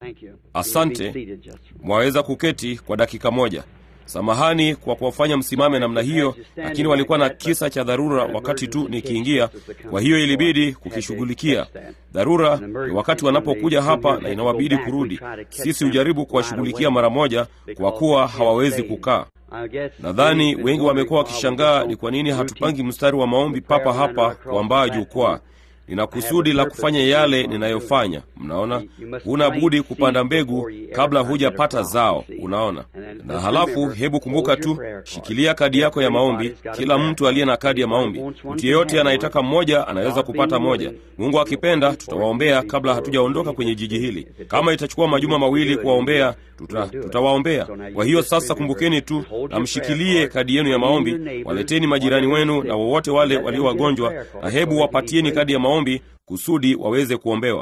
Asante, mwaweza kuketi kwa dakika moja. Samahani kwa kuwafanya msimame namna hiyo, lakini walikuwa na kisa cha dharura wakati tu nikiingia, kwa hiyo ilibidi kukishughulikia. Dharura ni wakati wanapokuja hapa na inawabidi kurudi. Sisi hujaribu kuwashughulikia mara moja, kwa kuwa hawawezi kukaa. Nadhani wengi wamekuwa wakishangaa ni kwa nini hatupangi mstari wa maombi papa hapa kuambaa jukwaa. Nina kusudi la kufanya yale ninayofanya. Mnaona, huna budi kupanda mbegu kabla hujapata zao. Unaona, na halafu, hebu kumbuka tu, shikilia kadi yako ya maombi. Kila mtu aliye na kadi ya maombi, mtu yeyote anayetaka mmoja anaweza kupata moja. Mungu akipenda, tutawaombea kabla hatujaondoka kwenye jiji hili. Kama itachukua majuma mawili kuwaombea, tuta, tutawaombea. Kwa hiyo sasa, kumbukeni tu na mshikilie kadi yenu ya maombi. Waleteni majirani wenu na wowote wale walio wagonjwa, na hebu wapatieni kadi ya maombi kusudi waweze kuombewa.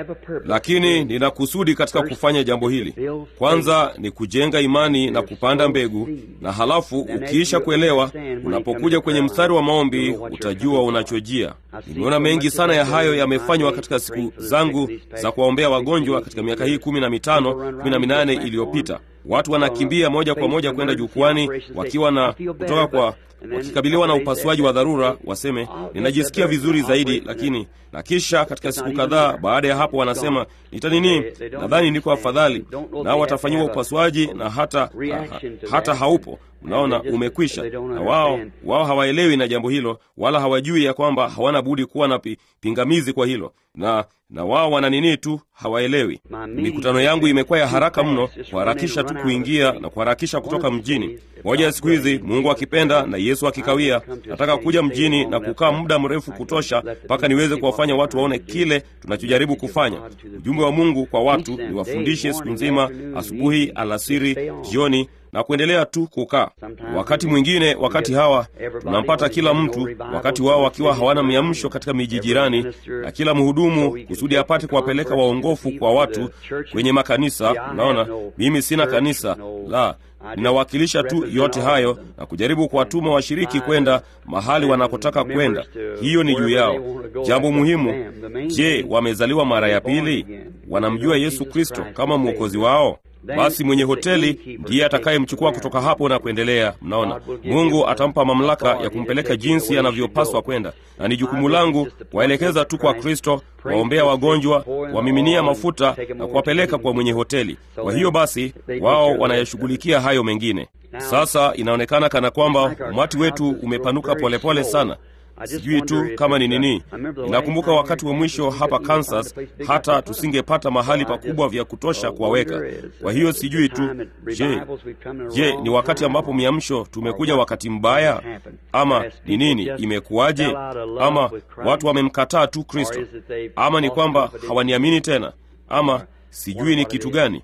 Lakini nina kusudi katika kufanya jambo hili. Kwanza ni kujenga imani na kupanda mbegu, na halafu ukiisha kuelewa, unapokuja kwenye mstari wa maombi utajua unachojia. Nimeona mengi sana ya hayo yamefanywa katika siku zangu za kuwaombea wagonjwa katika miaka hii kumi na mitano kumi na minane iliyopita. Watu wanakimbia moja kwa moja kwenda jukwani wakiwa na kutoka kwa wakikabiliwa na upasuaji wa dharura, waseme ninajisikia vizuri zaidi, lakini na kisha katika siku kadhaa baada ya hapo wanasema nita nini, nadhani niko afadhali, nao watafanyiwa upasuaji na hata ha, hata haupo. Unaona, umekwisha. Na wao wao hawaelewi na jambo hilo, wala hawajui ya kwamba hawana budi kuwa na pi, pingamizi kwa hilo, na na wao wana nini tu, hawaelewi. Mikutano yangu imekuwa ya haraka mno, kuharakisha tu kuingia na kuharakisha kutoka mjini. Moja ya siku hizi, Mungu akipenda na Yesu akikawia, nataka kuja mjini na kukaa muda mrefu kutosha, mpaka niweze kuwafanya watu waone kile tunachojaribu kufanya. Ujumbe wa Mungu kwa watu ni wafundishe siku nzima, asubuhi, alasiri, jioni na kuendelea tu kukaa. Wakati mwingine, wakati hawa tunampata kila mtu, wakati wao wakiwa hawana miamsho katika miji jirani, na kila mhudumu kusudi apate kuwapeleka waongofu kwa watu kwenye makanisa. Unaona, mimi sina kanisa la ninawakilisha tu yote hayo na kujaribu kuwatuma washiriki kwenda mahali wanakotaka kwenda. Hiyo ni juu yao. Jambo muhimu, je, wamezaliwa mara ya pili? Wanamjua Yesu Kristo kama mwokozi wao? Basi mwenye hoteli ndiye atakayemchukua kutoka hapo na kuendelea. Mnaona, Mungu atampa mamlaka ya kumpeleka jinsi anavyopaswa kwenda, na ni jukumu langu kuwaelekeza tu kwa Kristo, waombea wagonjwa, wamiminia mafuta na kuwapeleka kwa mwenye hoteli. Kwa hiyo basi, wao wanayashughulikia hayo mengine. Sasa inaonekana kana kwamba umati wetu umepanuka polepole pole sana. Sijui tu kama ni nini. Ninakumbuka wakati wa mwisho hapa Kansas, hata tusingepata mahali pakubwa vya kutosha kuwaweka. Kwa hiyo sijui tu, je, je, ni wakati ambapo miamsho tumekuja wakati mbaya, ama ni nini? Imekuwaje? Ama watu wamemkataa tu Kristo, ama ni kwamba hawaniamini tena, ama sijui ni kitu gani.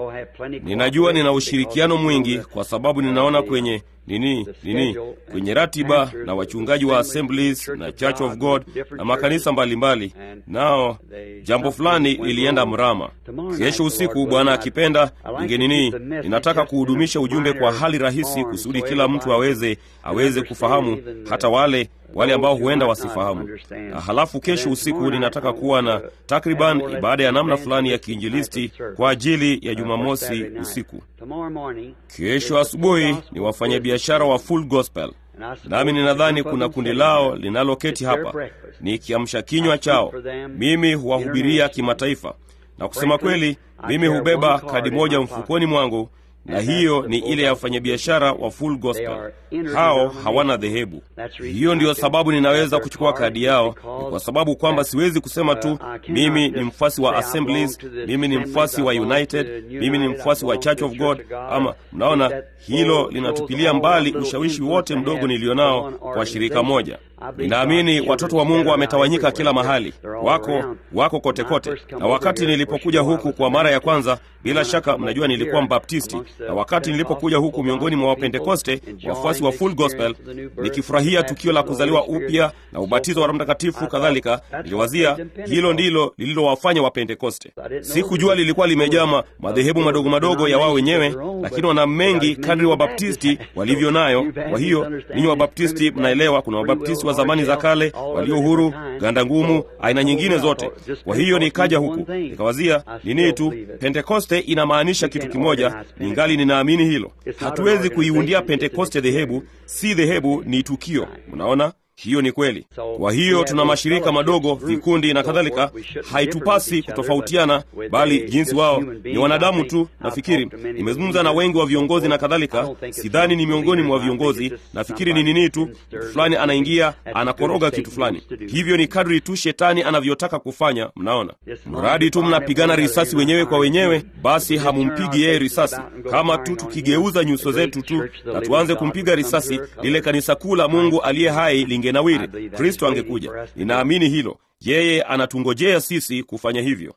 Ninajua nina ushirikiano mwingi kwa sababu ninaona kwenye nini nini kwenye ratiba na wachungaji wa Assemblies na Church of God na makanisa mbalimbali mbali. Nao jambo fulani lilienda mrama. Kesho usiku, Bwana akipenda, ninge nini, ninataka kuhudumisha ujumbe kwa hali rahisi kusudi kila mtu aweze aweze kufahamu, hata wale wale ambao huenda wasifahamu. Na halafu kesho usiku ninataka kuwa na takriban ibada ya namna fulani ya kiinjilisti kwa ajili ya Jumamosi usiku. Kesho asubuhi ni wafanyabiashara wa Full Gospel, nami ninadhani kuna kundi lao linaloketi hapa, ni kiamsha kinywa chao. Mimi huwahubiria kimataifa, na kusema kweli, mimi hubeba kadi moja mfukoni mwangu na hiyo ni ile ya wafanyabiashara wa Full Gospel. Hao hawana dhehebu. Hiyo ndiyo sababu ninaweza kuchukua kadi yao, ni kwa sababu kwamba siwezi kusema tu mimi ni mfuasi wa Assemblies, mimi ni mfuasi wa United, mimi ni mfuasi wa Church of God. Ama mnaona, hilo linatupilia mbali ushawishi wote mdogo nilionao kwa shirika moja. Ninaamini watoto wa Mungu wametawanyika kila mahali, wako wako kote kote. Na wakati nilipokuja huku kwa mara ya kwanza, bila shaka mnajua nilikuwa Mbaptisti, na wakati nilipokuja huku miongoni mwa Wapentekoste, wafuasi wa Full Gospel, nikifurahia tukio la kuzaliwa upya na ubatizo wa Roho Mtakatifu kadhalika, niliwazia hilo ndilo lililowafanya Wapentekoste. Sikujua lilikuwa limejaa madhehebu madogo madogo ya wao wenyewe, lakini wana mengi kadri Wabaptisti walivyo nayo. Kwa hiyo ninyi Wabaptisti mnaelewa, kuna Wabaptisti wa zamani za kale, walio huru, ganda ngumu, aina nyingine zote. Kwa hiyo nikaja huku nikawazia nini tu, Pentekoste inamaanisha kitu kimoja, ningali ninaamini hilo. Hatuwezi kuiundia Pentekoste dhehebu, si dhehebu, ni tukio. Mnaona? Hiyo ni kweli. Kwa hiyo tuna mashirika madogo, vikundi na kadhalika. Haitupasi kutofautiana, bali jinsi wao ni wanadamu tu. Nafikiri nimezungumza na wengi wa viongozi na kadhalika, sidhani ni miongoni mwa viongozi. Nafikiri ni nini tu, mtu fulani anaingia anakoroga kitu fulani. Hivyo ni kadri tu shetani anavyotaka kufanya. Mnaona, mradi tu mnapigana risasi wenyewe kwa wenyewe, basi hamumpigi yeye risasi. Kama tu tukigeuza nyuso zetu tu na tuanze kumpiga risasi, lile kanisa kuu la Mungu aliye hai linge nawiri Kristo angekuja. Ninaamini hilo. Yeye anatungojea sisi kufanya hivyo,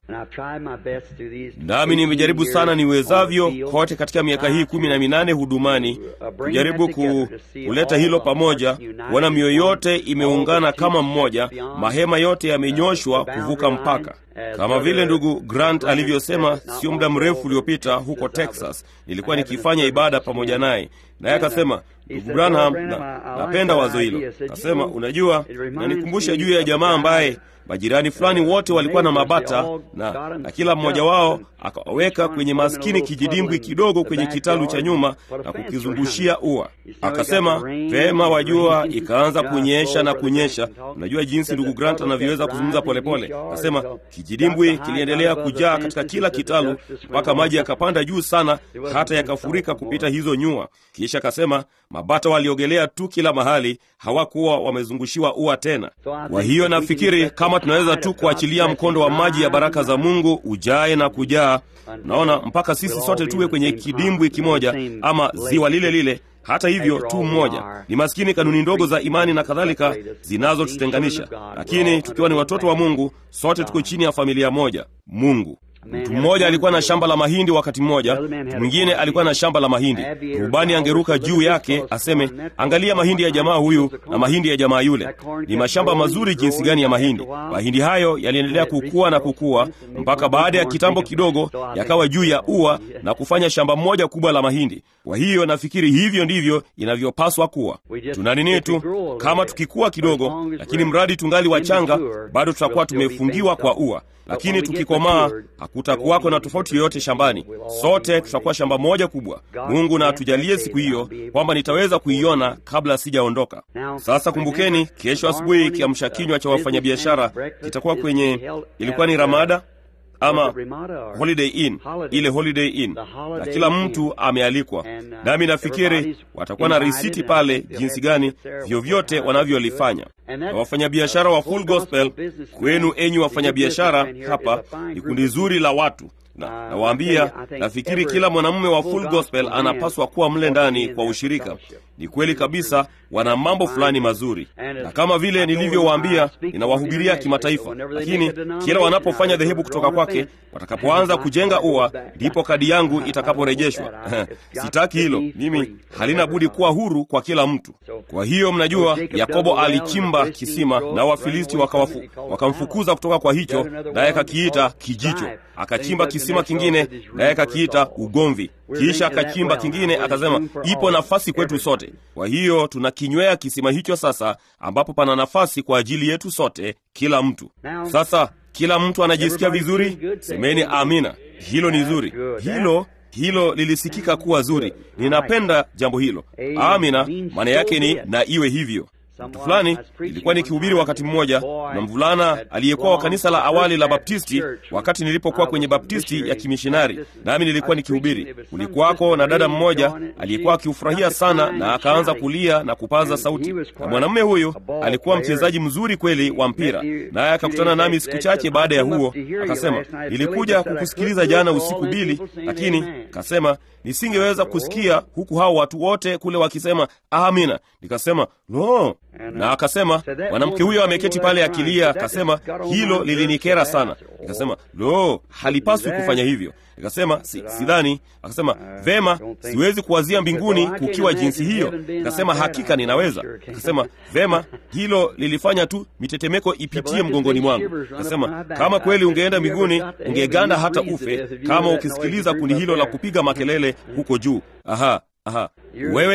nami nimejaribu sana niwezavyo kote katika miaka hii kumi na minane hudumani kujaribu ku, kuleta hilo pamoja, kuona mioyo yote imeungana kama mmoja, mahema yote yamenyoshwa kuvuka mpaka kama vile ndugu Grant alivyosema sio muda mrefu uliopita huko Texas. Nilikuwa nikifanya ibada pamoja naye, naye akasema, ndugu Branham, na, napenda wazo hilo. Akasema, unajua, nanikumbusha juu ya jamaa ambaye majirani fulani wote walikuwa na mabata na, na kila mmoja wao akaweka kwenye maskini kijidimbwi kidogo kwenye kitalu cha nyuma na kukizungushia ua. Akasema vema, wajua, ikaanza kunyesha na kunyesha. Unajua jinsi ndugu Grant anavyoweza kuzungumza polepole. Akasema kijidimbwi kiliendelea kujaa katika kila kitalu mpaka maji yakapanda juu sana hata yakafurika kupita hizo nyua. Kisha akasema mabata waliogelea tu kila mahali, hawakuwa wamezungushiwa ua tena. Kwa hiyo nafikiri kama tunaweza tu kuachilia mkondo wa maji ya baraka za Mungu ujae na kujaa, naona mpaka sisi sote tuwe kwenye kidimbwi kimoja ama ziwa lile lile hata hivyo tu mmoja. Ni maskini kanuni ndogo za imani na kadhalika zinazotutenganisha, lakini tukiwa ni watoto wa Mungu, sote tuko chini ya familia moja, Mungu. Mtu mmoja alikuwa na shamba la mahindi wakati mmoja, mtu mwingine alikuwa na shamba la mahindi. Rubani angeruka juu yake aseme, angalia mahindi ya jamaa huyu na mahindi ya jamaa yule, ni mashamba mazuri jinsi gani ya mahindi. Mahindi hayo yaliendelea kukua na kukua mpaka baada ya kitambo kidogo yakawa juu ya ua na kufanya shamba moja kubwa la mahindi. Kwa hiyo nafikiri hivyo ndivyo inavyopaswa kuwa. Tuna nini tu, kama tukikua kidogo, lakini mradi tungali wachanga, bado tutakuwa tumefungiwa kwa ua lakini tukikomaa hakutakuwako na tofauti yoyote shambani. Sote tutakuwa shamba moja kubwa. Mungu na atujalie siku hiyo kwamba nitaweza kuiona kabla sijaondoka. Sasa kumbukeni, kesho asubuhi kiamsha kinywa cha wafanyabiashara kitakuwa kwenye, ilikuwa ni Ramada ama Holiday Inn, ile Holiday Inn, na kila mtu amealikwa, nami nafikiri watakuwa na risiti pale jinsi gani vyovyote wanavyolifanya. Na wafanyabiashara wa Full Gospel, kwenu enyi wafanyabiashara, hapa ni kundi zuri la watu na nawaambia, nafikiri kila mwanamume wa Full Gospel anapaswa kuwa mle ndani kwa ushirika. Ni kweli kabisa, wana mambo fulani mazuri, na kama vile nilivyowaambia, ninawahubiria kimataifa, lakini kila wanapofanya dhehebu kutoka kwake, watakapoanza kujenga ua, ndipo kadi yangu itakaporejeshwa. Sitaki hilo mimi, halina budi kuwa huru kwa kila mtu. Kwa hiyo mnajua, Yakobo alichimba kisima na Wafilisti wakawafu, wakamfukuza kutoka kwa hicho, naye akakiita kijicho. Akachimba kisima kingine, naye akakiita ugomvi. Kisha akachimba kingine, akasema ipo nafasi kwetu sote. Kwa hiyo tunakinywea kisima hicho sasa, ambapo pana nafasi kwa ajili yetu sote, kila mtu. Sasa kila mtu anajisikia vizuri, semeni amina. Hilo ni zuri, hilo hilo lilisikika kuwa zuri. Ninapenda jambo hilo. Amina, maana yake ni na iwe hivyo. Mtu fulani ilikuwa nikihubiri wakati mmoja na mvulana aliyekuwa wa kanisa la awali la Baptisti, wakati nilipokuwa kwenye Baptisti ya kimishinari, nami nilikuwa nikihubiri. Kulikuwako na dada mmoja aliyekuwa akiufurahia sana, na akaanza kulia na kupaza sauti, na mwanamume huyu alikuwa mchezaji mzuri kweli wa mpira, naye akakutana nami siku chache baada ya huo, akasema, nilikuja kukusikiliza jana usiku Bili, lakini kasema nisingeweza kusikia huku hao watu wote kule wakisema amina. Nikasema no, na akasema mwanamke huyo ameketi pale akilia. Akasema hilo lilinikera sana. Nikasema lo, halipaswi kufanya hivyo. Nikasema si, sidhani. Akasema vema, siwezi kuwazia mbinguni kukiwa jinsi hiyo. Nikasema hakika ninaweza. Akasema vema, hilo lilifanya tu mitetemeko ipitie mgongoni mwangu. Nikasema kama kweli ungeenda mbinguni ungeganda hata ufe, kama ukisikiliza kundi hilo la kupiga makelele huko juu. Aha, aha, wewe ni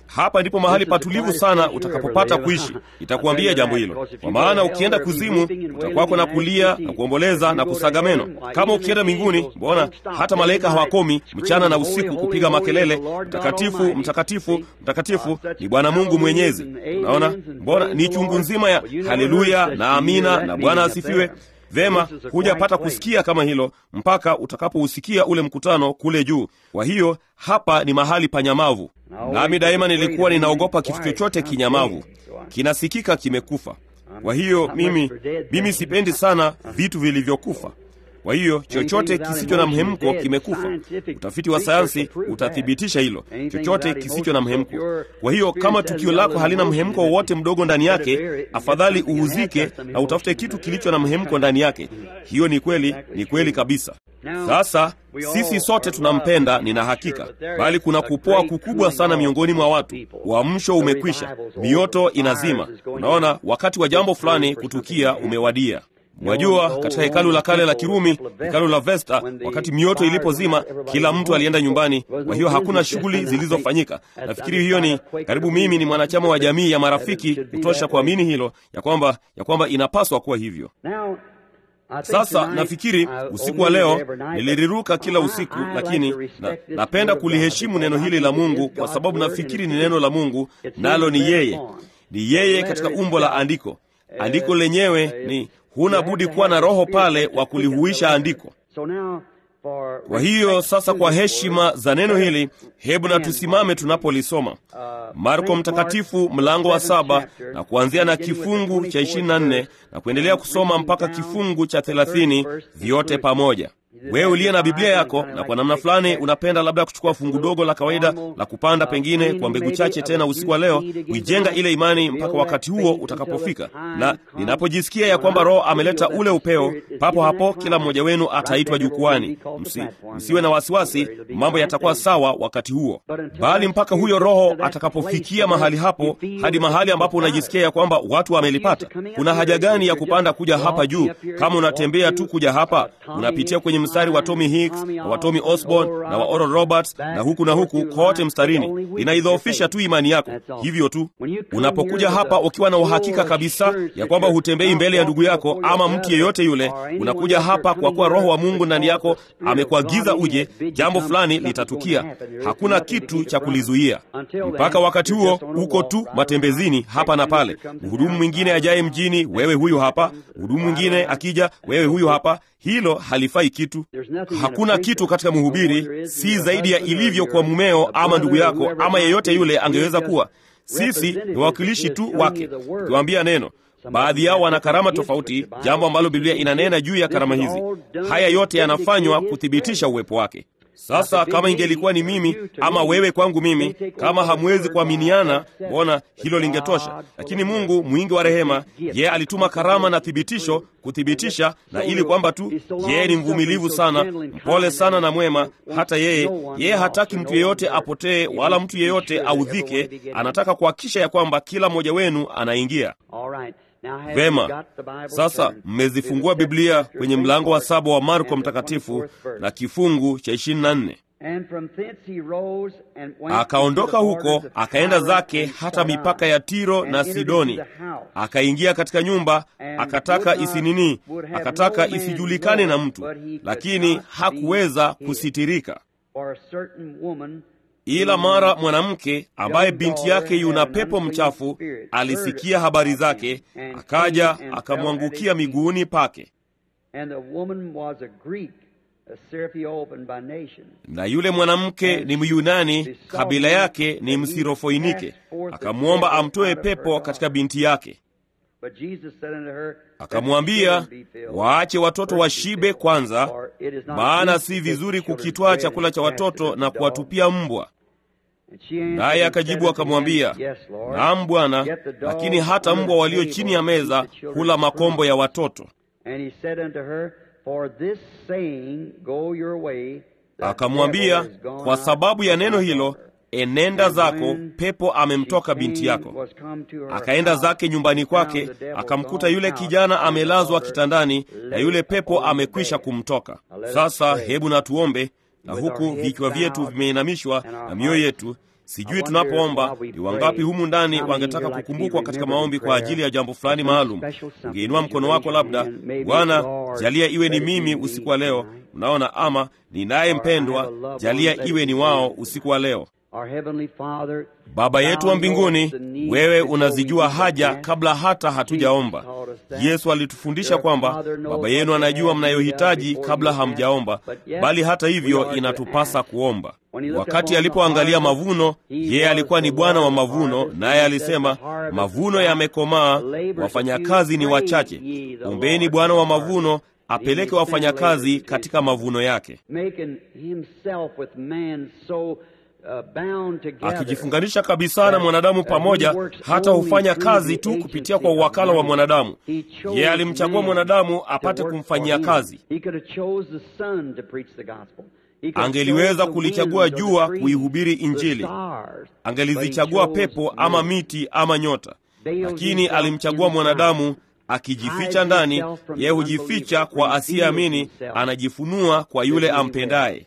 hapa ndipo mahali patulivu sana utakapopata kuishi. Itakuambia jambo hilo, kwa maana ukienda kuzimu utakwako na kulia na kuomboleza na kusaga meno. Kama ukienda mbinguni, mbona hata malaika hawakomi mchana na usiku kupiga makelele, mtakatifu, mtakatifu, mtakatifu ni Bwana Mungu Mwenyezi. Unaona, mbona ni chungu nzima ya haleluya na amina na Bwana asifiwe. Vema, hujapata kusikia kama hilo mpaka utakapousikia ule mkutano kule juu. Kwa hiyo hapa ni mahali panyamavu, nami daima nilikuwa ninaogopa kitu chochote kinyamavu, kinasikika kimekufa. Kwa hiyo mimi mimi sipendi sana vitu vilivyokufa. Kwa hiyo chochote kisicho na mhemko kimekufa. Utafiti wa sayansi utathibitisha hilo, chochote kisicho na mhemko. Kwa hiyo kama tukio lako halina mhemko wowote mdogo ndani yake, afadhali uuzike na utafute kitu kilicho na mhemko ndani yake. Hiyo ni kweli, ni kweli kabisa. Sasa sisi sote tunampenda, nina hakika, bali kuna kupoa kukubwa sana miongoni mwa watu. Uamsho umekwisha, mioto inazima. Unaona, wakati wa jambo fulani kutukia umewadia. Mwajua, katika hekalu la kale la Kirumi, hekalu la Vesta, wakati mioto ilipozima, kila mtu alienda nyumbani. Kwa hiyo hakuna shughuli zilizofanyika. Nafikiri hiyo ni karibu, mimi ni mwanachama wa jamii ya marafiki kutosha kuamini hilo, ya kwamba ya kwamba inapaswa kuwa hivyo. Sasa nafikiri usiku wa leo niliriruka kila usiku, lakini na, napenda kuliheshimu neno hili la Mungu kwa sababu nafikiri ni neno la Mungu, nalo ni yeye, ni yeye katika umbo la andiko. Andiko lenyewe ni huna budi kuwa na roho pale wa kulihuisha andiko. Kwa hiyo sasa, kwa heshima za neno hili, hebu na tusimame tunapolisoma Marko Mtakatifu mlango wa saba na kuanzia na kifungu cha ishirini na nne na kuendelea kusoma mpaka kifungu cha thelathini vyote pamoja. Wewe uliye na Biblia yako na kwa namna fulani unapenda labda kuchukua fungu dogo la kawaida la kupanda, pengine kwa mbegu chache tena usiku wa leo, kuijenga ile imani mpaka wakati huo utakapofika. Na ninapojisikia ya kwamba Roho ameleta ule upeo, papo hapo kila mmoja wenu ataitwa jukwani. Msi, msiwe na wasiwasi, mambo yatakuwa sawa wakati huo, bali mpaka huyo Roho atakapofikia mahali hapo, hadi mahali ambapo unajisikia ya kwamba watu wamelipata. Kuna haja gani ya kupanda kuja hapa juu? Kama unatembea tu kuja hapa, unapitia kwenye mstari wa Tommy Hicks na wa Tommy Osborne na wa Oral Roberts na huku na huku kote mstarini, inaidhoofisha tu imani yako. Hivyo tu unapokuja hapa ukiwa na uhakika kabisa ya kwamba hutembei mbele ya ndugu yako ama mtu yeyote yule, unakuja hapa kwa kuwa Roho wa Mungu ndani yako amekuagiza uje, jambo fulani litatukia. Hakuna kitu cha kulizuia. Mpaka wakati huo uko tu matembezini hapa na pale. Mhudumu mwingine ajaye mjini, wewe huyu hapa. Mhudumu mwingine akija, wewe huyu hapa. Hilo halifai kitu. Hakuna kitu katika mhubiri, si zaidi ya ilivyo kwa mumeo ama ndugu yako ama yeyote yule angeweza kuwa. Sisi ni wawakilishi tu wake, tukiwaambia neno. Baadhi yao wana karama tofauti, jambo ambalo Biblia inanena juu ya karama hizi. Haya yote yanafanywa kuthibitisha uwepo wake. Sasa kama ingelikuwa ni mimi ama wewe kwangu mimi, kama hamwezi kuaminiana, mbona hilo lingetosha. Lakini Mungu mwingi wa rehema, yeye alituma karama na thibitisho kuthibitisha, na ili kwamba tu yeye ni mvumilivu sana, mpole sana na mwema. Hata yeye yeye hataki mtu yeyote apotee, wala mtu yeyote audhike. Anataka kuhakikisha ya kwamba kila mmoja wenu anaingia Vema, sasa mmezifungua Biblia kwenye mlango wa saba wa Marko Mtakatifu na kifungu cha ishirini na nne. Akaondoka huko akaenda zake hata mipaka ya Tiro na Sidoni, akaingia katika nyumba, akataka isinini, akataka isijulikane na mtu, lakini hakuweza kusitirika ila mara mwanamke ambaye binti yake yuna pepo mchafu alisikia habari zake, akaja akamwangukia miguuni pake. Na yule mwanamke ni Myunani, kabila yake ni Msirofoinike, akamwomba amtoe pepo katika binti yake. Akamwambia, waache watoto washibe kwanza, maana si vizuri kukitwaa chakula cha watoto na kuwatupia mbwa. Naye akajibu akamwambia, naam Bwana, lakini hata mbwa walio chini ya meza hula makombo ya watoto. Akamwambia, kwa sababu ya neno hilo enenda zako, pepo amemtoka binti yako. Akaenda zake nyumbani kwake, akamkuta yule kijana amelazwa kitandani na yule pepo amekwisha kumtoka. Sasa hebu na tuombe, na huku vichwa vyetu vimeinamishwa na mioyo yetu, Sijui tunapoomba ni wangapi humu ndani wangetaka kukumbukwa katika maombi kwa ajili ya jambo fulani maalum. Ungeinua mkono wako, labda Bwana, jalia iwe ni mimi usiku wa leo. Unaona, ama ninaye mpendwa, jalia iwe ni wao usiku wa leo. Baba yetu wa mbinguni, wewe unazijua haja kabla hata hatujaomba. Yesu alitufundisha kwamba Baba yenu anajua mnayohitaji kabla hamjaomba, bali hata hivyo inatupasa kuomba. Wakati alipoangalia mavuno, yeye alikuwa ni Bwana wa mavuno, naye alisema, mavuno yamekomaa, wafanyakazi ni wachache. Ombeni Bwana wa mavuno apeleke wafanyakazi katika mavuno yake akijifunganisha kabisa na mwanadamu pamoja, hata hufanya kazi tu kupitia kwa uwakala wa mwanadamu. Yeye alimchagua mwanadamu apate kumfanyia kazi. Angeliweza kulichagua jua kuihubiri Injili, angelizichagua pepo ama miti ama nyota, lakini alimchagua mwanadamu akijificha ndani. Yeye hujificha kwa asiyeamini, anajifunua kwa yule ampendaye.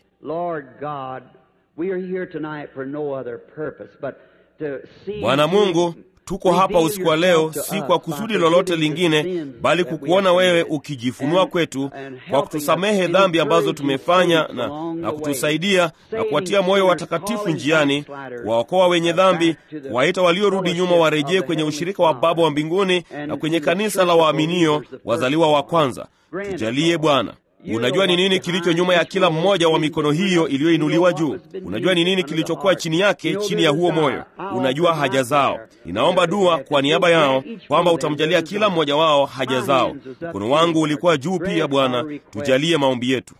Bwana Mungu, tuko hapa usiku wa leo si kwa kusudi lolote lingine, bali kukuona wewe ukijifunua kwetu kwa kutusamehe dhambi ambazo tumefanya na, na kutusaidia na kuwatia moyo watakatifu njiani, kuwaokoa wenye dhambi, kuwaita waliorudi nyuma warejee kwenye ushirika wa Baba wa mbinguni na kwenye kanisa la waaminio wazaliwa wa kwanza. Tujalie Bwana. Unajua ni nini kilicho nyuma ya kila mmoja wa mikono hiyo iliyoinuliwa juu. Unajua ni nini kilichokuwa chini yake, chini ya huo moyo. Unajua haja zao. Ninaomba dua kwa niaba yao kwamba utamjalia kila mmoja wao haja zao. Mkono wangu ulikuwa juu pia, Bwana, tujalie maombi yetu.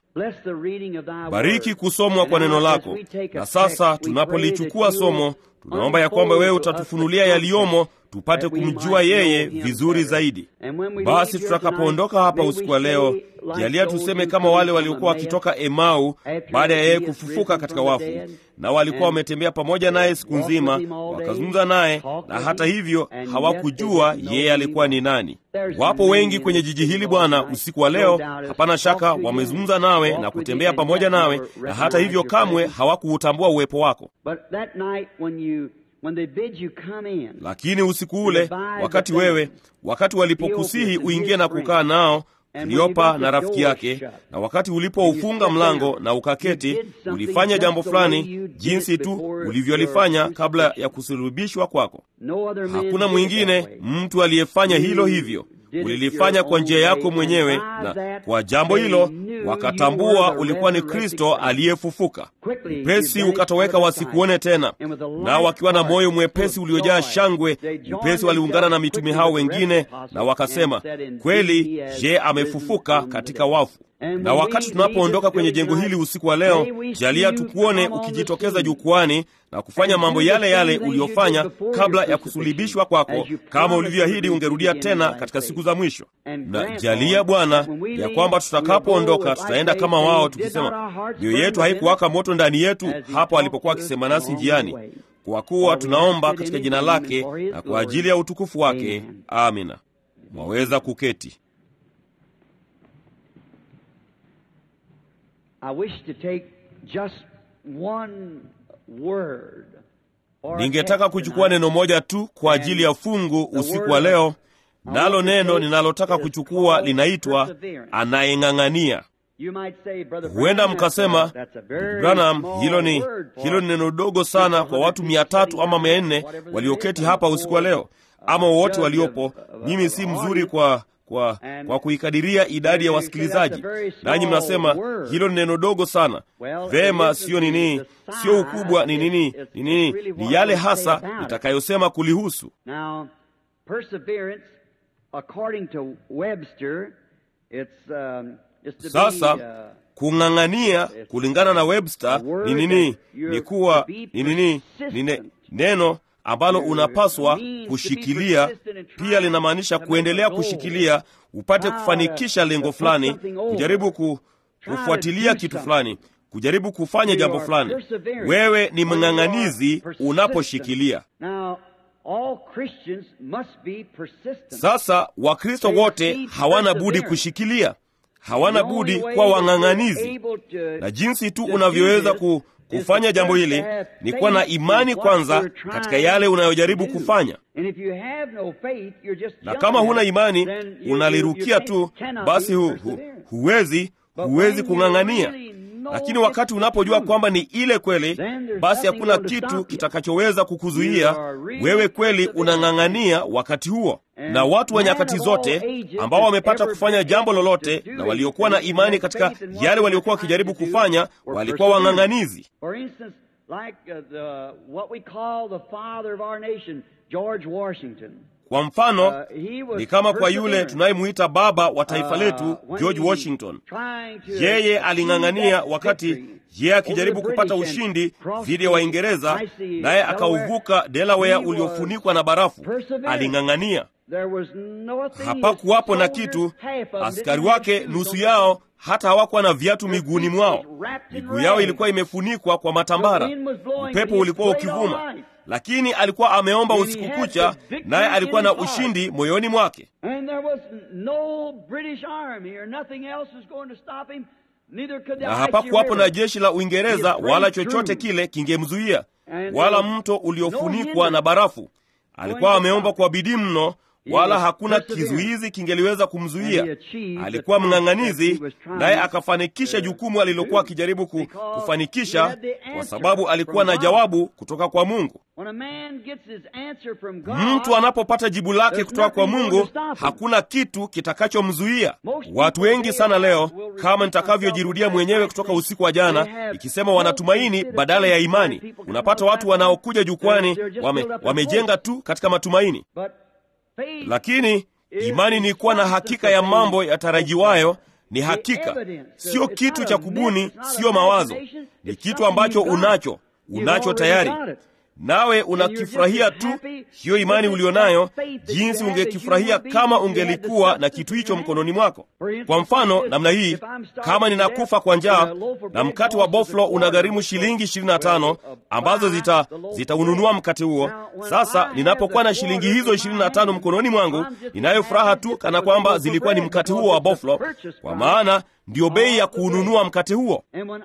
Bariki kusomwa kwa neno lako. Na sasa tunapolichukua somo, tunaomba ya kwamba wewe utatufunulia yaliyomo tupate kumjua yeye vizuri zaidi. Basi tutakapoondoka hapa usiku wa leo, jalia tuseme kama wale waliokuwa wakitoka Emau baada ya yeye kufufuka katika wafu, na walikuwa wametembea pamoja naye siku nzima, wakazungumza naye, na hata hivyo hawakujua yeye alikuwa ni nani. Wapo wengi kwenye jiji hili Bwana, usiku wa leo, hapana shaka wamezungumza nawe na kutembea pamoja nawe, na hata hivyo kamwe hawakuutambua uwepo wako. When they bid you come in, lakini usiku ule wakati wewe wakati walipokusihi uingie na kukaa nao Kleopa na rafiki yake, na wakati ulipoufunga mlango na ukaketi, ulifanya jambo fulani jinsi tu ulivyolifanya kabla ya kusulubishwa kwako. Hakuna mwingine mtu aliyefanya hilo hivyo. Ulilifanya kwa njia yako mwenyewe, na kwa jambo hilo wakatambua ulikuwa ni Kristo aliyefufuka. Upesi ukatoweka wasikuone tena, nao wakiwa na moyo mwepesi uliojaa shangwe, upesi waliungana na mitume hao wengine na wakasema, kweli, je, amefufuka katika wafu. Na wakati tunapoondoka kwenye jengo hili usiku wa leo, jalia tukuone ukijitokeza jukwani na kufanya mambo yale yale uliyofanya kabla ya kusulubishwa kwako, kama ulivyoahidi ungerudia tena katika siku za mwisho. Na jalia Bwana ya kwamba tutakapoondoka tutaenda kama wao, tukisema mioyo yetu haikuwaka moto ndani yetu hapo alipokuwa akisema nasi njiani, kwa kuwa tunaomba katika jina lake na kwa ajili ya utukufu wake. Amina. Mwaweza kuketi. I wish to take just one word or Ningetaka text kuchukua tonight. neno moja tu kwa ajili ya fungu usiku wa leo, nalo neno ninalotaka kuchukua linaitwa anayeng'ang'ania. You might say, Brother Huenda Branham, mkasema, that's a very Branham, small hilo ni word for hilo ni neno dogo sana kwa watu mia tatu ama mia nne walioketi hapa usiku wa leo, ama wowote waliopo. Mimi si mzuri kwa kwa kwa kuikadiria idadi ya wasikilizaji, nanyi mnasema hilo ni neno dogo sana. Vema, sio nini, sio ukubwa, ni nini, ni nini, ni yale hasa nitakayosema kulihusu. Now, perseverance, according to Webster, it's um, just to Sasa be, uh, kung'ang'ania kulingana na Webster ni nini? Ni kuwa ni nini? Ni ne- neno ambalo unapaswa kushikilia. Pia linamaanisha kuendelea kushikilia, upate kufanikisha lengo fulani, kujaribu ku, kufuatilia kitu fulani, kujaribu kufanya jambo fulani. Wewe ni mng'ang'anizi unaposhikilia. Now, all Christians must be persistent. Sasa Wakristo wote hawana budi kushikilia. hawana budi kuwa wang'ang'anizi, na jinsi tu unavyoweza ku, kufanya jambo hili ni kuwa na imani kwanza katika yale unayojaribu kufanya. Na kama huna imani, unalirukia tu, basi hu, hu, huwezi huwezi kung'ang'ania. Lakini wakati unapojua kwamba ni ile kweli, basi hakuna kitu kitakachoweza kukuzuia wewe. Kweli unang'ang'ania wakati huo. Na watu wa nyakati zote ambao wamepata kufanya jambo lolote na waliokuwa na imani katika yale waliokuwa wakijaribu kufanya walikuwa wang'ang'anizi. Kwa mfano ni kama kwa yule tunayemuita baba wa taifa letu George Washington. Yeye aling'ang'ania wakati yeye akijaribu kupata ushindi dhidi ya Waingereza, naye akauvuka Delaware uliofunikwa na barafu. Aling'ang'ania, hapakuwapo na kitu. Askari wake nusu yao hata hawakuwa na viatu miguuni mwao, miguu yao ilikuwa imefunikwa kwa matambara, upepo ulikuwa ukivuma lakini alikuwa ameomba usiku kucha, naye alikuwa na ushindi moyoni mwake. Na hapakuwapo na jeshi la Uingereza wala chochote kile kingemzuia, wala mto uliofunikwa na barafu. Alikuwa ameomba kwa bidii mno, wala hakuna kizuizi kingeliweza kumzuia. Alikuwa mng'ang'anizi, naye akafanikisha jukumu alilokuwa akijaribu kufanikisha, kwa sababu alikuwa na jawabu kutoka kwa Mungu. Mtu anapopata jibu lake kutoka kwa Mungu, hakuna kitu kitakachomzuia. Watu wengi sana leo, kama nitakavyojirudia mwenyewe kutoka usiku wa jana, ikisema wanatumaini badala ya imani. Unapata watu wanaokuja jukwani wame, wamejenga tu katika matumaini lakini imani ni kuwa na hakika ya mambo yatarajiwayo. Ni hakika, sio kitu cha kubuni, sio mawazo. Ni kitu ambacho unacho, unacho tayari, nawe unakifurahia tu. Hiyo imani ulionayo, jinsi ungekifurahia kama ungelikuwa na kitu hicho mkononi mwako. Kwa mfano namna hii, kama ninakufa kwa njaa na mkate wa boflo unagharimu shilingi 25 ambazo zita zitaununua mkate huo. Sasa ninapokuwa na shilingi hizo 25 mkononi mwangu, ninayo furaha tu kana kwamba zilikuwa ni mkate huo wa boflo, kwa maana ndiyo bei ya kuununua mkate huo.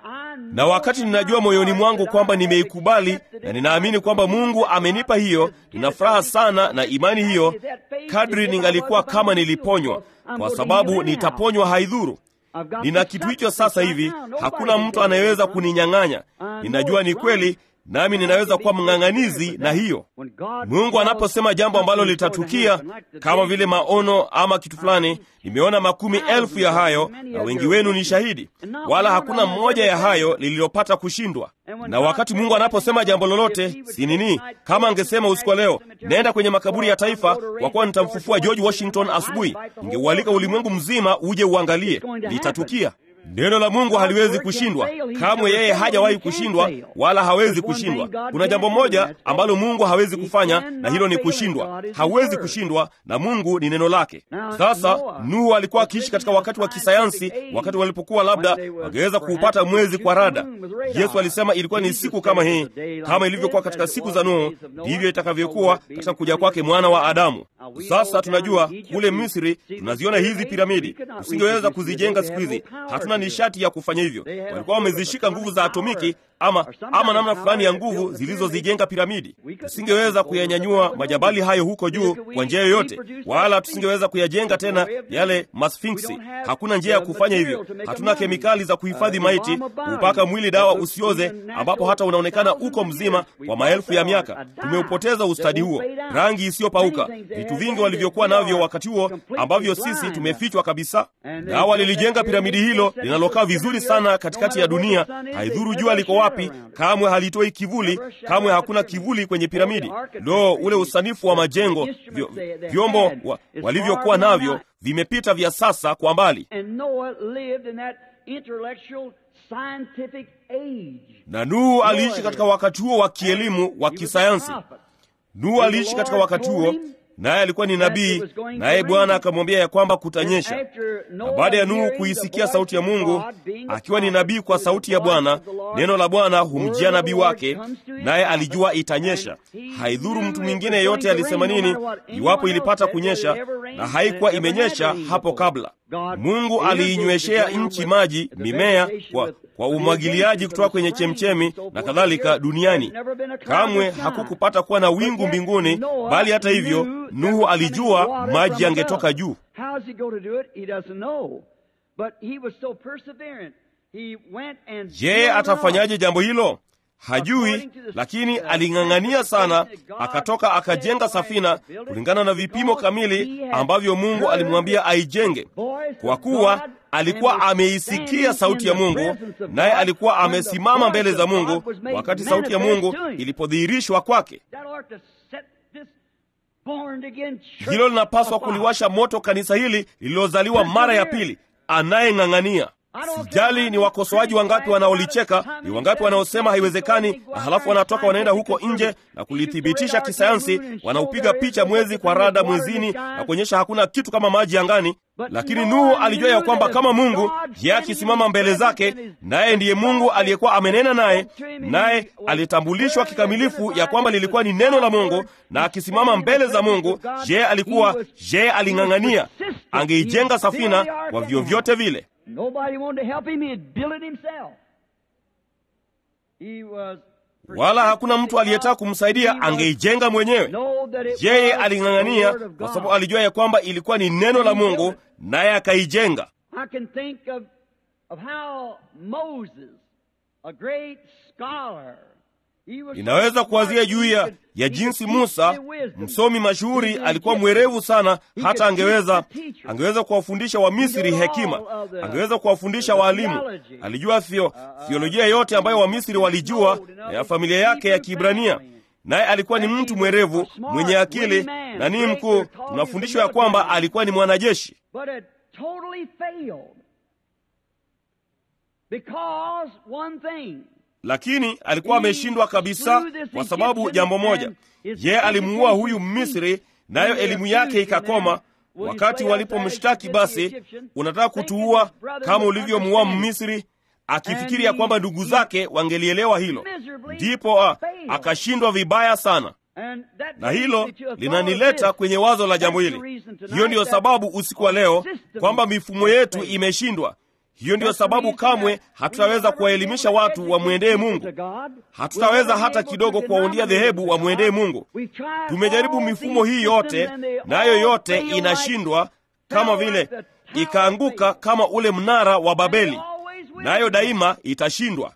Na wakati ninajua moyoni mwangu kwamba nimeikubali na ninaamini kwamba Mungu amenipa hiyo, nina furaha sana na imani hiyo, kadri ningalikuwa kama niliponywa, kwa sababu nitaponywa, haidhuru. Nina kitu hicho sasa hivi, hakuna mtu anayeweza kuninyang'anya. Ninajua ni kweli nami ninaweza kuwa mng'ang'anizi na hiyo. Mungu anaposema jambo ambalo litatukia kama vile maono ama kitu fulani, nimeona makumi elfu ya hayo, na wengi wenu ni shahidi, wala hakuna mmoja ya hayo lililopata kushindwa. Na wakati Mungu anaposema jambo lolote, si nini? Kama angesema usiku wa leo, nenda kwenye makaburi ya taifa, kwa kuwa nitamfufua George Washington asubuhi, ningeualika ulimwengu mzima uje uangalie, litatukia. Neno la Mungu haliwezi kushindwa kamwe. Yeye hajawahi kushindwa wala hawezi kushindwa. Kuna jambo moja ambalo Mungu hawezi kufanya, na hilo ni kushindwa. Hawezi kushindwa, na Mungu ni neno lake. Sasa Nuhu alikuwa akiishi katika wakati wa kisayansi, wakati walipokuwa labda wangeweza kuupata mwezi kwa rada. Yesu alisema ilikuwa ni siku kama hii, kama ilivyokuwa katika siku za Nuhu, ndivyo itakavyokuwa katika kuja kwake mwana wa Adamu. Sasa tunajua kule Misri tunaziona hizi piramidi, tusingeweza kuzijenga siku hizi, hatuna nishati ya kufanya hivyo. Walikuwa wamezishika nguvu za atomiki ama, ama namna fulani ya nguvu zilizozijenga piramidi. Tusingeweza kuyanyanyua majabali hayo huko juu kwa njia yoyote, wala tusingeweza kuyajenga tena yale masfinksi. Hakuna njia ya kufanya hivyo. Hatuna kemikali za kuhifadhi maiti, kupaka mwili dawa usioze, ambapo hata unaonekana uko mzima kwa maelfu ya miaka. Tumeupoteza ustadi huo, rangi isiyopauka, vitu vingi walivyokuwa navyo wakati huo ambavyo sisi tumefichwa kabisa. Na walilijenga piramidi hilo linalokaa vizuri sana katikati ya dunia. Haidhuru jua liko wapi, kamwe halitoi kivuli, kamwe hakuna kivuli kwenye piramidi. Lo, ule usanifu wa majengo, vyo, vyombo wa, walivyokuwa navyo vimepita vya sasa kwa mbali. Na Nuhu aliishi katika wakati huo wa kielimu wa kisayansi. Nuhu aliishi katika wakati huo naye alikuwa ni nabii, naye Bwana akamwambia ya kwamba kutanyesha. Na baada ya Nuhu kuisikia sauti ya Mungu, akiwa ni nabii kwa sauti ya Bwana, neno la Bwana humjia nabii wake, naye alijua itanyesha. Haidhuru mtu mwingine yeyote alisema nini, iwapo ilipata kunyesha, na haikuwa imenyesha hapo kabla. Mungu aliinyweshea nchi maji, mimea kwa, kwa umwagiliaji kutoka kwenye chemchemi na kadhalika duniani. Kamwe hakukupata kuwa na wingu mbinguni, bali hata hivyo Nuhu alijua maji yangetoka juu. Je, atafanyaje jambo hilo? Hajui, lakini aling'ang'ania sana, akatoka akajenga safina kulingana na vipimo kamili ambavyo Mungu alimwambia aijenge, kwa kuwa alikuwa ameisikia sauti ya Mungu, naye alikuwa amesimama mbele za Mungu wakati sauti ya Mungu ilipodhihirishwa kwake. Hilo linapaswa kuliwasha moto kanisa hili lililozaliwa mara ya pili, anayeng'ang'ania Sijali ni wakosoaji wangapi wanaolicheka, ni wangapi wanaosema haiwezekani, na halafu wanatoka wanaenda huko nje na kulithibitisha kisayansi, wanaupiga picha mwezi kwa rada mwezini na kuonyesha hakuna kitu kama maji angani. Lakini Nuhu alijua ya kwamba kama Mungu yeye akisimama mbele zake, naye ndiye Mungu aliyekuwa amenena naye, naye alitambulishwa kikamilifu ya kwamba lilikuwa ni neno la Mungu, na akisimama mbele za Mungu, yeye alikuwa yeye aling'ang'ania, angeijenga safina kwa vyovyote vile. Wala hakuna mtu aliyetaka kumsaidia, angeijenga mwenyewe. Yeye aling'ang'ania kwa sababu alijua ya kwamba ilikuwa ni neno la Mungu, naye akaijenga. Ninaweza kuwazia juu ya ya jinsi Musa, msomi mashuhuri, alikuwa mwerevu sana, hata angeweza angeweza kuwafundisha Wamisri hekima, angeweza kuwafundisha waalimu. Alijua theo, theolojia yote ambayo Wamisri walijua na ya familia yake ya Kiibrania, naye alikuwa ni mtu mwerevu mwenye akili na ni mkuu. Tunafundishwa ya kwamba alikuwa ni mwanajeshi lakini alikuwa ameshindwa kabisa kwa sababu jambo moja, yeye alimuua huyu Mmisri, nayo elimu yake ikakoma. Wakati walipomshtaki, basi unataka kutuua kama ulivyomuua Mmisri, akifikiri ya kwamba ndugu zake wangelielewa hilo, ndipo akashindwa vibaya sana. Na hilo linanileta kwenye wazo la jambo hili. Hiyo ndiyo sababu usiku wa leo kwamba mifumo yetu imeshindwa. Hiyo ndiyo sababu kamwe hatutaweza kuwaelimisha watu wamwendee Mungu. Hatutaweza hata kidogo kuwaundia dhehebu wamwendee Mungu. Tumejaribu mifumo hii yote, nayo yote inashindwa, kama vile ikaanguka kama ule mnara wa Babeli, nayo daima itashindwa.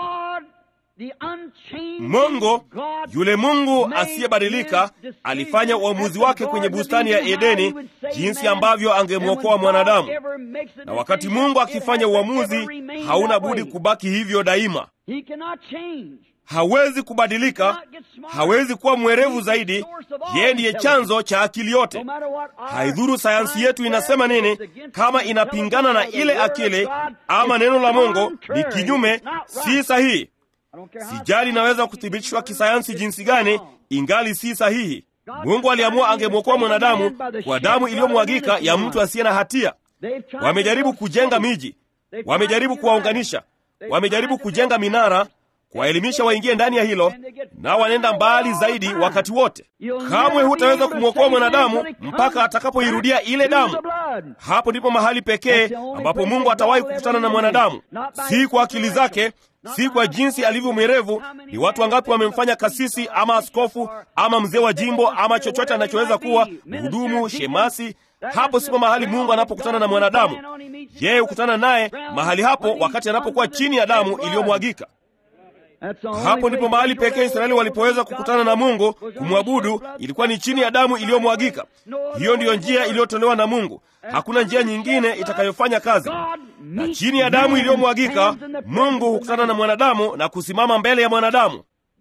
Mungu yule Mungu asiyebadilika alifanya uamuzi wake kwenye bustani ya Edeni, jinsi ambavyo angemwokoa mwanadamu. Na wakati Mungu akifanya uamuzi, hauna budi kubaki hivyo daima. Hawezi kubadilika, hawezi kuwa mwerevu zaidi. Yeye ndiye chanzo cha akili yote. Haidhuru sayansi yetu inasema nini, kama inapingana na ile akili ama neno la Mungu ni kinyume, si sahihi. Sijali inaweza kuthibitishwa kisayansi jinsi gani, ingali si sahihi. Mungu aliamua angemwokoa mwanadamu kwa damu iliyomwagika ya mtu asiye na hatia. Wamejaribu kujenga miji, wamejaribu kuwaunganisha, wamejaribu kujenga minara, kuwaelimisha waingie ndani ya hilo, nao wanaenda mbali zaidi wakati wote. Kamwe hutaweza kumwokoa mwanadamu mpaka atakapoirudia ile damu. Hapo ndipo mahali pekee ambapo Mungu atawahi kukutana na mwanadamu, si kwa akili zake si kwa jinsi alivyo mwerevu. Ni watu wangapi wamemfanya kasisi ama askofu ama mzee wa jimbo ama chochote anachoweza kuwa mhudumu, shemasi. Hapo sipo mahali Mungu anapokutana na mwanadamu. Yeye hukutana naye mahali hapo wakati anapokuwa chini ya damu iliyomwagika. Hapo ndipo mahali pekee Israeli walipoweza kukutana na Mungu kumwabudu, ilikuwa ni chini ya damu iliyomwagika. Hiyo ndiyo njia iliyotolewa na Mungu. Hakuna njia nyingine itakayofanya kazi. Na chini ya damu iliyomwagika, Mungu hukutana na mwanadamu na kusimama mbele ya mwanadamu.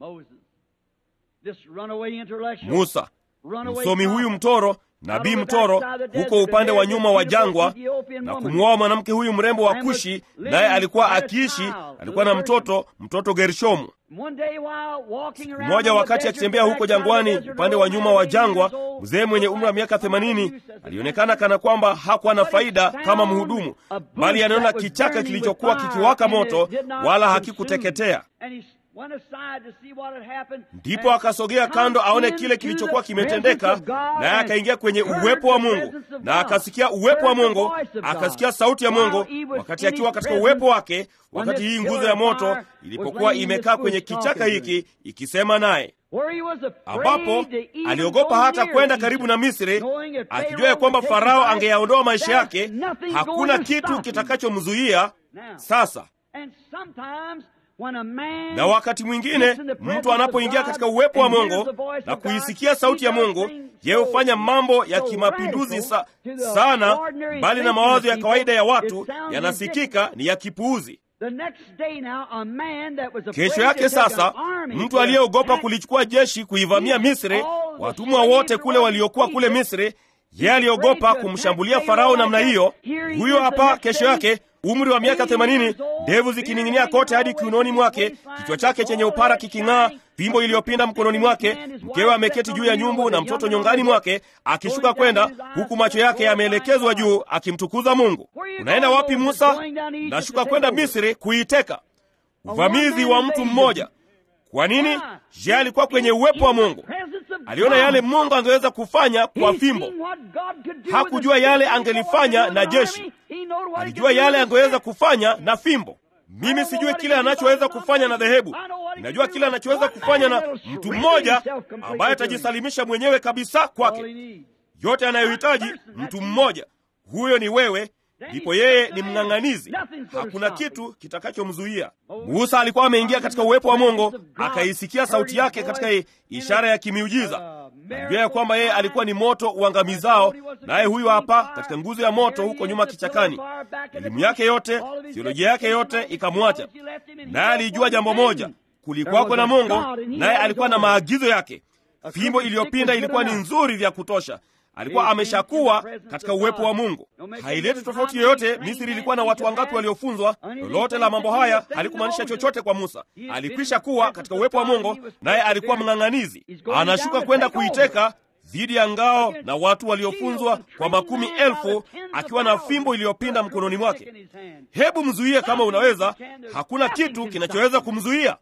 Musa, msomi huyu mtoro, nabii mtoro, huko upande wa nyuma wa jangwa, na kumwoa mwanamke huyu mrembo wa Kushi, naye alikuwa akiishi, alikuwa na mtoto, mtoto Gershomu. Siku moja wakati akitembea huko jangwani upande wa nyuma wa jangwa, mzee mwenye umri wa miaka themanini alionekana kana kwamba hakuwa na faida kama mhudumu, bali anaona kichaka kilichokuwa kikiwaka moto, wala hakikuteketea. went aside to see what had happened. ndipo and akasogea come kando aone into kile kilichokuwa the kimetendeka presence of God naye and akaingia kwenye heard uwepo wa the mungu presence of na God, akasikia uwepo wa heard the mungu voice of God. akasikia sauti ya While mungu he was wakati in akiwa his katika presence, uwepo wake when wakati this hii pillar nguzo ya of moto fire was ilipokuwa laying in imekaa his kwenye bush kichaka talking to him. hiki ikisema naye Where he was afraid ambapo to even aliogopa go hata near kwenda Egypt, karibu na misri knowing if akijua Pharaoh ya kwamba would take his farao life, angeyaondoa maisha there's yake nothing hakuna going to kitu stop him. kitakachomzuia Now, sasa and sometimes when a man na wakati mwingine gets in the presence mtu anapoingia of katika God uwepo wa and hears mungu the voice na of God, kuisikia sauti ya he does mungu things yeye so- hufanya mambo ya so kimapinduzi sa, radical to the sana ordinary mbali na thinking mawazo of ya people, kawaida ya it watu sounds yanasikika ni ya kipuuzi The next day now, a man that was afraid kesho to yake take sasa an army mtu to aliyeogopa attack kulichukua jeshi kuivamia misri all the watumwa slaves wote kule waliokuwa kule misri yeye aliogopa kumshambulia farao namna hiyo huyo hapa kesho yake umri wa miaka themanini ndevu zikining'inia kote hadi kiunoni mwake kichwa chake chenye upara kiking'aa fimbo iliyopinda mkononi mwake mkewe ameketi juu ya nyumbu na mtoto nyongani mwake akishuka kwenda huku macho yake yameelekezwa juu akimtukuza mungu unaenda wapi musa nashuka kwenda misri kuiteka uvamizi wa mtu mmoja kwa nini je alikuwa kwenye uwepo wa mungu aliona yale mungu angeweza kufanya kwa fimbo hakujua yale angelifanya na jeshi alijua yale angeweza kufanya na fimbo mimi sijui kile anachoweza kufanya na dhehebu ninajua kile anachoweza kufanya na mtu mmoja ambaye atajisalimisha mwenyewe kabisa kwake yote anayohitaji mtu mmoja huyo ni wewe ndipo yeye ni mng'ang'anizi hakuna kitu kitakachomzuia musa alikuwa ameingia katika uwepo wa mungu akaisikia sauti yake katika i- ishara ya kimiujiza alijua ya kwamba yeye alikuwa ni moto uangamizao naye huyu hapa katika nguzo ya moto huko nyuma kichakani elimu yake yote theolojia yake yote ikamwacha naye alijua jambo moja kulikuwako na mungu naye alikuwa na maagizo yake fimbo iliyopinda ilikuwa ni nzuri vya kutosha alikuwa ameshakuwa katika uwepo wa mungu haileti tofauti yoyote misri ilikuwa na watu wangapi waliofunzwa lolote la mambo haya halikumaanisha chochote kwa musa alikwisha kuwa katika uwepo wa mungu naye alikuwa mng'ang'anizi anashuka kwenda kuiteka dhidi ya ngao na watu waliofunzwa kwa makumi elfu akiwa na fimbo iliyopinda mkononi mwake hebu mzuie kama unaweza hakuna kitu kinachoweza kumzuia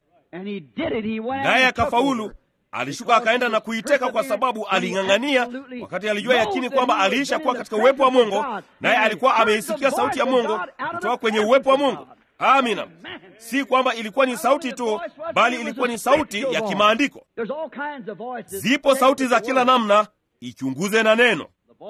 naye akafaulu alishuka akaenda na kuiteka kwa sababu aling'ang'ania wakati alijua yakini kwamba aliisha kuwa katika uwepo wa mungu naye alikuwa ameisikia sauti ya mungu kutoka kwenye uwepo wa mungu amina si kwamba ilikuwa ni sauti tu bali ilikuwa ni sauti ya kimaandiko zipo sauti za kila namna ichunguze na neno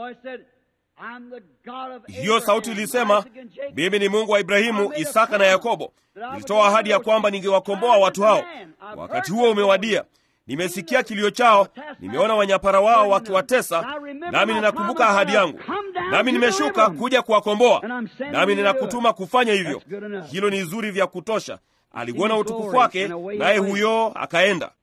hiyo sauti ilisema mimi ni mungu wa ibrahimu isaka na yakobo nilitoa ahadi ya kwamba ningewakomboa watu hao wakati huo umewadia nimesikia kilio chao nimeona wanyapara wao wakiwatesa nami ninakumbuka ahadi yangu nami nimeshuka kuja kuwakomboa nami ninakutuma kufanya hivyo hilo ni zuri vya kutosha aliuona utukufu wake naye huyo akaenda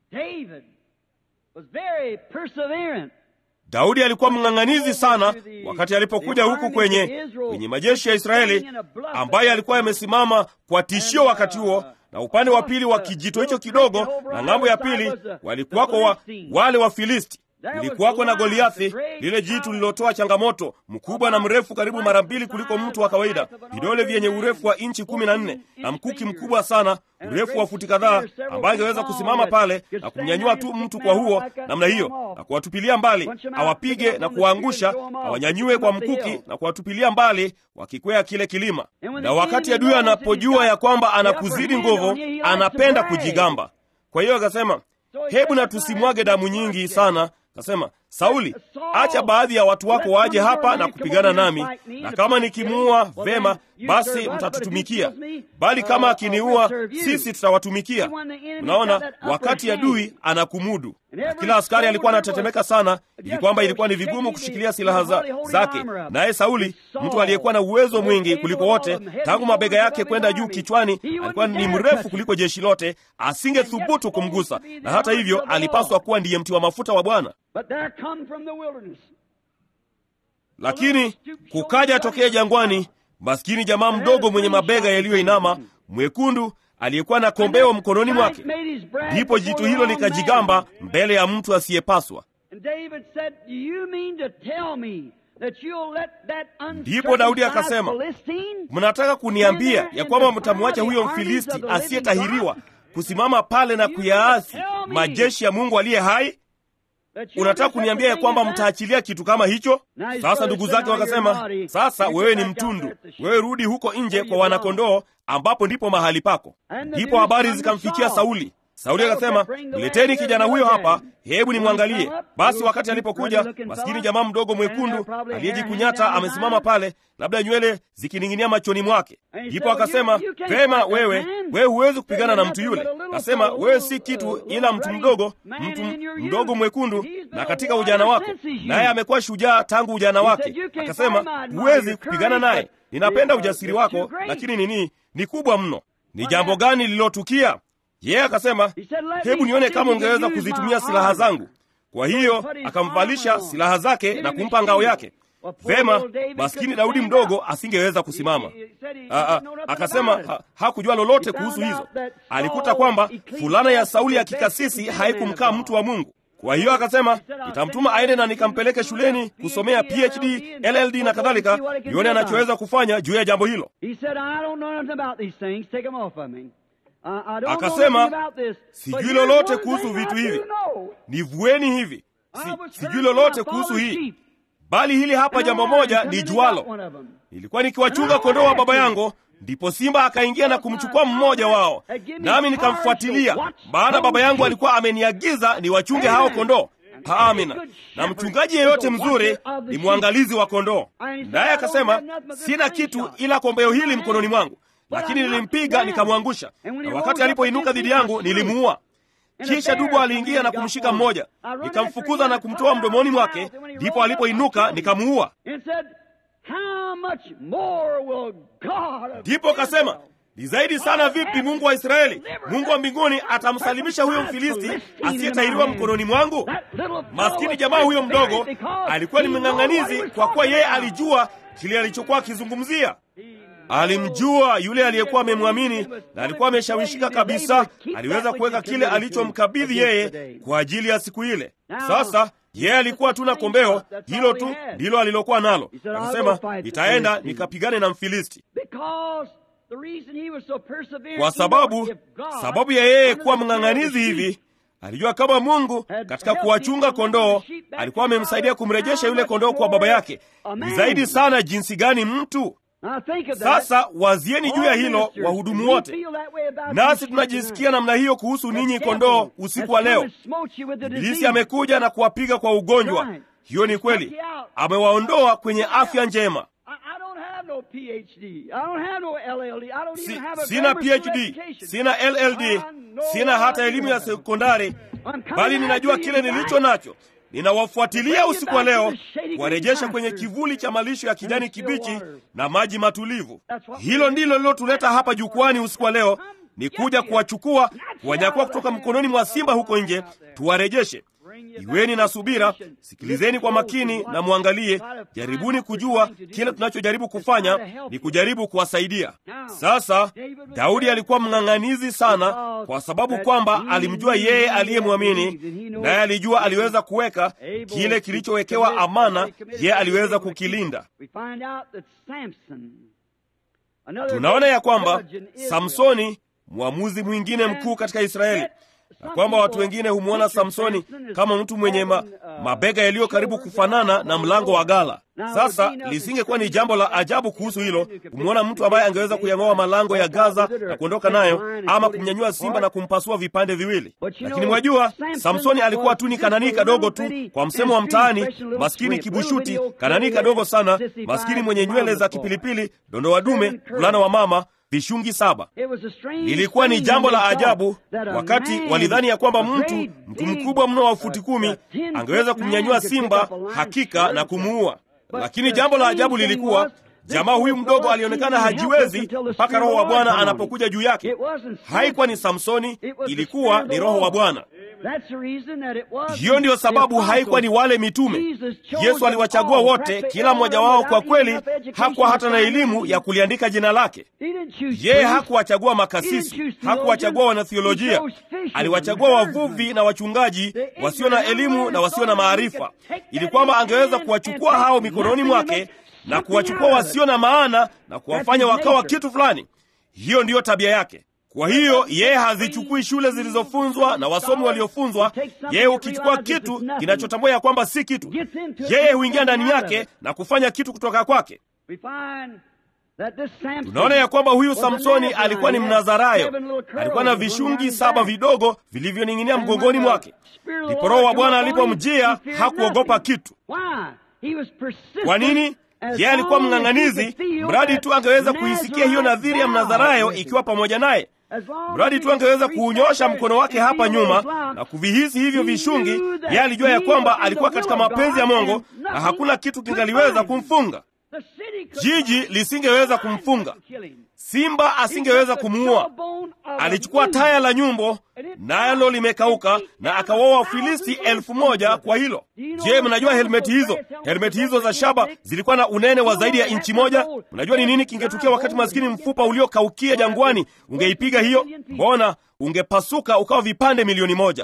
daudi alikuwa mng'ang'anizi sana wakati alipokuja huku kwenye kwenye majeshi ya israeli ambaye alikuwa yamesimama kwa tishio wakati huo na upande wa pili wa kijito hicho kidogo na ng'ambo ya pili walikuwako wa, wale wafilisti kulikuwako na goliathi lile jitu lililotoa changamoto mkubwa na mrefu karibu mara mbili kuliko mtu wa kawaida vidole vyenye urefu wa inchi kumi na nne na mkuki mkubwa sana urefu wa futi kadhaa ambaye angeweza kusimama pale na kumnyanyua tu mtu kwa huo namna hiyo na kuwatupilia mbali awapige na kuwaangusha awanyanyue kwa mkuki na kuwatupilia mbali wakikwea kile kilima na wakati adui anapojua ya kwamba anakuzidi nguvu anapenda kujigamba kwa hiyo akasema hebu na tusimwage damu nyingi sana kasema sauli acha baadhi ya watu wako waje hapa na kupigana nami na kama nikimuua vema basi mtatutumikia bali kama akiniua sisi tutawatumikia unaona wakati adui anakumudu na kila askari alikuwa anatetemeka sana ili kwamba ilikuwa ni vigumu kushikilia silaha za, zake naye sauli mtu aliyekuwa na uwezo mwingi kuliko wote tangu mabega yake kwenda juu kichwani alikuwa ni mrefu kuliko jeshi lote asingethubutu kumgusa na hata hivyo alipaswa kuwa ndiye mti wa mafuta wa bwana lakini kukaja tokea jangwani maskini jamaa mdogo mwenye mabega yaliyoinama mwekundu aliyekuwa na kombeo mkononi mwake ndipo jitu hilo likajigamba mbele ya mtu asiyepaswa ndipo daudi akasema mnataka kuniambia ya kwamba mtamwacha huyo mfilisti asiyetahiriwa kusimama pale na kuyaasi majeshi ya Mungu aliye hai? Unataka kuniambia ya kwamba mtaachilia kitu kama hicho? Sasa ndugu zake wakasema, sasa wewe ni mtundu, wewe rudi huko nje kwa wanakondoo, ambapo ndipo mahali pako. Ndipo habari zikamfikia Sauli. Sauli akasema, mleteni kijana huyo hapa, hebu nimwangalie. Basi wakati alipokuja, maskini jamaa mdogo mwekundu aliyejikunyata amesimama pale, labda nywele zikining'inia machoni mwake. Ndipo akasema, vema, wewe wewe huwezi kupigana na mtu yule. Akasema, wewe si kitu ila mtu mdogo, mtu mdogo mwekundu, na katika ujana wako, naye amekuwa shujaa tangu ujana wake. Akasema, huwezi kupigana naye. Ninapenda ujasiri wako, lakini nini, ni kubwa mno. Ni jambo gani lililotukia? Yeye yeah, akasema hebu nione kama ungeweza kuzitumia silaha zangu. Kwa hiyo akamvalisha silaha zake na kumpa ngao yake. Vema, maskini Daudi mdogo asingeweza kusimama. Aa, akasema ha, hakujua lolote kuhusu hizo. Alikuta kwamba fulana ya Sauli ya kikasisi haikumkaa mtu wa Mungu. Kwa hiyo akasema nitamtuma aende na nikampeleke shuleni kusomea PhD, LLD na kadhalika, nione anachoweza kufanya juu ya jambo hilo. Akasema sijui lolote kuhusu vitu hivi, nivueni hivi. Si, sijui lolote kuhusu hii, bali hili hapa jambo moja ni jualo. Nilikuwa nikiwachunga kondoo wa baba yangu, ndipo simba akaingia na kumchukua mmoja wao, nami nikamfuatilia, maana baba yangu alikuwa ameniagiza niwachunge hao kondoo. Amina. Na mchungaji yeyote mzuri ni mwangalizi wa kondoo. Naye akasema sina kitu ila kombeo hili mkononi mwangu lakini nilimpiga nikamwangusha, na wakati alipoinuka dhidi yangu nilimuua. Kisha dubu aliingia na kumshika mmoja, nikamfukuza na kumtoa mdomoni mwake, ndipo alipoinuka nikamuua. Ndipo kasema ni zaidi sana vipi Mungu wa Israeli, Mungu wa mbinguni atamsalimisha huyo Mfilisti asiyetahiriwa mkononi mwangu? Maskini jamaa huyo mdogo alikuwa ni mng'ang'anizi, kwa kuwa yeye alijua kile alichokuwa akizungumzia. Alimjua yule aliyekuwa amemwamini na alikuwa ameshawishika kabisa. Aliweza kuweka kile alichomkabidhi yeye kwa ajili ya siku ile. Sasa yeye alikuwa tu na kombeo hilo tu ndilo alilokuwa nalo. Akasema, nitaenda nikapigane na Mfilisti. Kwa sababu sababu ya yeye kuwa mng'ang'anizi hivi, alijua kama Mungu katika kuwachunga kondoo alikuwa amemsaidia kumrejesha yule kondoo kwa baba yake. Ni zaidi sana jinsi gani mtu sasa wazieni juu ya hilo, wahudumu wote. Nasi tunajisikia namna hiyo kuhusu ninyi kondoo usiku wa leo. Ibilisi amekuja na kuwapiga kwa ugonjwa. Hiyo ni kweli, amewaondoa kwenye afya njema. Si, sina PhD, sina LLD, sina hata elimu ya sekondari, bali ninajua kile nilicho nacho. Ninawafuatilia usiku wa leo kuwarejesha kwenye kivuli cha malisho ya kijani kibichi na maji matulivu. Hilo ndilo lilotuleta hapa jukwani usiku wa leo, ni kuja kuwachukua, kuwanyakua kutoka mkononi mwa simba huko nje, tuwarejeshe. Iweni na subira, sikilizeni kwa makini na mwangalie. Jaribuni kujua kile tunachojaribu kufanya ni kujaribu kuwasaidia. Sasa Daudi alikuwa mng'ang'anizi sana, kwa sababu kwamba alimjua yeye aliyemwamini, naye alijua aliweza kuweka kile kilichowekewa amana, yeye aliweza kukilinda. Tunaona ya kwamba Samsoni, mwamuzi mwingine mkuu katika Israeli na kwamba watu wengine humwona Samsoni kama mtu mwenye ma, mabega yaliyo karibu kufanana na mlango wa gala. Sasa lisingekuwa ni jambo la ajabu kuhusu hilo kumwona mtu ambaye angeweza kuyang'oa malango ya Gaza na kuondoka nayo, ama kumnyanyua simba na kumpasua vipande viwili. Lakini mwajua, Samsoni alikuwa tu ni kananii kadogo tu, kwa msemo wa mtaani, maskini kibushuti, kananii kadogo sana, maskini mwenye nywele za kipilipili, dondoa dume, mvulana wa mama vishungi saba. Lilikuwa ni jambo la ajabu wakati walidhani ya kwamba mtu mtu mkubwa mno wa futi kumi angeweza kumnyanyua simba hakika na kumuua. Lakini jambo la ajabu lilikuwa jamaa huyu mdogo alionekana hajiwezi mpaka Roho wa Bwana anapokuja juu yake. Haikuwa ni Samsoni, ilikuwa ni Roho wa Bwana. Hiyo ndiyo sababu haikuwa ni wale mitume. Yesu aliwachagua wote, kila mmoja wao kwa kweli hakuwa hata na elimu ya kuliandika jina lake. Yeye hakuwachagua makasisi, hakuwachagua wanathiolojia. Aliwachagua wavuvi na wachungaji wasio na elimu na wasio na maarifa, ili kwamba angeweza kuwachukua hao mikononi mwake na kuwachukua wasio na maana na kuwafanya wakawa kitu fulani. Hiyo ndiyo tabia yake. Kwa hiyo yeye hazichukui shule zilizofunzwa na wasomi waliofunzwa. Yeye hukichukua kitu kinachotambua ya kwamba si kitu, yeye huingia ndani yake na kufanya kitu kutoka kwake. Tunaona ya kwamba huyu Samsoni alikuwa ni Mnazarayo, alikuwa na vishungi saba vidogo vilivyoning'inia mgongoni mwake. Ndipo Roho wa Bwana alipomjia hakuogopa kitu. Kwa nini? Yeye alikuwa mng'ang'anizi, mradi tu angeweza kuisikia hiyo nadhiri ya Mnazarayo ikiwa pamoja naye, mradi tu angeweza kuunyosha mkono wake hapa nyuma na kuvihisi hivyo vishungi. Yeye alijua ya kwamba alikuwa katika mapenzi ya Mungu na hakuna kitu kingaliweza kumfunga. Jiji lisingeweza kumfunga, simba asingeweza kumuua. Alichukua taya la nyumbo, nalo limekauka, na akawaua Wafilisti elfu moja kwa hilo. Je, mnajua helmeti hizo, helmeti hizo za shaba zilikuwa na unene wa zaidi ya inchi moja? Mnajua ni nini kingetukia wakati maskini mfupa uliokaukia jangwani ungeipiga hiyo? Mbona ungepasuka ukawa vipande milioni moja.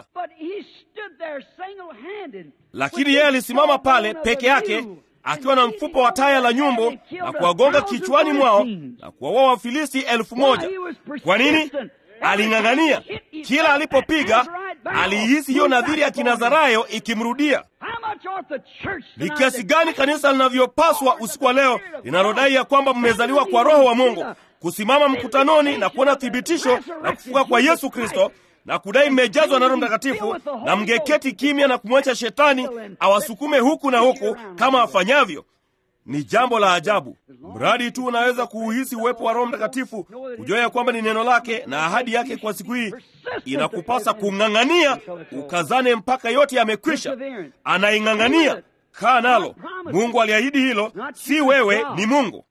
Lakini yeye alisimama pale peke yake akiwa na mfupa wa taya la nyumbo na kuwagonga kichwani mwao na kuwaua Wafilisti elfu moja. Kwa nini? Aling'ang'ania. Kila alipopiga aliihisi hiyo nadhiri ya Kinazarayo ikimrudia. Ni kiasi gani kanisa linavyopaswa usiku wa leo linalodai ya kwamba mmezaliwa kwa Roho wa Mungu, kusimama mkutanoni na kuona thibitisho la kufuka kwa Yesu Kristo na kudai mmejazwa na Roho Mtakatifu na mngeketi kimya na kumwacha shetani awasukume huku na huku kama afanyavyo. Ni jambo la ajabu. Mradi tu unaweza kuuhisi uwepo wa Roho Mtakatifu, kujua ya kwamba ni neno lake na ahadi yake kwa siku hii, inakupasa kung'ang'ania, ukazane mpaka yote yamekwisha. Anaing'ang'ania, kaa nalo. Mungu aliahidi hilo, si wewe, ni Mungu.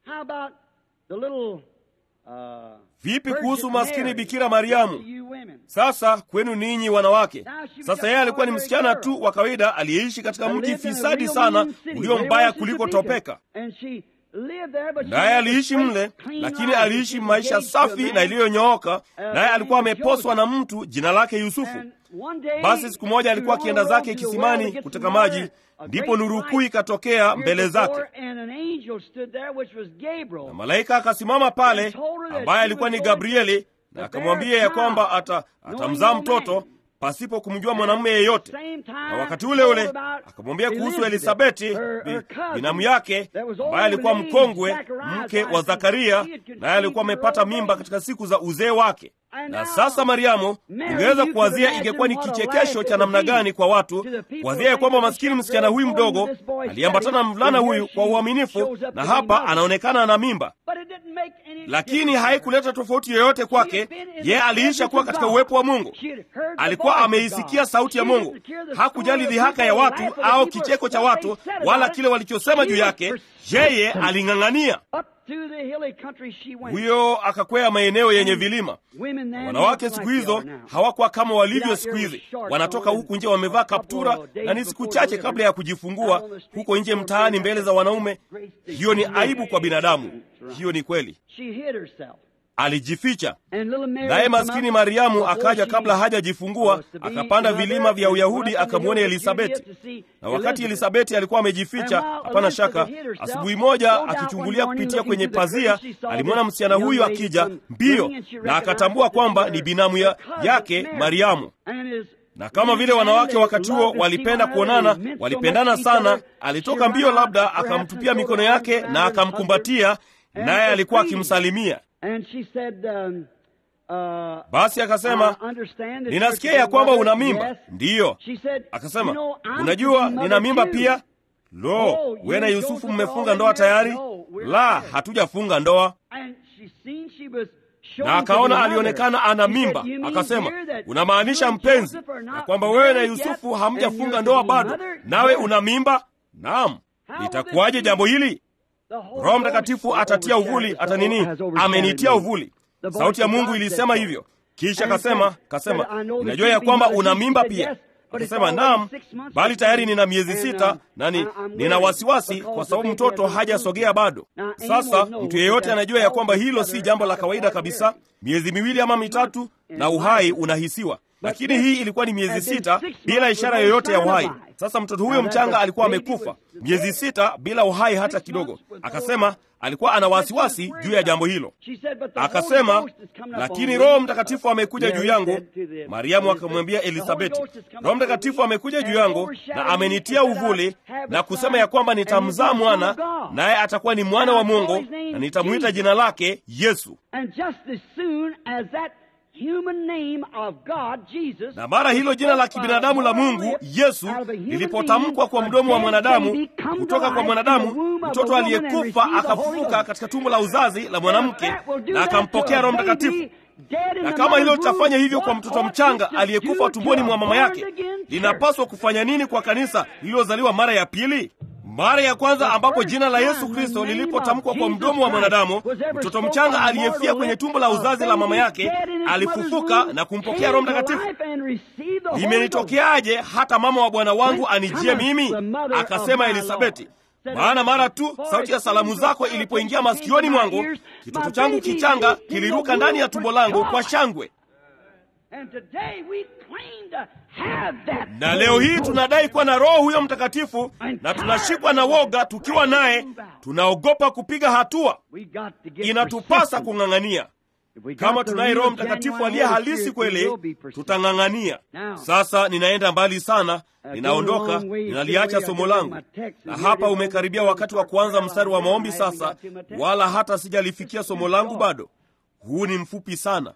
Vipi kuhusu maskini Bikira Mariamu? Sasa kwenu ninyi wanawake. Sasa yeye alikuwa ni msichana tu wa kawaida aliyeishi katika mji fisadi sana ulio mbaya kuliko Topeka, naye aliishi mle, lakini aliishi maisha safi na iliyonyooka, naye alikuwa ameposwa na mtu jina lake Yusufu. Basi siku moja alikuwa akienda zake kisimani kuteka maji, ndipo nuru kuu ikatokea mbele zake, na malaika akasimama pale, ambaye alikuwa ni Gabrieli, na akamwambia ya kwamba ata atamzaa mtoto pasipo kumjua mwanamume yeyote. Na wakati ule ule akamwambia kuhusu Elisabeti binamu yake, ambaye alikuwa mkongwe, mke wa Zakaria, naye alikuwa amepata mimba katika siku za uzee wake. Na sasa Mariamu, ungeweza kuwazia ingekuwa ni kichekesho cha namna gani kwa watu kuwazia ya kwamba maskini msichana huyu mdogo aliambatana na mvulana huyu kwa uaminifu, na hapa anaonekana ana mimba, lakini haikuleta tofauti yoyote kwake. Yeye aliisha kuwa katika uwepo wa Mungu, alikuwa ameisikia sauti ya Mungu. Hakujali dhihaka ya watu au kicheko cha watu, wala kile walichosema juu yake. Yeye aling'ang'ania huyo akakwea maeneo yenye vilima. Wanawake siku hizo hawakuwa kama walivyo siku hizi. Wanatoka huku nje wamevaa kaptura, na ni siku chache kabla ya kujifungua, huko nje mtaani, mbele za wanaume. Hiyo ni aibu kwa binadamu. Hiyo ni kweli. Alijificha. Naye maskini Mariamu akaja kabla hajajifungua, akapanda vilima vya Uyahudi akamwona Elisabeti. Na wakati Elisabeti alikuwa amejificha, hapana shaka, asubuhi moja akichungulia kupitia kwenye pazia, alimwona msichana huyu akija mbio, na akatambua kwamba ni binamu ya yake Mariamu. Na kama vile wanawake wakati huo walipenda kuonana, walipendana sana, alitoka mbio, labda akamtupia mikono yake na akamkumbatia, naye alikuwa akimsalimia. And she said, um, uh, Basi akasema, I understand that ninasikia you're ya kwamba mother." una mimba. Yes. Ndiyo. She said, Akasema, "You know, I'm unajua mother nina mimba too." pia. Lo, Oh, wewe na you Yusufu Joseph mmefunga already ndoa tayari? married? No, we're La, married. hatujafunga ndoa. And she seen she was showing Na to be akaona mother. alionekana ana She said, mimba. "You mean Akasema, dear, that unamaanisha you and mpenzi, Joseph are na not kwamba wewe na married yet, Yusufu and hamjafunga you're ndoa to be bado, mother? nawe Yes. una mimba? Naam. How will Litakuwaje this jambo be? hili? The Holy Roho Ghost Mtakatifu atatia overshadowed- uvuli, ata nini? has overshadowed Amenitia me. uvuli. The voice Sauti ya of Mungu God ilisema said so. hivyo. Kisha And kasema, said, kasema, said, "I know that unajua you ya be kwamba mother." una She mimba said, pia. "Yes, but it's Akasema, already naam, six months bali tayari nina miezi and, sita uh, nani, I- I'm nina worried wasiwasi because kwa the sababu baby mtoto hasn't hajasogea moved. bado. Now, Sasa anyone knows mtu yeyote that anajua ya kwamba hilo si altogether jambo la out of kawaida ordinary. kabisa. Miezi miwili ama mitatu na uhai unahisiwa. lakini hii ilikuwa ni miezi sita bila ishara yoyote ya uhai. Sasa mtoto huyo mchanga alikuwa amekufa miezi sita bila uhai hata kidogo. Akasema alikuwa ana wasiwasi juu ya jambo hilo. Akasema, lakini Roho Mtakatifu amekuja juu yangu. Mariamu akamwambia Elisabeti, Roho Mtakatifu amekuja juu yangu na amenitia uvuli na kusema ya kwamba nitamzaa mwana, naye atakuwa ni mwana wa Mungu, na nitamwita jina lake Yesu. Na mara hilo jina la kibinadamu la Mungu Yesu lilipotamkwa kwa mdomo wa mwanadamu, kutoka kwa mwanadamu, mtoto aliyekufa akafufuka katika tumbo la uzazi la mwanamke na akampokea Roho Mtakatifu. Na kama hilo litafanya hivyo kwa mtoto mchanga aliyekufa tumboni mwa mama yake, linapaswa kufanya nini kwa kanisa lililozaliwa mara ya pili? Mara ya kwanza ambapo jina la Yesu Kristo lilipotamkwa kwa mdomo wa mwanadamu, mtoto mchanga aliyefia kwenye tumbo la uzazi la mama yake alifufuka na kumpokea Roho Mtakatifu. Limenitokeaje hata mama wa Bwana wangu anijie mimi? Akasema Elisabeti, maana mara tu sauti ya salamu zako ilipoingia masikioni mwangu, kitoto changu kichanga kiliruka ndani ya tumbo langu kwa shangwe. Na leo hii tunadai kuwa na Roho huyo Mtakatifu, na tunashikwa na woga tukiwa naye, tunaogopa kupiga hatua. Inatupasa kung'ang'ania. Kama tunaye Roho Mtakatifu aliye halisi kweli, tutang'ang'ania. Sasa ninaenda mbali sana, ninaondoka, ninaliacha somo langu, na hapa umekaribia wakati wa kuanza mstari wa maombi sasa, wala hata sijalifikia somo langu bado. Huu ni mfupi sana.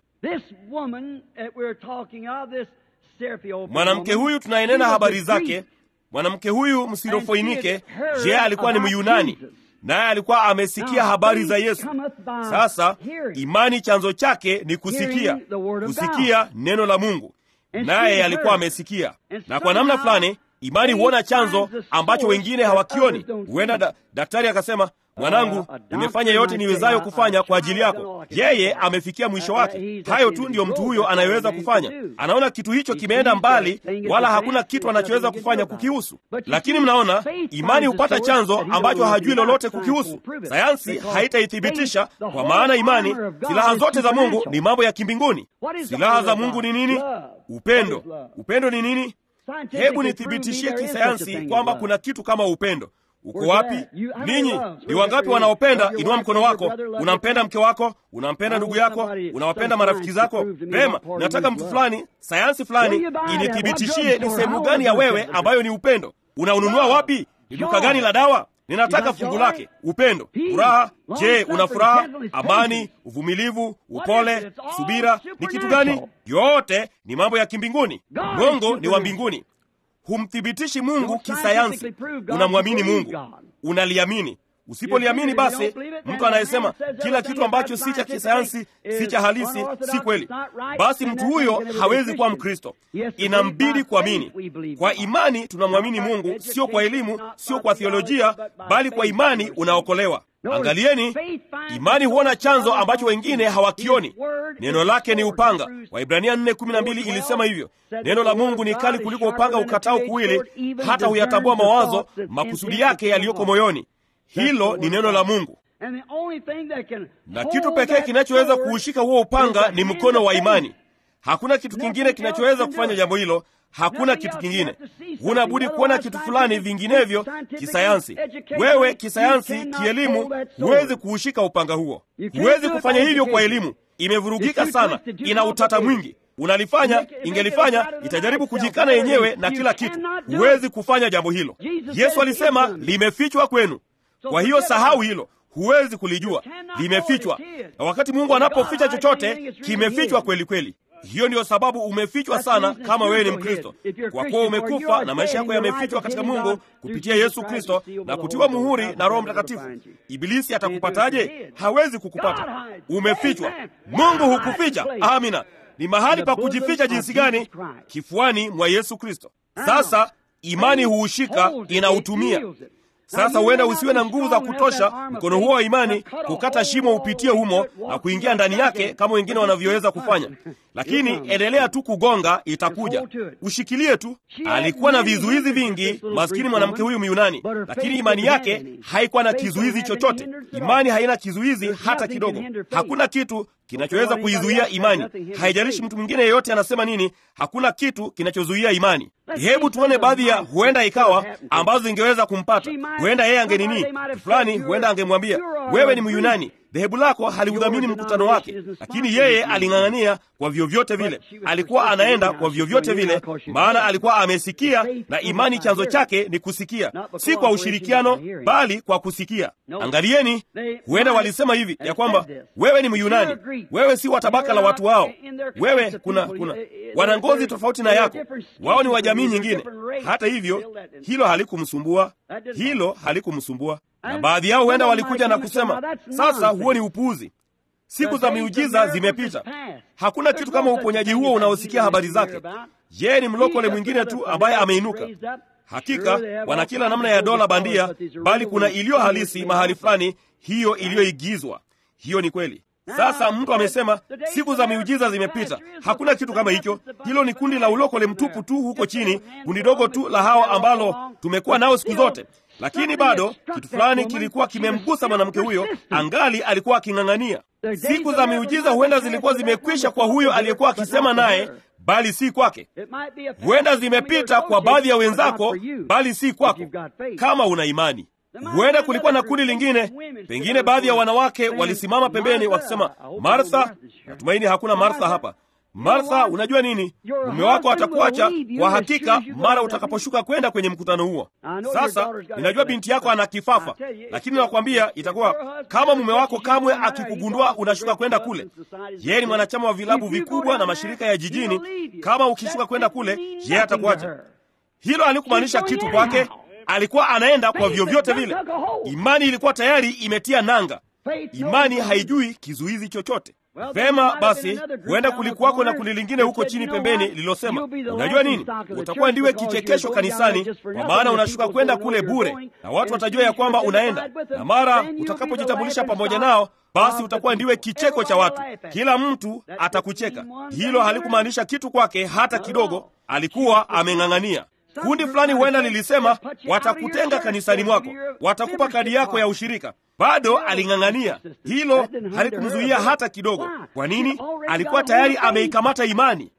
Mwanamke huyu tunayenena habari zake, mwanamke huyu Msirofoinike, je, alikuwa ni Myunani, naye alikuwa amesikia habari za Yesu. Sasa imani chanzo chake ni kusikia, kusikia neno la Mungu, naye alikuwa amesikia. Na kwa namna fulani imani huona chanzo ambacho wengine hawakioni. Huenda da, daktari akasema Mwanangu, nimefanya yote niwezayo kufanya kwa ajili yako. Yeye amefikia mwisho wake. Hayo tu ndiyo mtu huyo anayeweza kufanya. Anaona kitu hicho kimeenda mbali, wala hakuna kitu anachoweza kufanya kukihusu. Lakini mnaona, imani hupata chanzo ambacho hajui lolote kukihusu. Sayansi haitaithibitisha, kwa maana imani, silaha zote za Mungu ni mambo ya kimbinguni. Silaha za Mungu ni nini? Upendo. Upendo ni nini? Hebu nithibitishie kisayansi kwamba kuna kitu kama upendo. Uko wapi ninyi? Ni wangapi wanaopenda? Inua mkono wako. Unampenda mke wako, unampenda ndugu yako, unawapenda marafiki zako. Pema, nataka mtu fulani, sayansi fulani inithibitishie ni sehemu gani ya wewe ambayo ni upendo. Unaununua wapi? Ni duka gani la dawa? Ninataka fungu lake. Upendo, furaha. Je, una furaha, amani, uvumilivu, upole, subira? Ni kitu gani? Yote ni mambo ya kimbinguni. Mungu ni wa mbinguni. Humthibitishi Mungu kisayansi. Unamwamini Mungu, unaliamini. Usipoliamini basi, mtu anayesema kila kitu ambacho si cha kisayansi, si cha halisi, si kweli, basi mtu huyo hawezi kuwa Mkristo. Inambidi kuamini. Kwa imani tunamwamini Mungu, sio kwa elimu, sio kwa theolojia, bali kwa imani unaokolewa. Angalieni, imani huona chanzo ambacho wengine hawakioni. Neno lake ni upanga. Waibrania 4:12 ilisema hivyo, neno la Mungu ni kali kuliko upanga ukatao kuwili, hata huyatambua mawazo, makusudi yake yaliyoko moyoni. Hilo ni neno la Mungu, na kitu pekee kinachoweza kuushika huo upanga ni mkono wa imani. Hakuna kitu kingine kinachoweza kufanya jambo hilo. Hakuna kitu kingine. Huna budi kuona kitu fulani, vinginevyo kisayansi. Wewe kisayansi, kielimu, huwezi kuushika upanga huo. Huwezi kufanya hivyo kwa elimu. Imevurugika sana, ina utata mwingi. Unalifanya, ingelifanya, itajaribu kujikana yenyewe na kila kitu. Huwezi kufanya jambo hilo. Yesu alisema limefichwa kwenu. Kwa hiyo sahau hilo, huwezi kulijua, limefichwa. Na wakati Mungu anapoficha chochote, kimefichwa kweli kweli. Hiyo ndiyo sababu umefichwa sana, kama wewe ni Mkristo, kwa kuwa umekufa na maisha yako yamefichwa katika Mungu kupitia Yesu Kristo na kutiwa muhuri na Roho Mtakatifu. Ibilisi atakupataje? Hawezi kukupata, umefichwa. Mungu hukuficha. Amina. Ni mahali pa kujificha jinsi gani? Kifuani mwa Yesu Kristo. Sasa imani huushika, inautumia sasa huenda usiwe na nguvu za kutosha mkono huo wa imani kukata shimo upitie humo na kuingia ndani yake kama wengine wanavyoweza kufanya, lakini endelea tu kugonga, itakuja. Ushikilie tu. Alikuwa na vizuizi vingi, maskini mwanamke huyu Myunani, lakini imani yake haikuwa na kizuizi chochote. Imani haina kizuizi hata kidogo. Hakuna kitu kinachoweza kuizuia imani. Haijalishi mtu mwingine yeyote anasema nini, hakuna kitu kinachozuia imani. Hebu tuone baadhi ya huenda ikawa ambazo zingeweza kumpata. Huenda yeye angenini fulani, huenda angemwambia wewe ni Myunani, dhehebu lako haliudhamini mkutano wake, lakini yeye aling'ang'ania kwa vyovyote vile. Alikuwa anaenda kwa vyovyote vile, maana alikuwa amesikia, na imani chanzo chake ni kusikia, si kwa ushirikiano, bali kwa kusikia. Angalieni, huenda walisema hivi ya kwamba wewe ni Myunani, wewe si wa tabaka la watu wao, wewe kuna kuna wana ngozi tofauti na yako, wao ni wa jamii nyingine. Hata hivyo, hilo halikumsumbua, hilo halikumsumbua na baadhi yao huenda walikuja na kusema, sasa huo ni upuuzi, siku za miujiza zimepita. Hakuna kitu kama uponyaji huo unaosikia habari zake. Yeye ni mlokole mwingine tu ambaye ameinuka. Hakika wana kila namna ya dola bandia, bali kuna iliyo halisi mahali fulani, hiyo iliyoigizwa. Hiyo ni kweli. Sasa mtu amesema siku za miujiza zimepita. Hakuna kitu kama hicho. Hilo ni kundi la ulokole mtupu tu huko chini, kundi dogo tu la hao ambalo tumekuwa nao siku zote lakini bado kitu fulani kilikuwa kimemgusa mwanamke huyo, angali alikuwa aking'ang'ania. Siku za miujiza huenda zilikuwa zimekwisha kwa huyo aliyekuwa akisema naye, bali si kwake. Huenda zimepita kwa baadhi ya wenzako, bali si kwako, kama una imani. Huenda kulikuwa na kundi lingine, pengine baadhi ya wanawake walisimama pembeni wakisema, Martha, natumaini hakuna Martha hapa. Martha, unajua nini? Mume wako atakuacha kwa hakika mara utakaposhuka kwenda kwenye mkutano huo. Sasa ninajua binti yako ana kifafa, lakini nakwambia itakuwa kama mume wako kamwe akikugundua unashuka kwenda kule. Yeye ni mwanachama wa vilabu vikubwa na mashirika ya jijini. Kama ukishuka kwenda kule, yeye atakuacha. Hilo halikumaanisha kitu kwake. Alikuwa anaenda kwa vyovyote vile. Imani ilikuwa tayari imetia nanga. Imani haijui kizuizi chochote. Vema basi, huenda kulikuwako na kundi lingine huko chini pembeni lililosema, unajua nini, utakuwa ndiwe kichekesho kanisani, kwa maana unashuka kwenda kule bure, na watu watajua ya kwamba unaenda, na mara utakapojitambulisha pamoja nao, basi utakuwa ndiwe kicheko cha watu, kila mtu atakucheka. Hilo halikumaanisha kitu kwake hata kidogo. Alikuwa ameng'ang'ania. Kundi fulani huenda lilisema watakutenga kanisani mwako, watakupa kadi yako ya ushirika. Bado aling'ang'ania. Hilo halikumzuia hata kidogo. Kwa nini? Alikuwa tayari ameikamata imani.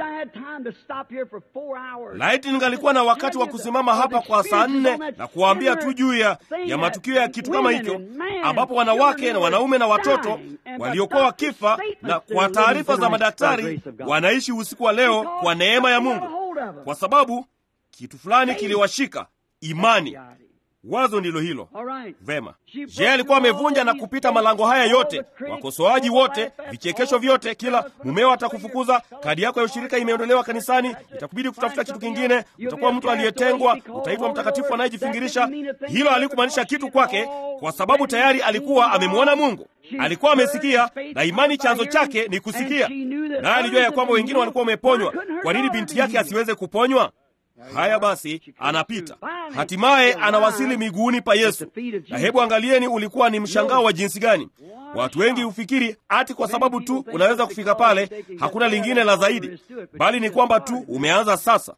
Laiti ningalikuwa na wakati wa kusimama hapa kwa saa nne na kuwaambia tu juu ya, ya matukio ya kitu kama hicho, ambapo wanawake na wanaume na watoto waliokuwa wakifa na kwa taarifa za madaktari wanaishi usiku wa leo kwa neema ya Mungu, kwa sababu kitu fulani kiliwashika imani. Wazo ndilo hilo. Vema, je, alikuwa amevunja na kupita malango haya yote, wakosoaji wote, vichekesho vyote, kila mumeo atakufukuza, kadi yako ya ushirika imeondolewa kanisani, itakubidi kutafuta kitu kingine, utakuwa mtu aliyetengwa, utaitwa mtakatifu anayejifingirisha. Hilo halikumaanisha kitu kwake, kwa sababu tayari alikuwa amemwona Mungu, alikuwa amesikia, na imani chanzo chake ni kusikia, naye alijua ya kwamba wengine walikuwa wameponywa. Kwa nini binti yake asiweze kuponywa? Haya basi, anapita hatimaye, anawasili miguuni pa Yesu. Na hebu angalieni, ulikuwa ni mshangao wa jinsi gani! Watu wengi hufikiri ati kwa sababu tu unaweza kufika pale, hakuna lingine la zaidi, bali ni kwamba tu umeanza sasa.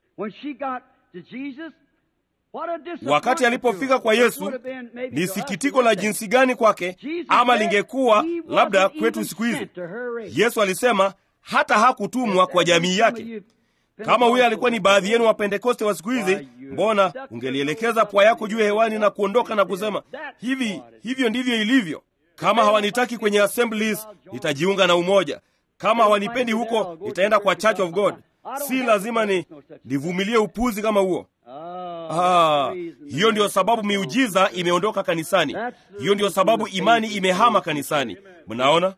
Wakati alipofika kwa Yesu, ni sikitiko la jinsi gani kwake, ama lingekuwa labda kwetu siku hizi. Yesu alisema hata hakutumwa kwa jamii yake. Kama huyo alikuwa ni baadhi yenu wa Pentekoste wa siku hizi, mbona ungelielekeza pua yako juu hewani na kuondoka na kusema hivi, hivyo ndivyo ilivyo. Kama hawanitaki kwenye assemblies, nitajiunga na umoja. Kama hawanipendi huko, nitaenda kwa Church of God. Si lazima ni nivumilie upuzi kama huo. Ah, hiyo ndiyo sababu miujiza imeondoka kanisani. Hiyo ndiyo sababu imani imehama kanisani. Mnaona,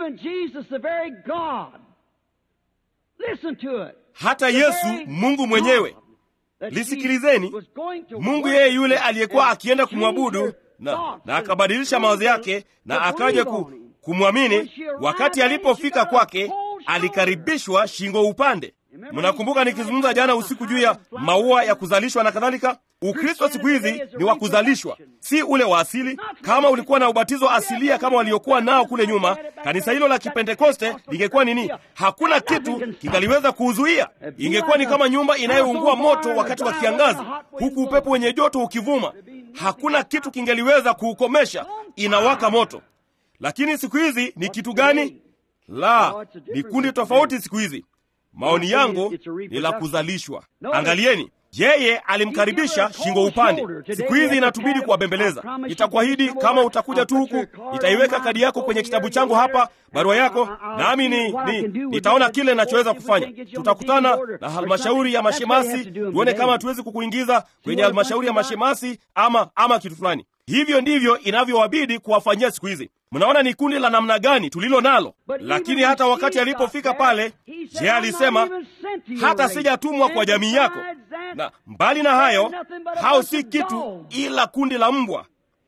hata Yesu Mungu mwenyewe, lisikilizeni, Mungu yeye yule aliyekuwa akienda kumwabudu na, na akabadilisha mawazo yake na akaja ku, kumwamini. Wakati alipofika kwake, alikaribishwa shingo upande. Mnakumbuka nikizungumza jana usiku juu ya maua ya kuzalishwa na kadhalika? Ukristo siku hizi ni wa kuzalishwa, si ule wa asili. Kama ulikuwa na ubatizo asilia kama waliokuwa nao kule nyuma, kanisa hilo la Kipentekoste lingekuwa nini? Hakuna kitu kingaliweza kuuzuia. Ingekuwa ni kama nyumba inayoungua moto wakati wa kiangazi, huku upepo wenye joto ukivuma. Hakuna kitu kingeliweza kuukomesha, inawaka moto. Lakini siku hizi ni kitu gani? La, ni kundi tofauti siku hizi. Maoni yangu ni la kuzalishwa. Angalieni, yeye alimkaribisha shingo upande. Siku hizi inatubidi kuwabembeleza. Nitakuahidi kama utakuja tu huku, nitaiweka kadi yako kwenye kitabu changu hapa, barua yako, nami ni, ni nitaona kile ninachoweza kufanya. Tutakutana na halmashauri ya mashemasi, tuone kama hatuwezi kukuingiza kwenye halmashauri ya mashemasi ama ama kitu fulani. Hivyo ndivyo inavyowabidi kuwafanyia siku hizi. Mnaona ni kundi la namna gani tulilo nalo. Lakini hata wakati alipofika pale, je, alisema hata sijatumwa kwa jamii yako? Na mbali na hayo, hao si kitu ila kundi la mbwa.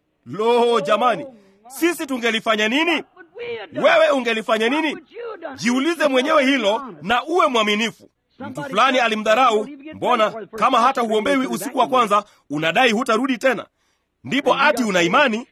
Lo, jamani, sisi tungelifanya nini? Wewe ungelifanya nini? Jiulize mwenyewe hilo na uwe mwaminifu. Mtu fulani alimdharau. Mbona kama hata huombewi usiku wa kwanza unadai hutarudi tena? Ndipo ati una imani?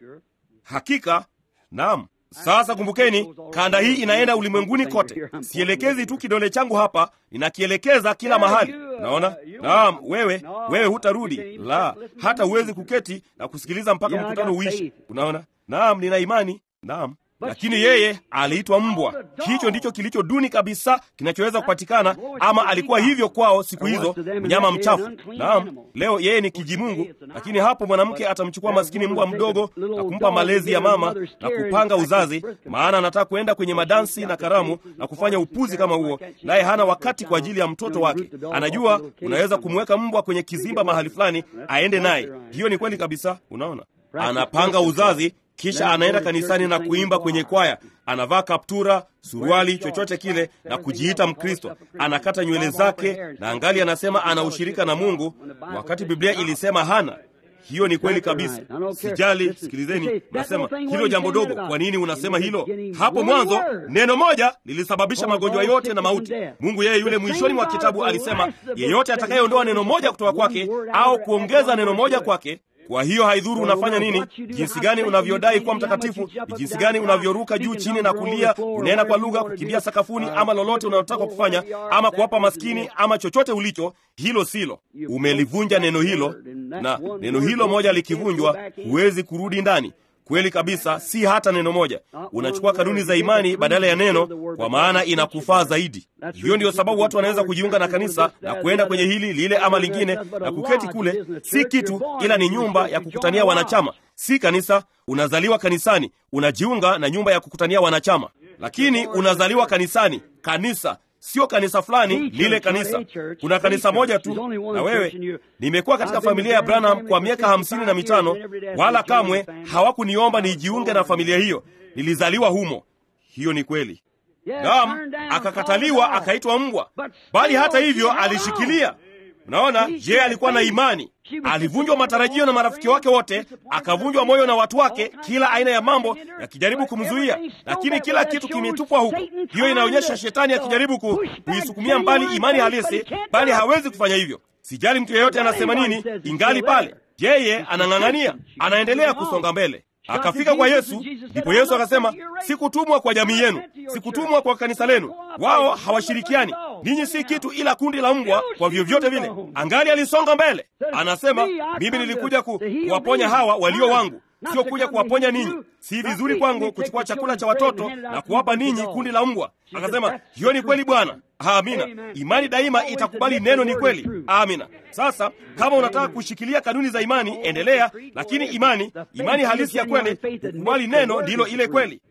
Hakika Naam. Sasa kumbukeni, kanda hii inaenda ulimwenguni kote. Sielekezi tu kidole changu hapa, ninakielekeza kila mahali. Naona? Naam, wewe wewe hutarudi. La, hata huwezi kuketi na kusikiliza mpaka mkutano uishi. Unaona? Naam, nina imani. Naam. Lakini yeye aliitwa mbwa. Hicho ndicho kilicho duni kabisa kinachoweza kupatikana, ama alikuwa hivyo kwao siku hizo, mnyama mchafu. Naam, leo yeye ni kijimungu, lakini hapo mwanamke atamchukua maskini mbwa mdogo na kumpa malezi ya mama na kupanga uzazi, maana anataka kuenda kwenye madansi na karamu na kufanya upuzi kama huo, naye hana wakati kwa ajili ya mtoto wake. Anajua unaweza kumweka mbwa kwenye kizimba mahali fulani aende naye. Hiyo ni kweli kabisa. Unaona, anapanga uzazi kisha anaenda kanisani na kuimba kwenye kwaya, anavaa kaptura, suruali, chochote kile na kujiita Mkristo. Anakata nywele zake na angali anasema ana ushirika na Mungu, wakati Biblia ilisema hana. Hiyo ni kweli kabisa. Sijali, sikilizeni, nasema hilo jambo dogo. Kwa nini unasema hilo? Hapo mwanzo neno moja lilisababisha magonjwa yote na mauti. Mungu yeye yule mwishoni mwa kitabu alisema, yeyote atakayeondoa neno moja kutoka kwake au kuongeza neno moja kwake kwa hiyo haidhuru unafanya nini, jinsi gani unavyodai kuwa mtakatifu, ni jinsi gani unavyoruka juu chini na kulia, unaenda kwa lugha, kukimbia sakafuni, ama lolote unalotaka kufanya, ama kuwapa maskini, ama chochote ulicho, hilo silo. Umelivunja neno hilo, na neno hilo moja likivunjwa, huwezi kurudi ndani. Kweli kabisa, si hata neno moja. Unachukua kanuni za imani badala ya neno, kwa maana inakufaa zaidi. Hiyo ndiyo sababu watu wanaweza kujiunga na kanisa na kuenda kwenye hili lile ama lingine na kuketi kule. Si kitu, ila ni nyumba ya kukutania wanachama, si kanisa. Unazaliwa kanisani, unajiunga na nyumba ya kukutania wanachama, lakini unazaliwa kanisani. Kanisa sio kanisa fulani, lile kanisa. Kuna kanisa moja tu. Na wewe, nimekuwa katika familia ya Branham kwa miaka hamsini na mitano, wala kamwe hawakuniomba nijiunge na familia hiyo. Nilizaliwa humo. Hiyo ni kweli. Naam, akakataliwa, akaitwa mbwa, bali hata hivyo alishikilia. Unaona, je, alikuwa na imani. Alivunjwa matarajio na marafiki wake wote, akavunjwa moyo na watu wake, kila aina ya mambo yakijaribu kumzuia, lakini kila kitu kimetupwa huko. Hiyo inaonyesha shetani akijaribu ku, kuisukumia mbali imani halisi, bali hawezi kufanya hivyo. Sijali mtu yeyote anasema nini, ingali pale, yeye anang'ang'ania, anaendelea kusonga mbele. Akafika kwa Yesu, ndipo Yesu akasema, sikutumwa kwa jamii yenu, sikutumwa kwa kanisa lenu. Wao hawashirikiani, ninyi si kitu ila kundi la mbwa. Kwa vyovyote vile, angali alisonga mbele, anasema, mimi nilikuja ku, kuwaponya hawa walio wangu, sio kuja kuwaponya ninyi. Si vizuri kwangu kuchukua chakula cha watoto na kuwapa ninyi kundi la mbwa. Akasema, hiyo ni kweli Bwana. Amina. Imani daima itakubali neno ni kweli. Amina. Sasa kama unataka kushikilia kanuni za imani, endelea, lakini imani, imani halisi ya kweli, kukubali neno ndilo ile kweli.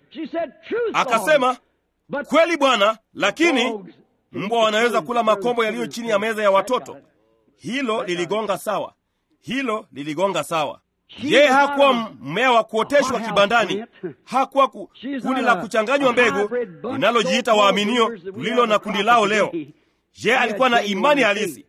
Akasema, kweli Bwana, lakini mbwa wanaweza kula makombo yaliyo chini ya meza ya watoto. Hilo liligonga sawa, hilo liligonga sawa. Yeye hakuwa mmea wa kuoteshwa kibandani, hakuwa ku, kundi la kuchanganywa mbegu linalojiita waaminio lililo na kundi lao leo. Yeye alikuwa na imani halisi.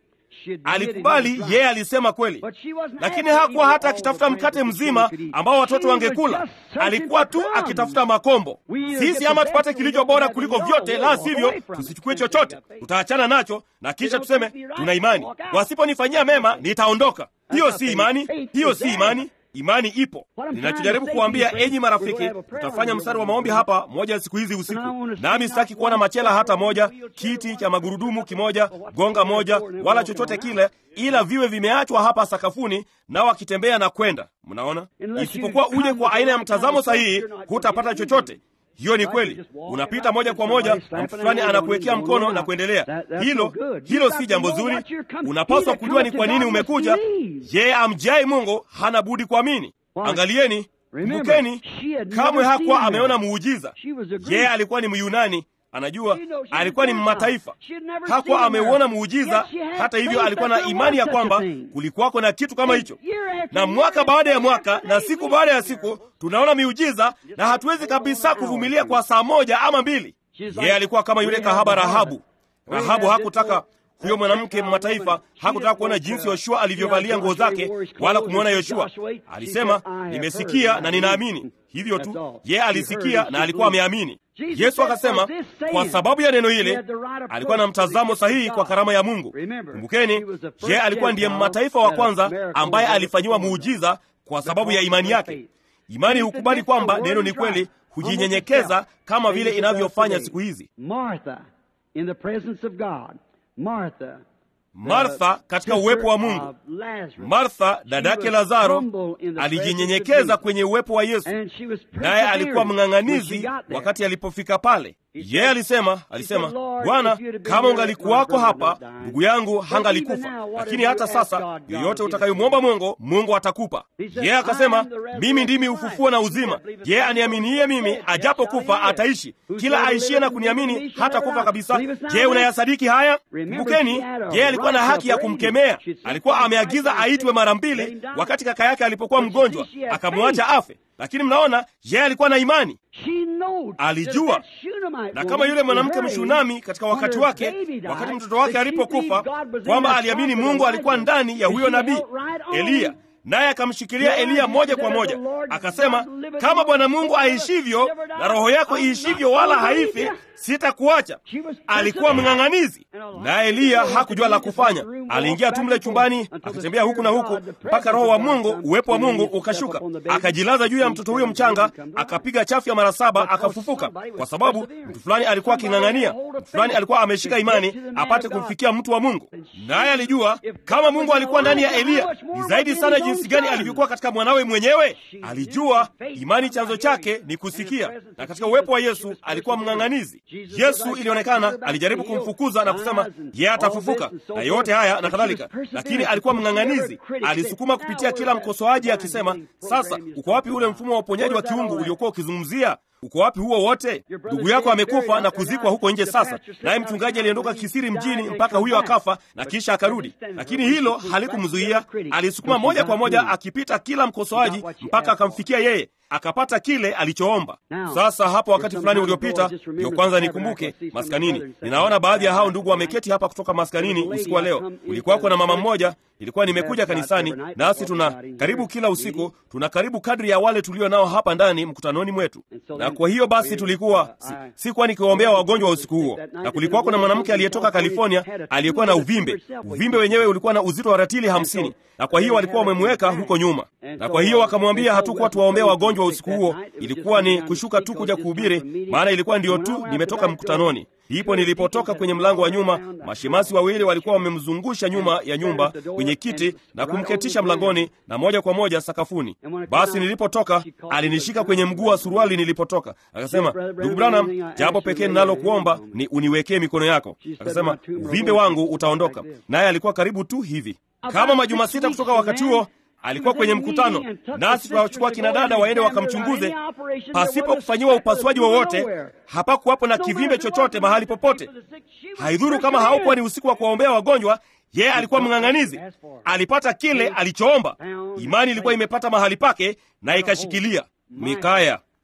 alikubali yeye alisema kweli, lakini hakuwa hata akitafuta mkate mzima ambao watoto wangekula. Alikuwa tu akitafuta makombo. Sisi ama tupate kilicho bora kuliko vyote, la sivyo tusichukue chochote, tutaachana nacho na kisha tuseme tuna imani. Wasiponifanyia mema nitaondoka. Hiyo si imani, hiyo si imani. Imani ipo. Ninachojaribu kuambia enyi marafiki, tutafanya mstari wa maombi hapa moja ya siku hizi usiku, nami sitaki kuona machela hata moja, kiti cha magurudumu kimoja, gonga moja, wala chochote kile, ila viwe vimeachwa hapa sakafuni, nao wakitembea na kwenda. Mnaona, isipokuwa uje kwa aina ya mtazamo sahihi, hutapata chochote. Hiyo ni kweli. Unapita moja kwa moja na mtu fulani anakuwekea mkono na kuendelea. Hilo hilo si jambo zuri. Unapaswa kujua ni kwa nini umekuja. Yeye amjai Mungu hana budi kuamini. Angalieni, kumbukeni, kamwe hakuwa ameona muujiza. Yeye alikuwa ni Myunani, anajua alikuwa ni mataifa, hakuwa ameuona muujiza. Hata hivyo, alikuwa na imani ya kwamba kulikuwako na kitu kama hicho, na mwaka baada ya mwaka na siku baada ya siku tunaona miujiza, na hatuwezi kabisa kuvumilia kwa saa moja ama mbili. Yeye alikuwa kama yule kahaba Rahabu. Rahabu hakutaka huyo mwanamke mataifa hakutaka kuona jinsi Yoshua alivyovalia nguo zake wala kumwona Yoshua. Alisema, nimesikia na ninaamini. Hivyo tu, yeye alisikia na alikuwa ameamini. Yesu akasema kwa sababu ya neno hile alikuwa na mtazamo sahihi kwa karama ya Mungu. Kumbukeni, yeye alikuwa ndiye mataifa wa kwanza ambaye alifanyiwa muujiza kwa sababu ya imani yake. Imani hukubali kwamba neno ni kweli, hujinyenyekeza kama vile inavyofanya siku hizi. Martha, Martha katika uwepo wa Mungu. Martha dadake Lazaro alijinyenyekeza kwenye uwepo wa Yesu, naye alikuwa mng'ang'anizi wakati alipofika pale. Yeye alisema alisema, Bwana, kama ungalikuwako hapa, ndugu yangu hangalikufa. Lakini hata sasa, yoyote utakayomwomba Mungu, Mungu atakupa. Yeye akasema, mimi ndimi ufufuo na uzima. Yeye aniaminiye mimi, ajapokufa ataishi. Kila aishie na kuniamini hata kufa kabisa. Je, unayasadiki haya? Kumbukeni, yeye alikuwa na haki ya kumkemea. Alikuwa ameagiza aitwe mara mbili wakati kaka yake alipokuwa mgonjwa, akamwacha afe. Lakini mnaona, yeye alikuwa na imani, alijua. Na kama yule mwanamke Mshunami katika wakati wake, wakati mtoto wake alipokufa, kwamba aliamini Mungu alikuwa ndani ya huyo nabii Eliya, naye akamshikilia Eliya moja kwa moja, akasema, kama Bwana Mungu aishivyo na roho yako iishivyo, wala haifi, sitakuacha. Alikuwa mng'ang'anizi, naye Eliya hakujua la kufanya. Aliingia tu mle chumbani, akatembea huku na huku mpaka Roho wa Mungu, uwepo wa Mungu ukashuka, akajilaza juu ya mtoto huyo mchanga, akapiga chafya mara saba, akafufuka, kwa sababu mtu fulani alikuwa aking'ang'ania, mtu fulani alikuwa ameshika imani apate kumfikia mtu wa Mungu. Naye alijua kama Mungu alikuwa ndani ya Eliya, ni zaidi sana jinsi gani alivyokuwa katika mwanawe mwenyewe. Alijua imani chanzo chake ni kusikia, na katika uwepo wa Yesu alikuwa mng'ang'anizi. Yesu ilionekana alijaribu kumfukuza na kusema yeye atafufuka na yote haya na kadhalika, lakini alikuwa mng'ang'anizi. Alisukuma kupitia kila mkosoaji akisema, sasa uko wapi ule mfumo wa uponyaji wa kiungu uliokuwa ukizungumzia? Uko wapi huo wote? Ndugu yako amekufa na kuzikwa huko nje sasa, naye mchungaji aliondoka kisiri mjini mpaka huyo akafa na kisha akarudi, lakini hilo halikumzuia. Alisukuma moja kwa moja akipita kila mkosoaji mpaka akamfikia yeye, akapata kile alichoomba. Sasa hapo wakati fulani uliopita, ndio kwanza nikumbuke maskanini, ninaona baadhi ya hao ndugu wameketi hapa kutoka maskanini usiku wa leo. Kulikuwako na mama mmoja, ilikuwa nimekuja kanisani, nasi tuna karibu kila usiku, tuna karibu kadri ya wale tulio nao hapa ndani mkutanoni mwetu na kwa hiyo basi tulikuwa si, sikuwa nikiwaombea wagonjwa wa usiku huo, na kulikuwa kuna mwanamke aliyetoka California aliyekuwa na uvimbe. Uvimbe wenyewe ulikuwa na uzito wa ratili hamsini, na kwa hiyo walikuwa wamemweka huko nyuma, na kwa hiyo wakamwambia hatukuwa tuwaombea wagonjwa wa usiku huo, ilikuwa ni kushuka tu kuja kuhubiri, maana ilikuwa ndiyo tu nimetoka mkutanoni. Ndipo nilipotoka kwenye mlango wa nyuma, mashemasi wawili walikuwa wamemzungusha nyuma ya nyumba kwenye kiti na kumketisha mlangoni na moja kwa moja sakafuni. Basi nilipotoka, alinishika kwenye mguu wa suruali nilipotoka, akasema, ndugu Branham, jambo pekee ninalokuomba ni uniwekee mikono yako. Akasema, uvimbe wangu utaondoka. Naye alikuwa karibu tu hivi. Kama majuma sita kutoka wakati huo alikuwa kwenye mkutano nasi tukawachukua kina dada waende wakamchunguze, pasipo kufanyiwa upasuaji wowote. Hapakuwapo na kivimbe chochote mahali popote. Haidhuru kama haukuwa ni usiku wa kuwaombea wagonjwa, yeye alikuwa mng'ang'anizi. Alipata kile alichoomba. Imani ilikuwa imepata mahali pake na ikashikilia. Mikaya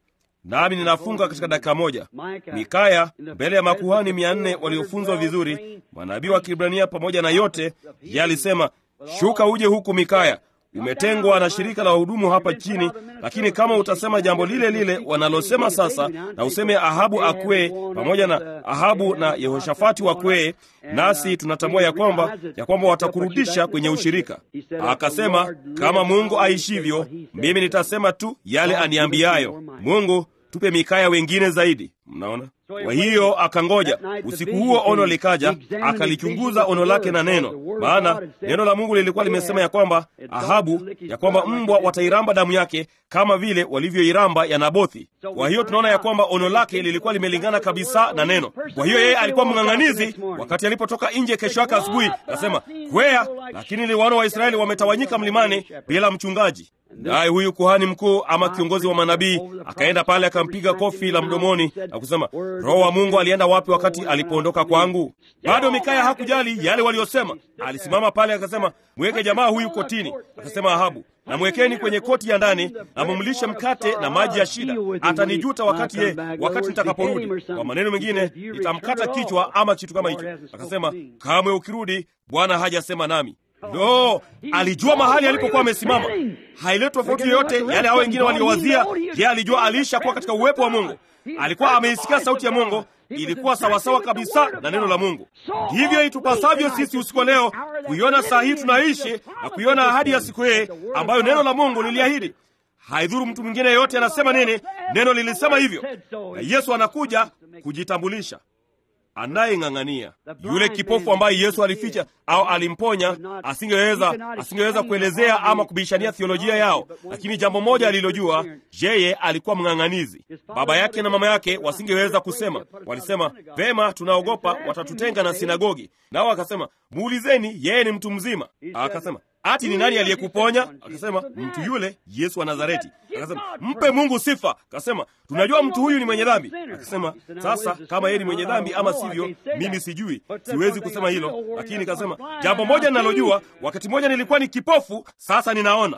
nami ninafunga katika dakika moja. Mikaya mbele ya makuhani mia nne waliofunzwa vizuri, manabii wa Kibrania pamoja na yote, ye alisema, shuka uje huku Mikaya, umetengwa na shirika la wahudumu hapa chini, lakini kama utasema jambo lile lile wanalosema sasa, na useme Ahabu akwee pamoja na Ahabu na Yehoshafati wakwee, nasi tunatambua ya kwamba ya kwamba watakurudisha kwenye ushirika. Akasema, kama Mungu aishivyo, mimi nitasema tu yale aniambiayo. Mungu, tupe Mikaya wengine zaidi. Mnaona? Kwa hiyo akangoja. Usiku huo ono likaja, akalichunguza ono lake na neno, maana neno la Mungu lilikuwa limesema ya kwamba Ahabu, ya kwamba mbwa watairamba damu yake kama vile walivyoiramba ya Nabothi. Kwa hiyo tunaona ya kwamba ono lake lilikuwa limelingana kabisa na neno. Kwa hiyo yeye alikuwa mng'ang'anizi. Wakati alipotoka nje kesho yake asubuhi, akasema kwea, lakini ni wana wa Israeli wametawanyika mlimani bila mchungaji. Naye huyu kuhani mkuu ama kiongozi wa manabii akaenda pale akampiga kofi la mdomoni na kusema, Roho wa Mungu alienda wapi wakati alipoondoka kwangu? Bado Mikaya hakujali yale waliosema. Alisimama pale akasema, mweke jamaa huyu kotini. Akasema Ahabu, na mwekeni kwenye koti ya ndani na mumlishe mkate na maji ya shida. Atanijuta wakati ye, wakati nitakaporudi. Kwa maneno mengine, nitamkata kichwa ama kitu kama hicho. Akasema, kamwe ukirudi, Bwana hajasema nami. Lo, alijua mahali alipokuwa amesimama. Haileti tofauti yoyote yale hao wengine waliowazia. Je, alijua aliisha kuwa katika uwepo wa Mungu? Alikuwa ameisikia sauti ya Mungu, ilikuwa sawasawa kabisa na neno la Mungu. Ndivyo itupasavyo sisi usiku wa leo kuiona saa hii tunaishi na kuiona ahadi ya siku hii ambayo neno la Mungu liliahidi. Haidhuru mtu mwingine yeyote anasema nini, neno lilisema hivyo, na Yesu anakuja kujitambulisha anayeng'ang'ania yule kipofu ambaye Yesu alificha au alimponya, asingeweza asingeweza kuelezea ama kubishania theolojia yao, lakini jambo moja alilojua, yeye alikuwa mng'ang'anizi. Baba yake na mama yake wasingeweza kusema, walisema vema, tunaogopa watatutenga na sinagogi. Nao akasema muulizeni, yeye ni mtu mzima. Akasema ati ni nani aliyekuponya? Akasema mtu yule Yesu wa Nazareti. Akasema mpe Mungu sifa. Akasema tunajua mtu huyu ni mwenye dhambi. Akasema sasa, kama yeye ni mwenye dhambi ama sivyo, mimi sijui, siwezi kusema hilo, lakini kasema jambo moja ninalojua, wakati mmoja nilikuwa ni kipofu, sasa ninaona.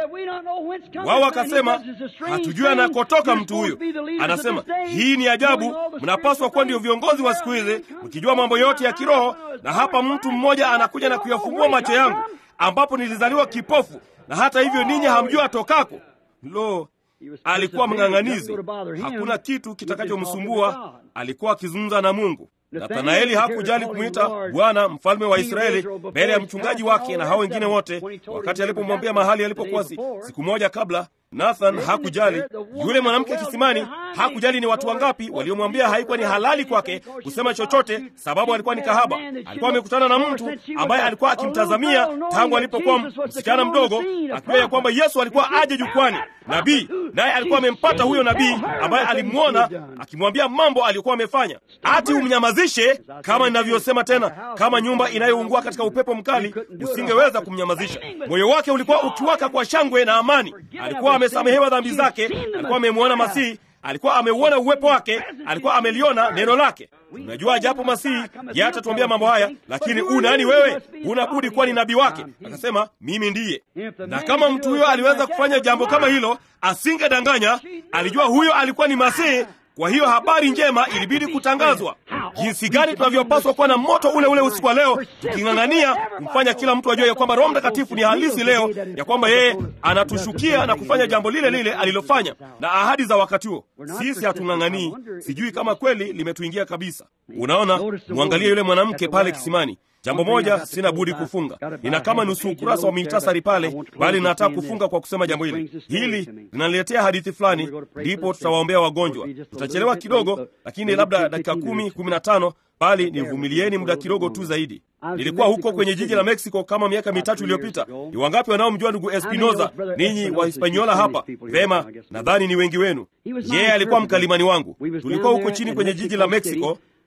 Wao wakasema hatujui anakotoka mtu huyu. Anasema hii ni ajabu, mnapaswa kuwa ndio viongozi wa siku hizi, mkijua mambo yote ya kiroho, na hapa mtu mmoja anakuja na kuyafungua macho yangu ambapo nilizaliwa kipofu na hata hivyo ninyi hamjua atokako. Lo, alikuwa mng'ang'anizi, hakuna kitu kitakachomsumbua. Alikuwa akizungumza na Mungu. Nathanaeli hakujali kumwita Bwana mfalme wa Israeli mbele ya mchungaji wake na hao wengine wote, wakati alipomwambia mahali alipokuwa siku moja kabla. Nathan hakujali. Yule mwanamke kisimani hakujali ni watu wangapi waliomwambia haikuwa ni halali kwake kusema chochote, sababu alikuwa ni kahaba. Alikuwa amekutana na mtu ambaye alikuwa akimtazamia tangu alipokuwa msichana mdogo, akijua ya kwamba Yesu alikuwa aje jukwani, nabii, naye alikuwa amempata huyo nabii ambaye alimwona akimwambia mambo aliyokuwa amefanya. Ati umnyamazishe? Kama ninavyosema tena, kama nyumba inayoungua katika upepo mkali, usingeweza kumnyamazisha. Moyo wake ulikuwa ukiwaka kwa shangwe na amani. Alikuwa amesamehewa dhambi zake, alikuwa amemwona Masihi, alikuwa ameuona uwepo wake, alikuwa ameliona neno lake. Unajua, japo Masihi yatatuambia mambo haya, lakini u nani wewe? Unabudi kuwa ni nabii wake. Akasema mimi ndiye. Na kama mtu huyo aliweza kufanya jambo kama hilo, asingedanganya. Alijua huyo alikuwa ni Masihi. Kwa hiyo habari njema ilibidi kutangazwa. Jinsi gani tunavyopaswa kuwa na moto ule ule usiku wa leo, tuking'ang'ania kumfanya kila mtu ajue ya kwamba Roho Mtakatifu ni halisi leo, ya kwamba yeye anatushukia na kufanya jambo lile lile alilofanya na ahadi za wakati huo. Sisi hatung'ang'anii. Sijui kama kweli limetuingia kabisa. Unaona, mwangalie yule mwanamke pale kisimani. Jambo moja sina budi kufunga. Nina kama nusu ukurasa wa muhtasari pale, bali nataka kufunga kwa kusema jambo hili. Hili linaletea hadithi fulani, ndipo tutawaombea wagonjwa. Tutachelewa kidogo, lakini labda dakika kumi, kumi na tano, bali nivumilieni muda kidogo tu zaidi. Nilikuwa huko kwenye jiji la Mexico kama miaka mitatu iliyopita. Ni wangapi wanaomjua ndugu Espinoza? Ninyi wa Hispaniola hapa vema, nadhani ni wengi wenu. Yeye alikuwa mkalimani wangu. Tulikuwa huko chini kwenye jiji la Mexico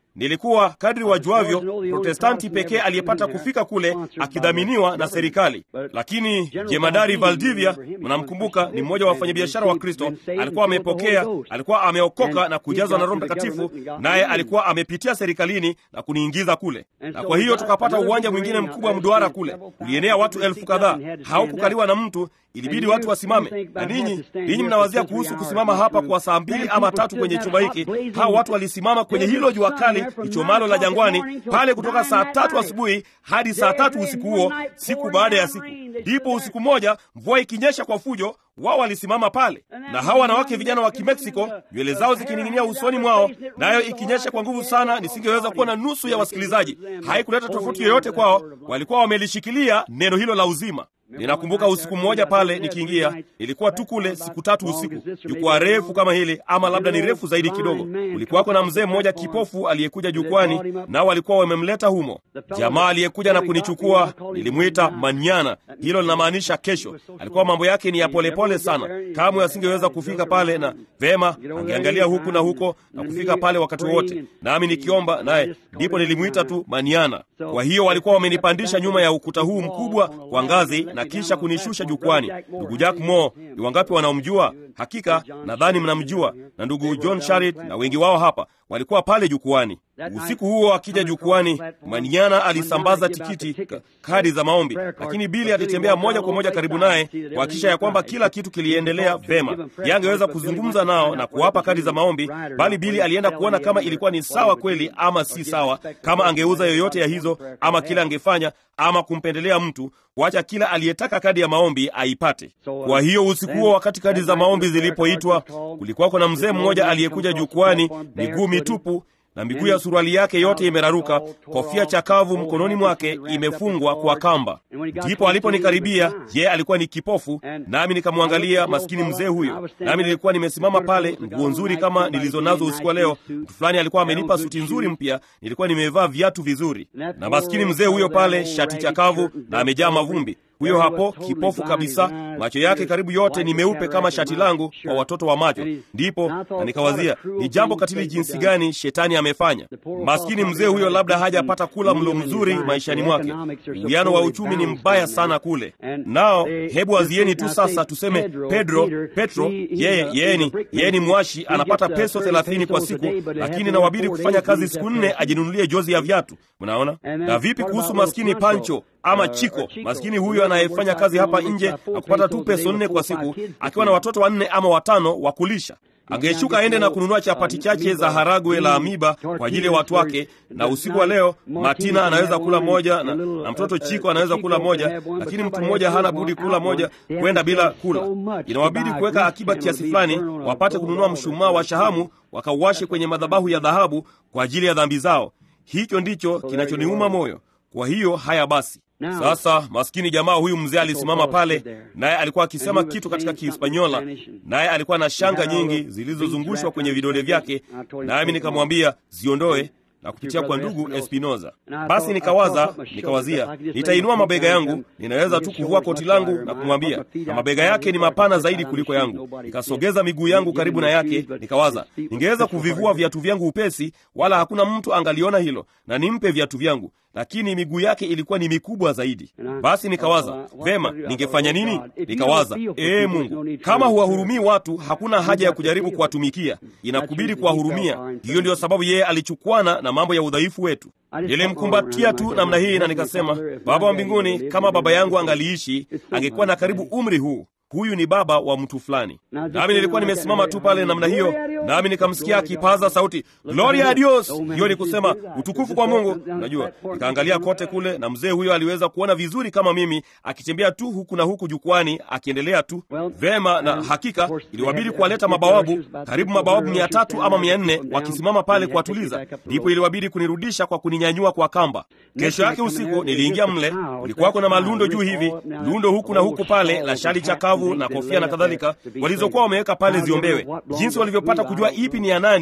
nilikuwa kadri wajuavyo protestanti pekee aliyepata kufika kule akidhaminiwa na serikali lakini jemadari valdivia mnamkumbuka ni mmoja wa wafanyabiashara wa kristo alikuwa amepokea alikuwa ameokoka na kujazwa na roho mtakatifu naye alikuwa amepitia serikalini na kuniingiza kule na kwa hiyo tukapata uwanja mwingine mkubwa mduara kule ulienea watu elfu kadhaa haukukaliwa na mtu ilibidi watu wasimame na ninyi ninyi mnawazia kuhusu kusimama hapa kwa saa mbili ama tatu kwenye chumba hiki hao watu walisimama kwenye hilo jua kali lichomalo la jangwani pale kutoka saa tatu asubuhi hadi saa tatu usiku huo siku baada ya siku ndipo usiku mmoja mvua ikinyesha kwa fujo wao walisimama pale na hawa wanawake vijana wa kimeksiko nywele zao zikining'inia usoni mwao nayo ikinyesha kwa nguvu sana nisingeweza kuwa na nusu ya wasikilizaji haikuleta tofauti yoyote kwao walikuwa wamelishikilia neno hilo la uzima ninakumbuka usiku mmoja pale nikiingia ilikuwa tu kule siku tatu usiku jukwaa refu kama hili ama labda ni refu zaidi kidogo ulikuwako na mzee mmoja kipofu aliyekuja jukwani nao walikuwa wamemleta humo jamaa aliyekuja na kunichukua nilimwita manyana hilo linamaanisha kesho alikuwa mambo yake ni ya polepole pole sana kamwe asingeweza kufika pale na vema angeangalia huku na huko na kufika pale wakati wowote nami nikiomba naye ndipo nilimwita tu maniana kwa hiyo walikuwa wamenipandisha nyuma ya ukuta huu mkubwa kwa ngazi na kisha kunishusha jukwani ndugu jack mo ni wangapi wanaomjua hakika nadhani mnamjua na ndugu john sharit na wengi wao hapa walikuwa pale jukwani usiku huo akija jukwani maniana alisambaza tikiti ka, kadi za maombi lakini bili alitembea moja kwa moja karibu naye kuhakikisha ya kwamba kila kitu kiliendelea vema ye angeweza kuzungumza nao na kuwapa kadi za maombi bali bili alienda kuona kama ilikuwa ni sawa kweli ama si sawa kama angeuza yoyote ya hizo ama kile angefanya ama kumpendelea mtu kuacha kila aliyetaka kadi ya maombi aipate kwa hiyo usiku huo wakati kadi za maombi zilipoitwa kulikuwako na mzee mmoja aliyekuja jukwani miguu mitupu na miguu ya suruali yake yote imeraruka kofia chakavu mkononi mwake imefungwa kwa kamba ndipo aliponikaribia je alikuwa ni kipofu nami nikamwangalia maskini mzee huyo nami nilikuwa nimesimama pale nguo nzuri kama nilizo nazo usiku wa leo mtu fulani alikuwa amenipa suti nzuri mpya nilikuwa nimevaa viatu vizuri na maskini mzee huyo pale shati chakavu na amejaa mavumbi huyo hapo kipofu kabisa macho yake karibu yote ni meupe kama shati langu kwa watoto wa macho ndipo na nikawazia ni jambo katili jinsi gani shetani amefanya maskini mzee huyo labda hajapata kula mlo mzuri maishani mwake uwiano wa uchumi ni mbaya sana kule nao hebu wazieni tu sasa tuseme pedro petro yeye yeye ni yeye ni mwashi anapata peso thelathini kwa siku lakini nawabidi kufanya kazi siku nne ajinunulie jozi ya viatu mnaona na vipi kuhusu maskini pancho ama chiko maskini huyo anayefanya kazi hapa nje na kupata tu peso nne kwa siku akiwa na watoto wanne ama watano wa kulisha angeshuka aende na kununua chapati chache za haragwe la amiba kwa ajili ya watu wake na usiku wa leo matina anaweza kula moja na, na mtoto chiko anaweza kula moja lakini mtu mmoja hana budi kula moja kwenda bila kula inawabidi kuweka akiba kiasi fulani wapate kununua mshumaa wa shahamu wakauwashe kwenye madhabahu ya dhahabu kwa ajili ya dhambi zao hicho ndicho kinachoniuma moyo kwa hiyo haya basi sasa maskini jamaa huyu mzee alisimama pale naye alikuwa akisema kitu katika kihispanyola naye alikuwa na shanga nyingi zilizozungushwa kwenye vidole vyake nami nikamwambia ziondoe na kupitia kwa ndugu espinoza basi nikawaza nikawazia nitainua mabega yangu ninaweza tu kuvua koti langu na kumwambia na mabega yake ni mapana zaidi kuliko yangu nikasogeza miguu yangu karibu na yake nikawaza ningeweza kuvivua viatu vyangu upesi wala hakuna mtu angaliona hilo na nimpe viatu vyangu lakini miguu yake ilikuwa ni mikubwa zaidi basi nikawaza vema ningefanya nini nikawaza ee mungu kama huwahurumii watu hakuna haja ya kujaribu kuwatumikia inakubidi kuwahurumia hiyo ndiyo sababu yeye alichukwana na mambo ya udhaifu wetu nilimkumbatia tu namna hii na nikasema baba wa mbinguni kama baba yangu angaliishi angekuwa na karibu umri huu huyu ni baba wa mtu fulani nami nilikuwa nimesimama tu pale namna hiyo nami nikamsikia akipaza sauti gloria a dios hiyo ni kusema utukufu kwa mungu najua nikaangalia kote kule na mzee huyo aliweza kuona vizuri kama mimi akitembea tu huku na huku jukwani akiendelea tu vema na hakika iliwabidi kuwaleta mabawabu karibu mabawabu mia tatu ama mia nne wakisimama pale kuwatuliza ndipo iliwabidi kunirudisha kwa kuninyanyua kwa kamba kesho yake usiku niliingia mle kulikuwako na malundo juu hivi lundo huku na huku pale la shali chakavu na kofia na kadhalika walizokuwa wameweka pale ziombewe jinsi walivyopata kujua ipi ni ya nani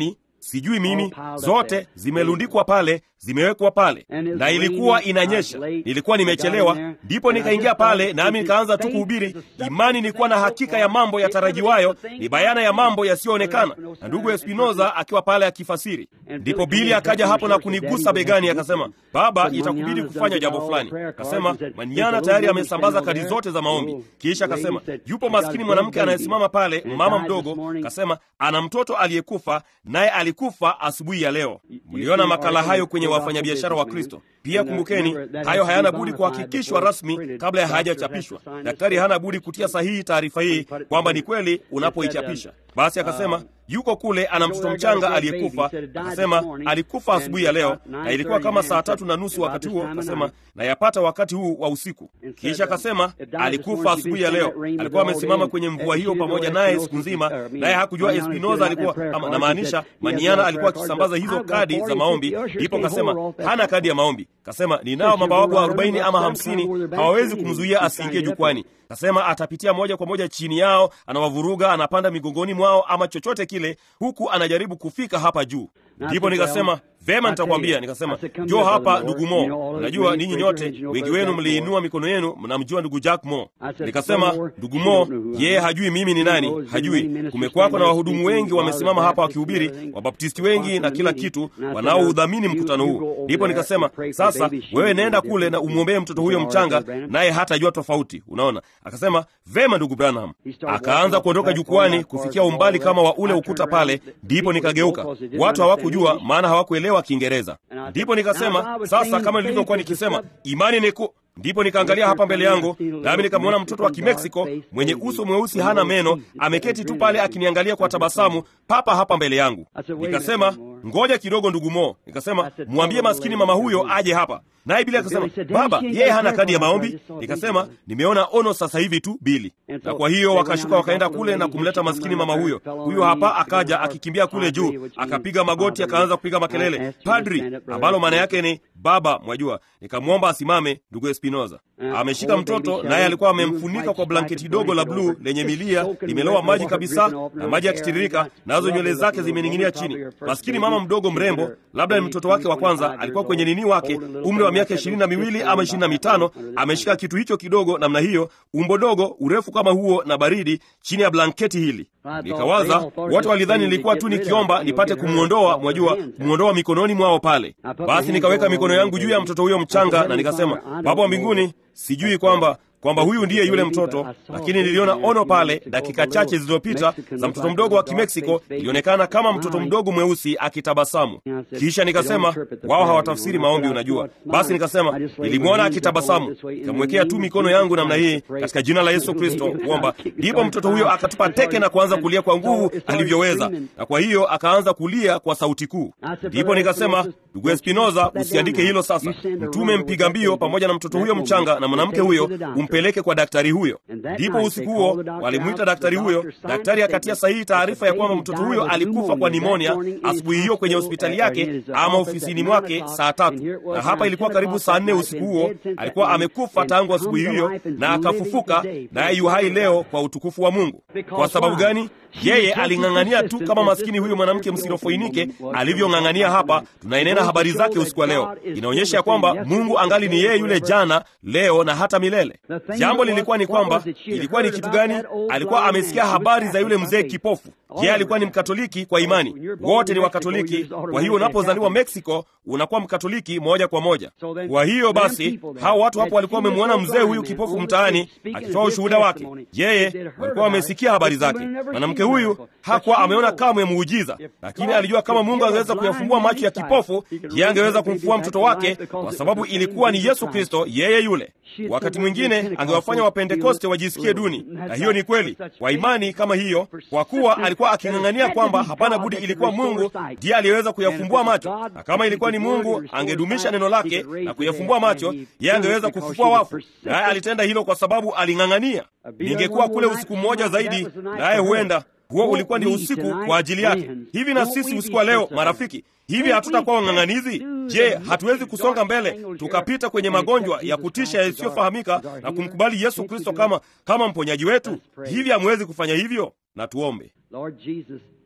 sijui mimi, zote zimelundikwa pale, zimewekwa pale, na ilikuwa inanyesha. Nilikuwa nimechelewa, ndipo nikaingia pale, nami nikaanza tu kuhubiri imani. Nilikuwa na hakika ya mambo yatarajiwayo, ni bayana ya mambo yasiyoonekana, na ndugu Espinoza akiwa pale akifasiri. Ndipo Bili akaja hapo na kunigusa begani, akasema, baba, itakubidi kufanya jambo fulani. Akasema Manyana tayari amesambaza kadi zote za maombi. Kisha akasema yupo maskini mwanamke anayesimama pale, mama mdogo, akasema ana mtoto aliyekufa, naye alikufa asubuhi ya leo. Mliona makala hayo kwenye wafanyabiashara wa Kristo. Pia kumbukeni, hayo hayana budi kuhakikishwa rasmi kabla ya hayajachapishwa. Daktari hana budi kutia sahihi taarifa hii kwamba ni kweli unapoichapisha. Basi akasema yuko kule, ana mtoto mchanga aliyekufa. Akasema alikufa asubuhi ya leo, na ilikuwa kama saa tatu na nusu wakati huo. Akasema na yapata wakati huu wa usiku. Kisha akasema alikufa asubuhi ya leo. Alikuwa amesimama kwenye mvua hiyo pamoja naye siku nzima, naye hakujua Espinoza alikuwa ama, namaanisha Maniana alikuwa akisambaza hizo kadi za maombi. Ndipo akasema hana kadi ya maombi. Kasema ninao mabawabu arobaini ama hamsini, hawawezi kumzuia asiingie jukwani. Kasema atapitia moja kwa moja chini yao, anawavuruga, anapanda migongoni mwao ama chochote kile, huku anajaribu kufika hapa juu. Ndipo nikasema vema, nitakwambia. Nikasema njoo hapa ndugu Mo, unajua ninyi nyote wengi wenu mliinua mikono yenu, mnamjua ndugu Jack Mo. Nikasema ndugu Mo, yeye hajui mimi ni nani, hajui. Kumekwako na wahudumu wengi wamesimama hapa wakihubiri, wabaptisti wengi na kila kitu, wanaoudhamini mkutano huu. Ndipo nikasema sasa, wewe nenda kule na umwombee mtoto huyo mchanga, naye hatajua tofauti. Unaona? Akasema vema, ndugu Branham. Akaanza kuondoka jukwani kufikia umbali kama wa ule ukuta pale, ndipo nikageuka. Watu hawakujua maana hawakuelewa Kiingereza. Ndipo nikasema sasa, kama nilivyokuwa nikisema, imani ni ku ndipo nikaangalia hapa mbele yangu, nami nikamwona mtoto wa Kimeksiko mwenye uso mweusi, hana meno, ameketi tu pale akiniangalia kwa tabasamu, papa hapa mbele yangu. Nikasema ngoja kidogo, ndugu Mo. Nikasema mwambie maskini mama huyo aje hapa. Naye Bili akasema baba, yeye hana kadi ya maombi. Nikasema nimeona ono sasa hivi tu Bili. Na kwa hiyo wakashuka wakaenda kule na kumleta maskini mama huyo. Huyo hapa akaja akikimbia kule juu, akapiga magoti, akaanza kupiga makelele padri, ambalo maana yake ni baba, mwajua. Nikamwomba asimame, ndugu Espinoza ameshika mtoto, naye alikuwa amemfunika kwa blanketi dogo la bluu lenye milia, limelowa maji kabisa, na maji yakitiririka, nazo nywele zake zimening'inia chini. Maskini mama mdogo mrembo, labda ni mtoto wake wa kwanza, alikuwa kwenye nini wake, umri wa miaka ishirini na miwili ama ishirini na mitano, ameshika kitu hicho kidogo namna hiyo, umbo dogo, urefu kama huo, na baridi chini ya blanketi hili. Nikawaza wote walidhani nilikuwa tu nikiomba nipate kumwondoa, mwajua, kumwondoa mikononi mwao pale. Basi nikaweka mikono yangu juu ya mtoto huyo mchanga, na nikasema, Baba wa mbinguni, sijui kwamba kwamba huyu ndiye yule mtoto, lakini niliona ono pale dakika chache zilizopita za mtoto mdogo wa Kimeksiko. Ilionekana kama mtoto mdogo mweusi akitabasamu. Kisha nikasema wao hawatafsiri maombi, unajua. Basi nikasema nilimwona akitabasamu, nikamwekea tu mikono yangu namna hii katika jina la Yesu Kristo kuomba. Ndipo mtoto huyo akatupa teke na kuanza kulia kwa nguvu alivyoweza, na kwa hiyo akaanza kulia kwa sauti kuu. Ndipo nikasema ndugu Espinoza, usiandike hilo sasa, mtume mpiga mbio pamoja na mtoto huyo mchanga na mwanamke huyo mpeleke kwa daktari huyo. Ndipo usiku huo walimwita daktari huyo. Daktari akatia sahihi taarifa ya kwamba mtoto huyo alikufa kwa nimonia asubuhi hiyo kwenye hospitali yake ama ofisini mwake saa tatu, na hapa ilikuwa karibu saa nne usiku huo. Alikuwa amekufa tangu asubuhi hiyo na akafufuka, naye yu hai leo kwa utukufu wa Mungu. Kwa sababu gani? Yeye aling'ang'ania tu kama maskini huyu mwanamke msirofoinike alivyong'ang'ania hapa. Tunainena habari zake usiku wa leo, inaonyesha ya kwamba Mungu angali ni yeye yule jana, leo na hata milele. Jambo lilikuwa ni kwamba, ilikuwa ni kitu gani? Alikuwa amesikia habari za yule mzee kipofu. Yeye alikuwa ni Mkatoliki kwa imani, wote ni Wakatoliki. Kwa hiyo unapozaliwa Meksiko unakuwa Mkatoliki moja kwa moja. Kwa hiyo basi, hao watu hapo walikuwa wamemwona mzee huyu kipofu mtaani akitoa ushuhuda wake. Yeye walikuwa wamesikia habari zake. Mwanamke huyu hakuwa ameona kamwe muujiza, lakini alijua kama Mungu angeweza kuyafumbua macho ya kipofu, yeye angeweza kumfufua mtoto wake, kwa sababu ilikuwa ni Yesu Kristo, yeye yule. Wakati mwingine angewafanya Wapentekoste wajisikie duni, na hiyo ni kweli kwa imani kama hiyo, kwa kuwa alikuwa aking'ang'ania kwamba hapana budi, ilikuwa Mungu ndiye aliyeweza kuyafumbua macho, na kama ilikuwa ni Mungu angedumisha neno lake na kuyafumbua macho, yeye angeweza kufufua wafu, naye alitenda hilo kwa sababu aling'ang'ania. Ningekuwa kule usiku mmoja zaidi, naye huenda huo ulikuwa ni usiku kwa ajili yake. Hivi na sisi usiku wa leo, marafiki, hivi hatutakuwa wang'ang'anizi? Je, hatuwezi kusonga mbele tukapita kwenye magonjwa ya kutisha yasiyofahamika na kumkubali Yesu Kristo kama kama mponyaji wetu? Hivi hamwezi kufanya hivyo? Na tuombe.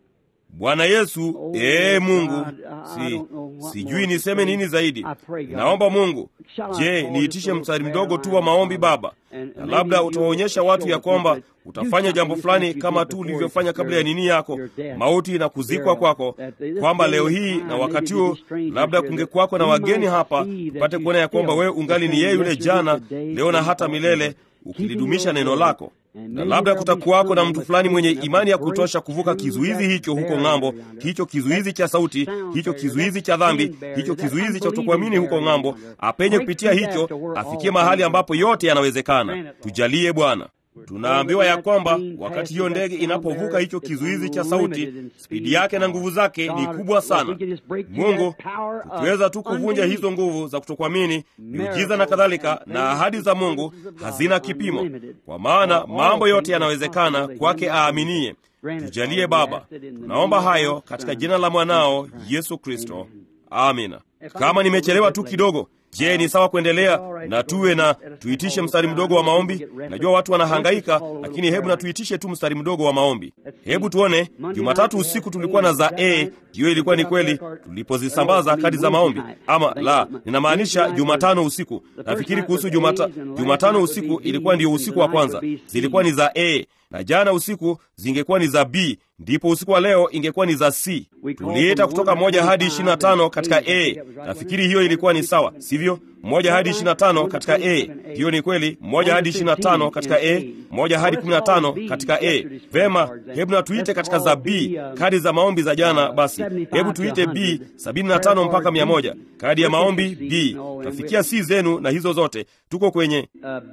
Bwana Yesu, ee Mungu, si sijui niseme nini zaidi. Naomba Mungu, je, niitishe mstari mdogo tu wa maombi Baba, na labda utawaonyesha watu ya kwamba utafanya jambo fulani kama tu ulivyofanya kabla ya nini yako mauti na kuzikwa kwako, kwamba leo hii na wakati huu labda kungekwako na wageni hapa, tupate kuona ya kwamba wewe ungali ni yeye yule jana, leo na hata milele, ukilidumisha neno lako na labda kutakuwako na mtu fulani mwenye imani ya kutosha kuvuka kizuizi hicho huko ng'ambo, hicho kizuizi cha sauti, hicho kizuizi cha dhambi, hicho kizuizi cha kutokuamini huko ng'ambo, apenye kupitia hicho, afikie mahali ambapo yote yanawezekana. Tujalie Bwana. Tunaambiwa ya kwamba wakati hiyo ndege inapovuka hicho kizuizi cha sauti, spidi yake na nguvu zake ni kubwa sana. Mungu, tukiweza tu kuvunja hizo nguvu za kutokuamini, miujiza na kadhalika, na ahadi za Mungu hazina kipimo, kwa maana mambo yote yanawezekana kwake aaminie. Tujalie Baba, tunaomba hayo katika jina la mwanao Yesu Kristo, amina. Kama nimechelewa tu kidogo Je, ni sawa kuendelea na tuwe na tuitishe mstari mdogo wa maombi? Najua watu wanahangaika, lakini hebu na tuitishe tu mstari mdogo wa maombi. Hebu tuone. Jumatatu usiku tulikuwa na za a, hiyo ilikuwa ni kweli tulipozisambaza kadi za maombi, ama la, ninamaanisha Jumatano usiku. Nafikiri kuhusu Jumata, Jumatano usiku ilikuwa ndiyo usiku wa kwanza, zilikuwa ni za a na jana usiku zingekuwa ni za B, ndipo usiku wa leo ingekuwa ni za C. Tuliita kutoka moja hadi ishirini na tano katika A. Nafikiri hiyo ilikuwa ni sawa, sivyo? Moja hadi ishirini na tano katika A, hiyo ni kweli. Moja hadi ishirini na tano katika A, moja hadi kumi na tano katika A. Vema, hebu na tuite katika za B, kadi za maombi za jana. Basi hebu tuite B sabini na tano mpaka mia moja kadi ya maombi B. Tafikia C zenu na hizo zote, tuko kwenye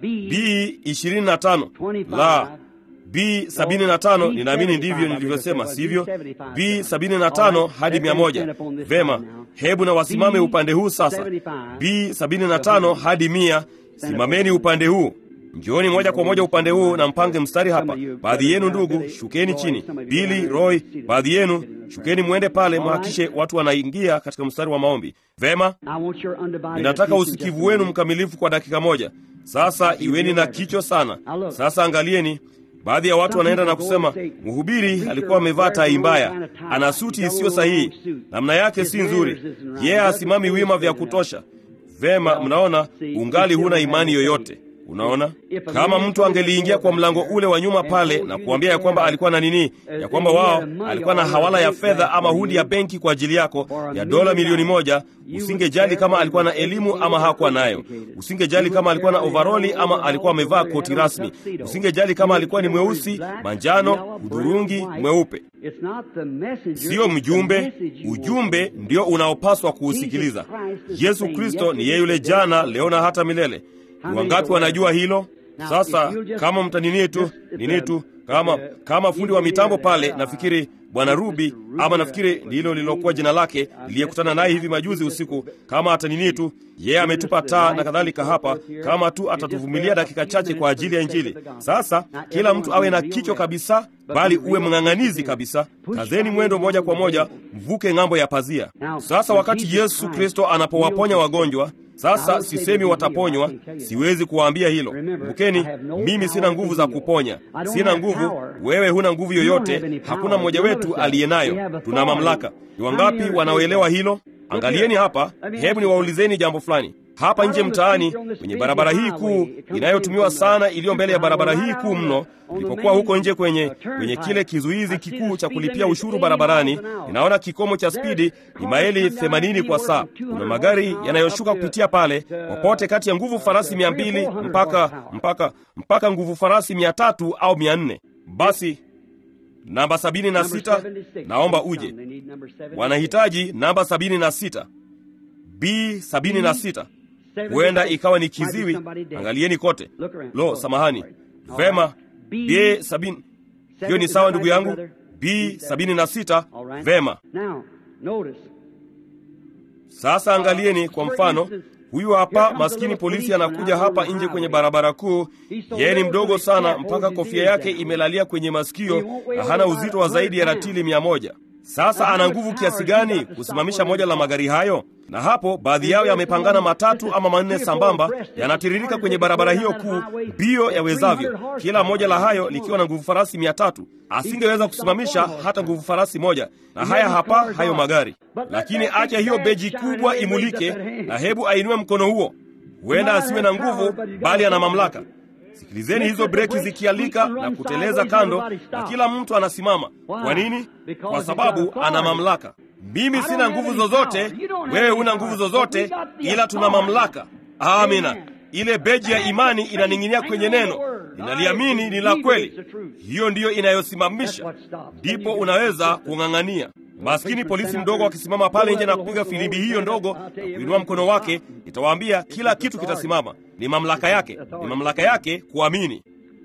B ishirini na tano la B 75 ninaamini ndivyo nilivyosema, sivyo? B 75 hadi 100. Vema, hebu na wasimame upande huu sasa. B 75 hadi 100, simameni upande huu. Njooni moja kwa moja upande huu na mpange mstari hapa. Baadhi yenu ndugu, shukeni chini. Billy, Roy, baadhi yenu shukeni, mwende pale, mhakishe watu wanaingia katika mstari wa maombi. Vema, ninataka usikivu wenu mkamilifu kwa dakika moja. Sasa iweni na kicho sana. Sasa angalieni Baadhi ya watu wanaenda na kusema mhubiri alikuwa amevaa tai mbaya, ana suti isiyo sahihi, namna yake si nzuri, yeye yeah, asimami wima vya kutosha. Vema, mnaona, ungali huna imani yoyote. Unaona, kama mtu angeliingia kwa mlango ule wa nyuma pale na kuambia ya kwamba alikuwa na nini, ya kwamba wao alikuwa na hawala ya fedha ama hundi ya benki kwa ajili yako ya dola milioni moja, usingejali kama alikuwa na elimu ama hakuwa nayo. Usingejali kama alikuwa na ovaroli ama alikuwa amevaa koti rasmi. Usingejali kama alikuwa ni mweusi, manjano, hudhurungi, mweupe. Siyo mjumbe. Ujumbe ndio unaopaswa kuusikiliza. Yesu Kristo ni yeye yule jana, leo na hata milele. Ni wangapi wanajua hilo? Sasa kama mtanini tu nini tu kama kama fundi wa mitambo pale, nafikiri bwana Rubi ama nafikiri ndilo lililokuwa jina lake, niliyekutana naye hivi majuzi usiku. Kama atanini tu yeye ametupa taa na kadhalika hapa, kama tu atatuvumilia dakika chache kwa ajili ya Injili. Sasa kila mtu awe na kichwa kabisa, bali uwe mng'ang'anizi kabisa. Kazeni mwendo moja kwa moja, mvuke ng'ambo ya pazia. Sasa wakati Yesu Kristo anapowaponya wagonjwa sasa sisemi wataponywa, siwezi kuwaambia hilo. Kumbukeni, mimi sina nguvu za kuponya, sina nguvu. Wewe huna nguvu yoyote, hakuna mmoja wetu aliye nayo. Tuna mamlaka. Ni wangapi wanaoelewa hilo? Angalieni hapa, hebu niwaulizeni jambo fulani. Hapa nje mtaani, kwenye barabara hii kuu inayotumiwa sana, iliyo mbele ya barabara hii kuu mno, nilipokuwa huko nje kwenye kwenye kile kizuizi kikuu cha kulipia ushuru barabarani, ninaona kikomo cha spidi ni maili 80 kwa saa. Kuna magari yanayoshuka kupitia pale popote kati ya nguvu farasi 200 mpaka mpaka mpaka nguvu farasi 300 au 400. Basi namba 76, naomba uje. Wanahitaji namba 76, B 76 huenda ikawa ni kiziwi. Angalieni kote. Lo, samahani. Vema, B sabini, hiyo ni sawa ndugu yangu. B sabini na sita. Vema, sasa angalieni kwa mfano huyu hapa maskini polisi anakuja hapa nje kwenye barabara kuu. Yeye ni mdogo sana mpaka kofia yake imelalia kwenye masikio na hana uzito wa zaidi ya ratili mia moja. Sasa ana nguvu kiasi gani kusimamisha moja la magari hayo? Na hapo baadhi yao yamepangana matatu ama manne sambamba, yanatiririka kwenye barabara hiyo kuu mbio yawezavyo, kila moja la hayo likiwa na nguvu farasi mia tatu. Asingeweza kusimamisha hata nguvu farasi moja. Na haya hapa hayo magari, lakini acha hiyo beji kubwa imulike, na hebu ainue mkono huo. Huenda asiwe na nguvu, bali ana mamlaka. Sikilizeni hizo breki zikialika na kuteleza kando, na kila mtu anasimama. Kwa nini? Kwa sababu ana mamlaka. Mimi sina nguvu zozote, wewe una nguvu zozote, ila tuna mamlaka. Amina. Ile beji ya imani inaning'inia kwenye neno, ninaliamini ni la kweli. Hiyo ndiyo inayosimamisha, ndipo unaweza kung'ang'ania. Maskini polisi mdogo akisimama pale nje na kupiga filimbi hiyo ndogo na kuinua mkono wake, nitawaambia kila kitu kitasimama. Ni mamlaka yake, ni mamlaka yake kuamini.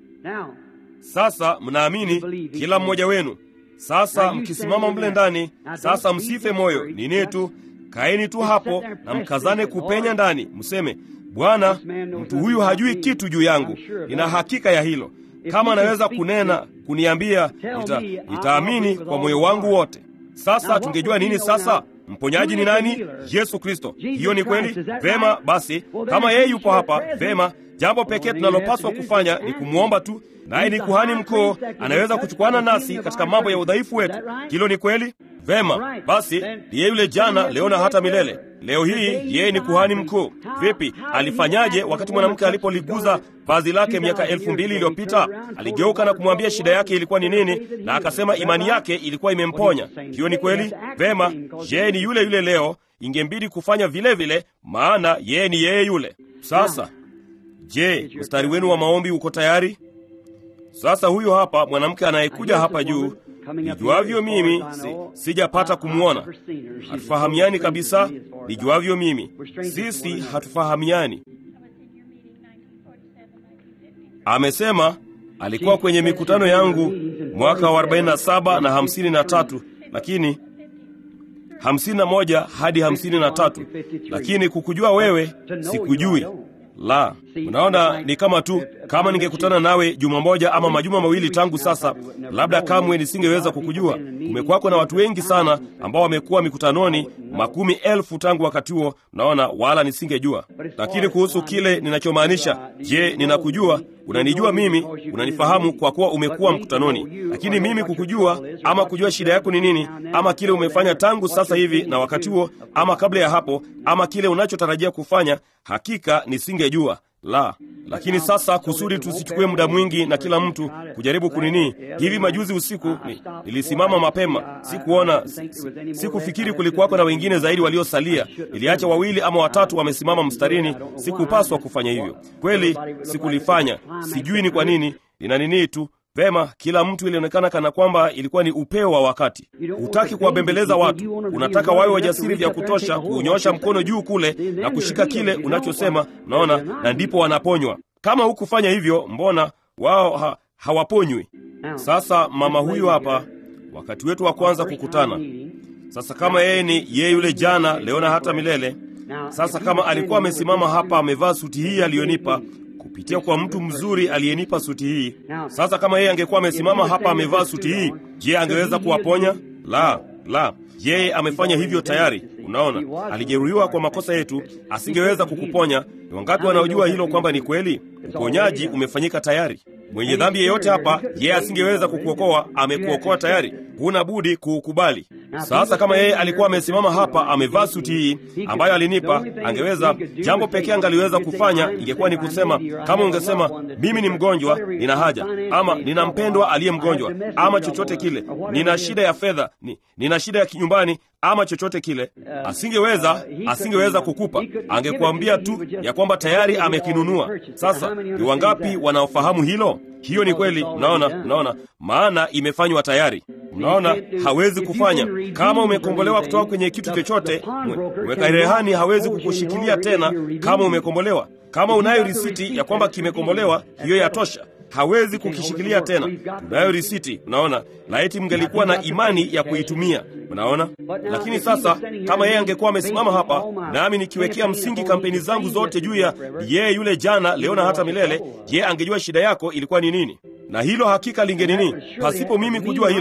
Sasa mnaamini kila mmoja wenu. Sasa mkisimama mle ndani, sasa msife moyo. Nini tu kaeni tu hapo na mkazane kupenya ndani, mseme Bwana, mtu huyu hajui kitu juu yangu, nina hakika ya hilo. Kama anaweza kunena kuniambia, nita, nitaamini kwa moyo wangu wote. Sasa tungejua nini sasa? Mponyaji ni nani? Yesu Kristo. Hiyo ni kweli? Vema basi, kama yeye yupo hapa, vema. Jambo pekee tunalopaswa kufanya ni kumwomba tu, naye ni kuhani mkuu, anaweza kuchukuana nasi katika mambo ya udhaifu wetu. Hilo ni kweli? Vema basi, ndiye yule jana, leo na hata milele. Leo hii yeye ni kuhani mkuu. Vipi, alifanyaje wakati mwanamke alipoliguza vazi lake miaka elfu mbili iliyopita? Aligeuka na kumwambia shida yake ilikuwa ni nini, na akasema imani yake ilikuwa imemponya. Hiyo ni kweli? Vema, yeye ni yule yule leo. Ingembidi kufanya vile vile, maana yeye ni yeye yule. Sasa je, mstari wenu wa maombi uko tayari? Sasa huyu hapa mwanamke anayekuja hapa juu Nijuavyo mimi si, sijapata kumwona. Hatufahamiani kabisa. Nijuavyo mimi sisi hatufahamiani. Amesema alikuwa kwenye mikutano yangu mwaka wa 47 na 53, lakini 51 hadi 53, lakini kukujua wewe sikujui. La, unaona, ni kama tu kama ningekutana nawe juma moja ama majuma mawili tangu sasa, labda kamwe nisingeweza kukujua. Kumekwako na watu wengi sana ambao wamekuwa mikutanoni, makumi elfu tangu wakati huo, unaona, wala nisingejua. Lakini kuhusu kile ninachomaanisha, je, ninakujua? Unanijua mimi, unanifahamu kwa kuwa umekuwa mkutanoni, lakini mimi kukujua ama kujua shida yako ni nini, ama kile umefanya tangu sasa hivi na wakati huo, ama kabla ya hapo, ama kile unachotarajia kufanya, hakika nisingejua la. Lakini sasa kusudi tusichukue muda mwingi na kila mtu kujaribu kunini, hivi majuzi usiku ni, nilisimama mapema, sikuona, sikufikiri kulikuwako na wengine zaidi waliosalia. Niliacha wawili ama watatu wamesimama mstarini. Sikupaswa kufanya hivyo, kweli sikulifanya. Sijui ni kwa nini, nina nini tu Vema, kila mtu ilionekana kana kwamba ilikuwa ni upeo wa wakati. Hutaki kuwabembeleza watu, unataka wawe wajasiri vya kutosha kuunyosha mkono juu kule na kushika kile unachosema, unaona, na ndipo wanaponywa. Kama hukufanya hivyo, mbona wao ha, hawaponywi? Sasa mama huyu hapa, wakati wetu wa kwanza kukutana. Sasa kama yeye ni yeye yule jana, leo na hata milele. Sasa kama alikuwa amesimama hapa amevaa suti hii aliyonipa kupitia kwa mtu mzuri aliyenipa suti hii. Sasa kama yeye angekuwa amesimama hapa amevaa suti hii, je, angeweza kuwaponya? La, la, yeye amefanya hivyo tayari. Unaona, alijeruhiwa kwa makosa yetu, asingeweza kukuponya. Ni wangapi wanaojua hilo kwamba ni kweli? Uponyaji umefanyika tayari. Mwenye dhambi yeyote hapa, yeye asingeweza kukuokoa, amekuokoa tayari. Huna budi kuukubali. Sasa kama yeye alikuwa amesimama hapa amevaa suti hii ambayo alinipa, angeweza, jambo pekee angaliweza kufanya ingekuwa ni kusema, kama ungesema mimi ni mgonjwa, nina haja, ama nina mpendwa aliye mgonjwa, ama chochote kile, nina shida ya fedha, ni, nina shida ya kinyumbani, ama chochote kile, asingeweza asingeweza kukupa. Angekuambia tu ya kwamba tayari amekinunua. Sasa ni wangapi wanaofahamu hilo? Hiyo ni kweli. Unaona, unaona, maana imefanywa tayari. Unaona, hawezi kufanya kama umekombolewa kutoka kwenye kitu chochote. Mweka rehani hawezi kukushikilia tena kama umekombolewa. Kama unayo risiti ya kwamba kimekombolewa, hiyo yatosha. Hawezi kukishikilia tena. Unayo risiti. Unaona, laiti mngelikuwa na imani ya kuitumia. Unaona, lakini sasa kama yeye angekuwa amesimama hapa, nami nikiwekea msingi kampeni zangu zote juu ya yeye yule jana, leo na hata milele, yeye angejua shida yako ilikuwa ni nini na hilo hakika linge nini. Pasipo mimi kujua hilo,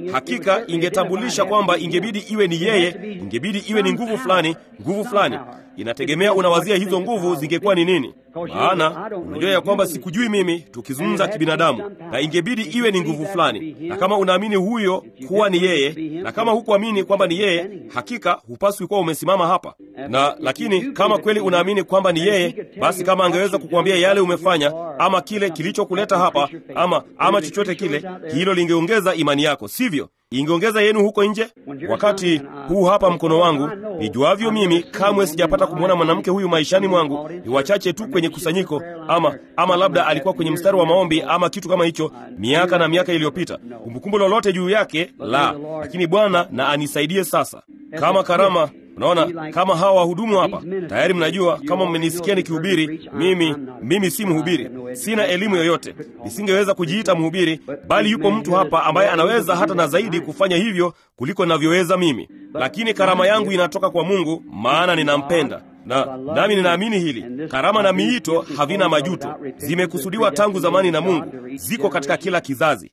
hakika ingetambulisha kwamba ingebidi iwe ni yeye, ingebidi iwe ni nguvu fulani, nguvu fulani. Inategemea unawazia hizo nguvu zingekuwa ni nini. Maana unajua ya kwamba sikujui mimi, tukizungumza kibinadamu, na ingebidi iwe ni nguvu fulani. Na kama unaamini huyo kuwa ni yeye, na kama hukuamini kwamba ni yeye, hakika hupaswi kuwa umesimama hapa. Na lakini kama kweli unaamini kwamba ni yeye, basi kama angeweza kukuambia yale umefanya, ama kile kilichokuleta hapa, ama ama chochote kile, hilo lingeongeza imani yako, sivyo? Ingeongeza yenu huko nje. Wakati huu hapa mkono wangu, nijuavyo mimi, kamwe sijapata kumwona mwanamke huyu maishani mwangu. Ni wachache tu kwenye kusanyiko, ama ama labda alikuwa kwenye mstari wa maombi ama kitu kama hicho, miaka na miaka iliyopita. Kumbukumbu lolote juu yake la, lakini Bwana na anisaidie sasa, kama karama Unaona, kama hawa wahudumu hapa tayari mnajua, kama mmenisikia nikihubiri, mimi mimi si mhubiri, sina elimu yoyote, nisingeweza kujiita mhubiri, bali yupo mtu hapa ambaye anaweza hata na zaidi kufanya hivyo kuliko navyoweza mimi. Lakini karama yangu inatoka kwa Mungu, maana ninampenda na nami ninaamini hili. Karama na miito havina majuto, zimekusudiwa tangu zamani na Mungu, ziko katika kila kizazi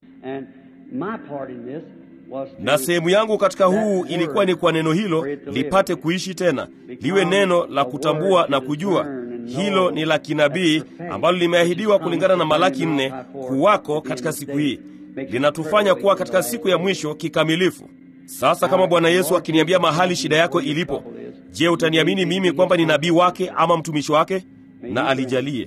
na sehemu yangu katika huu ilikuwa ni kwa neno hilo lipate kuishi tena, liwe neno la kutambua na kujua. Hilo ni la kinabii ambalo limeahidiwa kulingana na Malaki nne kuwako katika siku hii, linatufanya kuwa katika siku ya mwisho kikamilifu. Sasa kama Bwana Yesu akiniambia mahali shida yako ilipo, je, utaniamini mimi kwamba ni nabii wake ama mtumishi wake? Na alijalie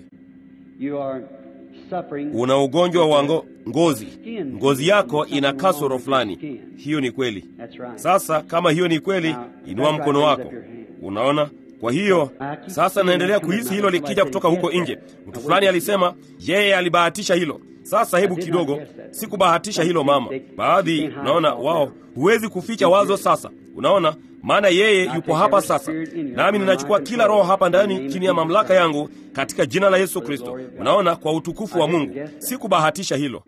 una ugonjwa wa ngo, ngozi, ngozi yako ina kasoro fulani. Hiyo ni kweli. Sasa kama hiyo ni kweli, inua mkono wako. Unaona? Kwa hiyo sasa naendelea kuhisi hilo likija kutoka huko nje. Mtu fulani alisema yeye alibahatisha hilo. Sasa hebu kidogo, sikubahatisha hilo mama. Baadhi unaona, wao huwezi kuficha wazo. Sasa unaona, maana yeye yupo hapa sasa, nami ninachukua kila roho hapa ndani chini ya mamlaka yangu katika jina la Yesu Kristo. Unaona, kwa utukufu wa Mungu, sikubahatisha hilo.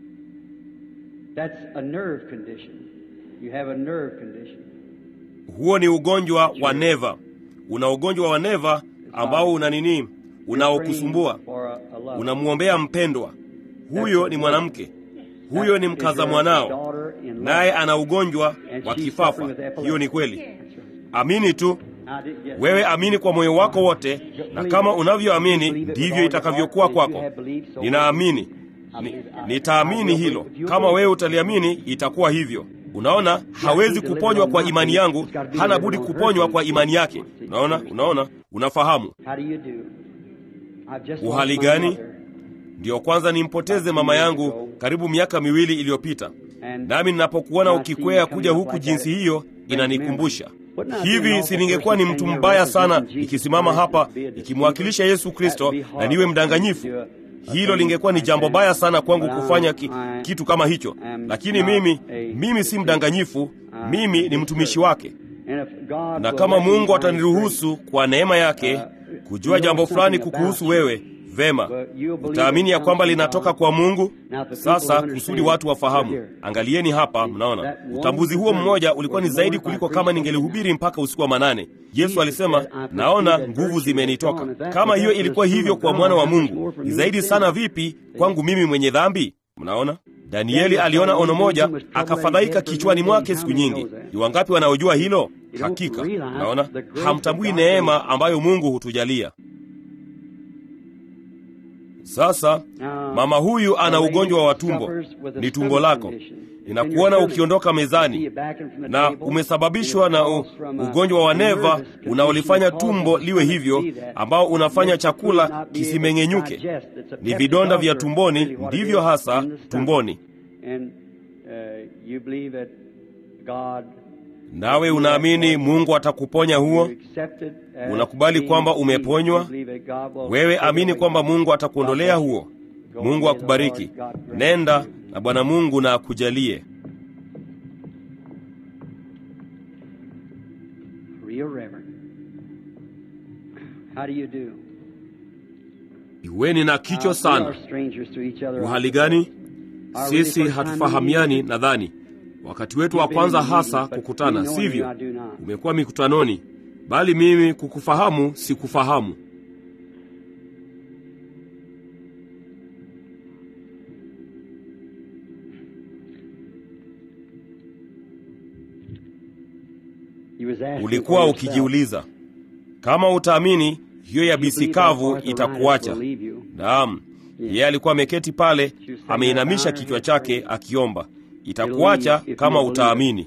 Huo ni ugonjwa wa neva. Una ugonjwa wa neva ambao una nini, unaokusumbua. Unamwombea mpendwa, huyo ni mwanamke, huyo ni mkaza mwanao, naye ana ugonjwa wa kifafa. Hiyo ni kweli. Amini tu wewe, amini kwa moyo wako wote, na kama unavyoamini ndivyo itakavyokuwa kwako. Ninaamini ni, nitaamini hilo. Kama wewe utaliamini itakuwa hivyo. Unaona, hawezi kuponywa kwa imani yangu, hana budi kuponywa kwa imani yake. Unaona, unaona, unafahamu. Uhali gani? Ndiyo kwanza nimpoteze mama yangu karibu miaka miwili iliyopita, nami ninapokuona ukikwea kuja huku jinsi hiyo inanikumbusha hivi, si ningekuwa ni mtu mbaya sana ikisimama hapa ikimwakilisha Yesu Kristo na niwe mdanganyifu? Hilo lingekuwa ni jambo baya sana kwangu kufanya ki, kitu kama hicho, lakini mimi mimi si mdanganyifu, mimi ni mtumishi wake, na kama Mungu ataniruhusu kwa neema yake kujua jambo fulani kukuhusu wewe Vema, utaamini ya kwamba linatoka kwa Mungu. Sasa kusudi watu wafahamu, angalieni hapa, mnaona utambuzi huo mmoja ulikuwa ni zaidi kuliko kama ningelihubiri mpaka usiku wa manane. Yesu alisema, naona nguvu zimenitoka. Kama hiyo ilikuwa hivyo kwa mwana wa Mungu, ni zaidi sana vipi kwangu mimi mwenye dhambi? Mnaona, Danieli aliona ono moja akafadhaika kichwani mwake siku nyingi. Ni wangapi wanaojua hilo? Hakika naona hamtambui neema ambayo Mungu hutujalia. Sasa mama huyu ana ugonjwa wa tumbo, ni tumbo lako. Ninakuona ukiondoka mezani na umesababishwa na u, ugonjwa wa neva unaolifanya tumbo liwe hivyo, ambao unafanya chakula kisimeng'enyuke. Ni vidonda vya tumboni, ndivyo hasa tumboni. Nawe unaamini Mungu atakuponya huo? Unakubali kwamba umeponywa? Wewe amini kwamba Mungu atakuondolea huo. Mungu akubariki. Nenda na Bwana Mungu na akujalie. Iweni na kicho sana. Uhali gani? Sisi hatufahamiani nadhani wakati wetu wa kwanza hasa kukutana, sivyo? Umekuwa mikutanoni, bali mimi kukufahamu sikufahamu. ulikuwa ukijiuliza kama utaamini hiyo yabisi kavu itakuacha. Naam, yeye alikuwa ameketi pale, ameinamisha kichwa chake akiomba, itakuacha kama utaamini.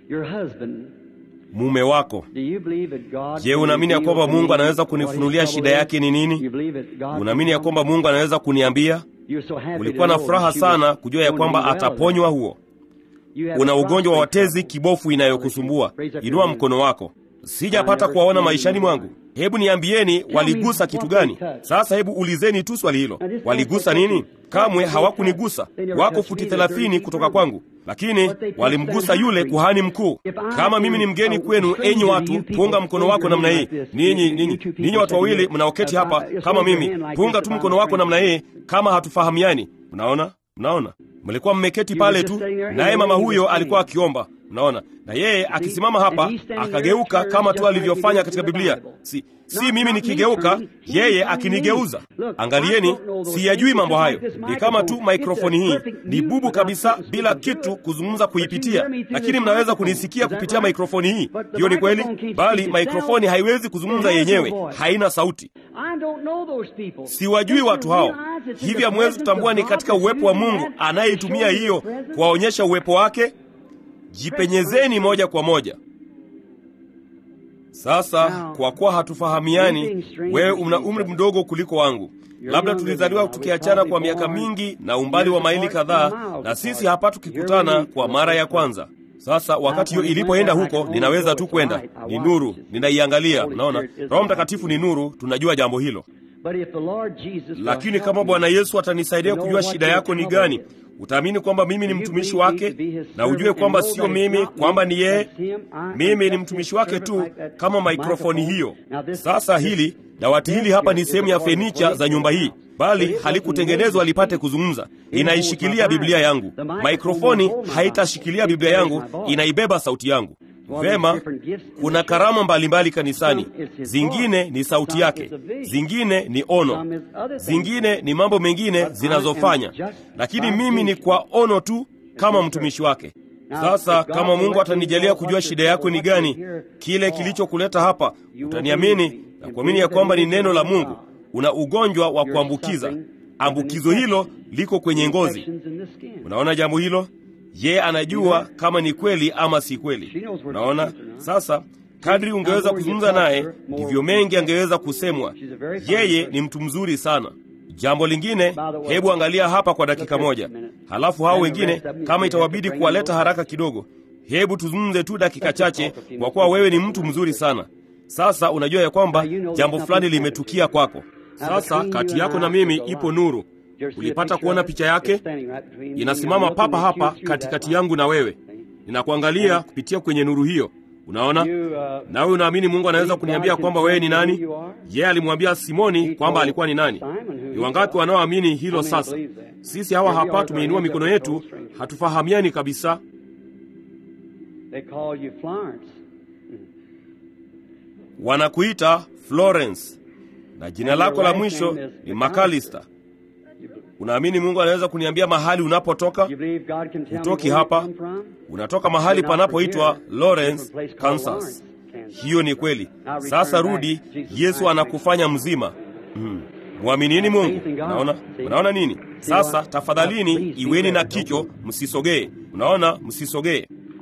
Mume wako, je, unaamini ya kwamba Mungu anaweza kunifunulia shida yake ni nini? Unaamini ya kwamba Mungu anaweza kuniambia? Ulikuwa na furaha sana kujua ya kwamba ataponywa huo. Una ugonjwa wa watezi kibofu inayokusumbua, inua mkono wako. Sijapata kuwaona maishani mwangu. Hebu niambieni, waligusa kitu gani? Sasa hebu ulizeni tu swali hilo, waligusa nini? Kamwe hawakunigusa. Wako futi thelathini kutoka kwangu, lakini walimgusa yule kuhani mkuu. Kama mimi ni mgeni kwenu, enyi watu, punga mkono wako namna hii. Ninyi ninyi ninyi watu wawili mnaoketi hapa kama mimi, punga tu mkono wako namna hii, kama hatufahamiani. Mnaona, mnaona, mlikuwa mmeketi pale tu, naye mama huyo alikuwa akiomba Mnaona, na yeye akisimama hapa akageuka kama tu alivyofanya katika Biblia. Si, si mimi nikigeuka, yeye akinigeuza. Angalieni, siyajui mambo hayo. Ni kama tu maikrofoni hii ni bubu kabisa, bila kitu kuzungumza kuipitia, lakini mnaweza kunisikia kupitia maikrofoni hii. Hiyo ni kweli, bali maikrofoni haiwezi kuzungumza yenyewe, haina sauti. Siwajui watu hao. Hivi hamwezi kutambua ni katika uwepo wa Mungu anayeitumia hiyo kuwaonyesha uwepo wake? Jipenyezeni moja kwa moja. Sasa kwa kuwa hatufahamiani, wewe una umri mdogo kuliko wangu, labda tulizaliwa tukiachana kwa miaka mingi na umbali wa maili kadhaa, na sisi hapa tukikutana kwa mara ya kwanza. Sasa wakati hiyo ilipoenda huko, ninaweza tu kwenda, ni nuru, ninaiangalia. Naona Roho Mtakatifu ni nuru, tunajua jambo hilo. Lakini kama Bwana Yesu atanisaidia kujua shida yako ni gani, utaamini kwamba mimi ni mtumishi wake, na ujue kwamba sio mimi, kwamba ni yeye. Mimi ni mtumishi wake tu, kama maikrofoni hiyo. Sasa hili dawati hili hapa ni sehemu ya fenicha za nyumba hii, bali halikutengenezwa lipate kuzungumza. Inaishikilia Biblia yangu. Maikrofoni haitashikilia Biblia yangu, inaibeba sauti yangu. Vema, kuna karama mbalimbali kanisani. Zingine ni sauti yake, zingine ni ono, zingine ni mambo mengine zinazofanya, lakini mimi ni kwa ono tu kama mtumishi wake. Sasa kama Mungu atanijalia kujua shida yako ni gani, kile kilichokuleta hapa, utaniamini na kuamini ya kwamba ni neno la Mungu. Una ugonjwa wa kuambukiza, ambukizo hilo liko kwenye ngozi. Unaona jambo hilo? Yeye anajua kama ni kweli ama si kweli. Unaona sasa, kadri ungeweza kuzungumza naye, ndivyo mengi angeweza kusemwa. Yeye ni mtu mzuri sana. Jambo lingine, hebu angalia hapa kwa dakika moja, halafu hao wengine, kama itawabidi kuwaleta haraka kidogo, hebu tuzungumze tu dakika chache, kwa kuwa wewe ni mtu mzuri sana. Sasa unajua ya kwamba jambo fulani limetukia kwako. Sasa kati yako na mimi ipo nuru. Ulipata kuona picha yake? Inasimama papa hapa katikati yangu na wewe. Ninakuangalia kupitia kwenye nuru hiyo. Unaona? Nawe unaamini Mungu anaweza kuniambia kwamba wewe ni nani? Yeye alimwambia Simoni kwamba alikuwa ni nani. Ni wangapi wanaoamini hilo sasa? Sisi hawa hapa tumeinua mikono yetu, hatufahamiani kabisa. Wanakuita Florence na jina lako la mwisho ni McAllister. Unaamini Mungu anaweza kuniambia mahali unapotoka? Hutoki hapa, unatoka mahali panapoitwa Lawrence, Kansas. Hiyo ni kweli. Sasa rudi, Yesu anakufanya mzima. Hmm. Mwaminini Mungu. Unaona, unaona nini? Sasa tafadhalini, iweni na kicho, msisogee. Unaona, msisogee.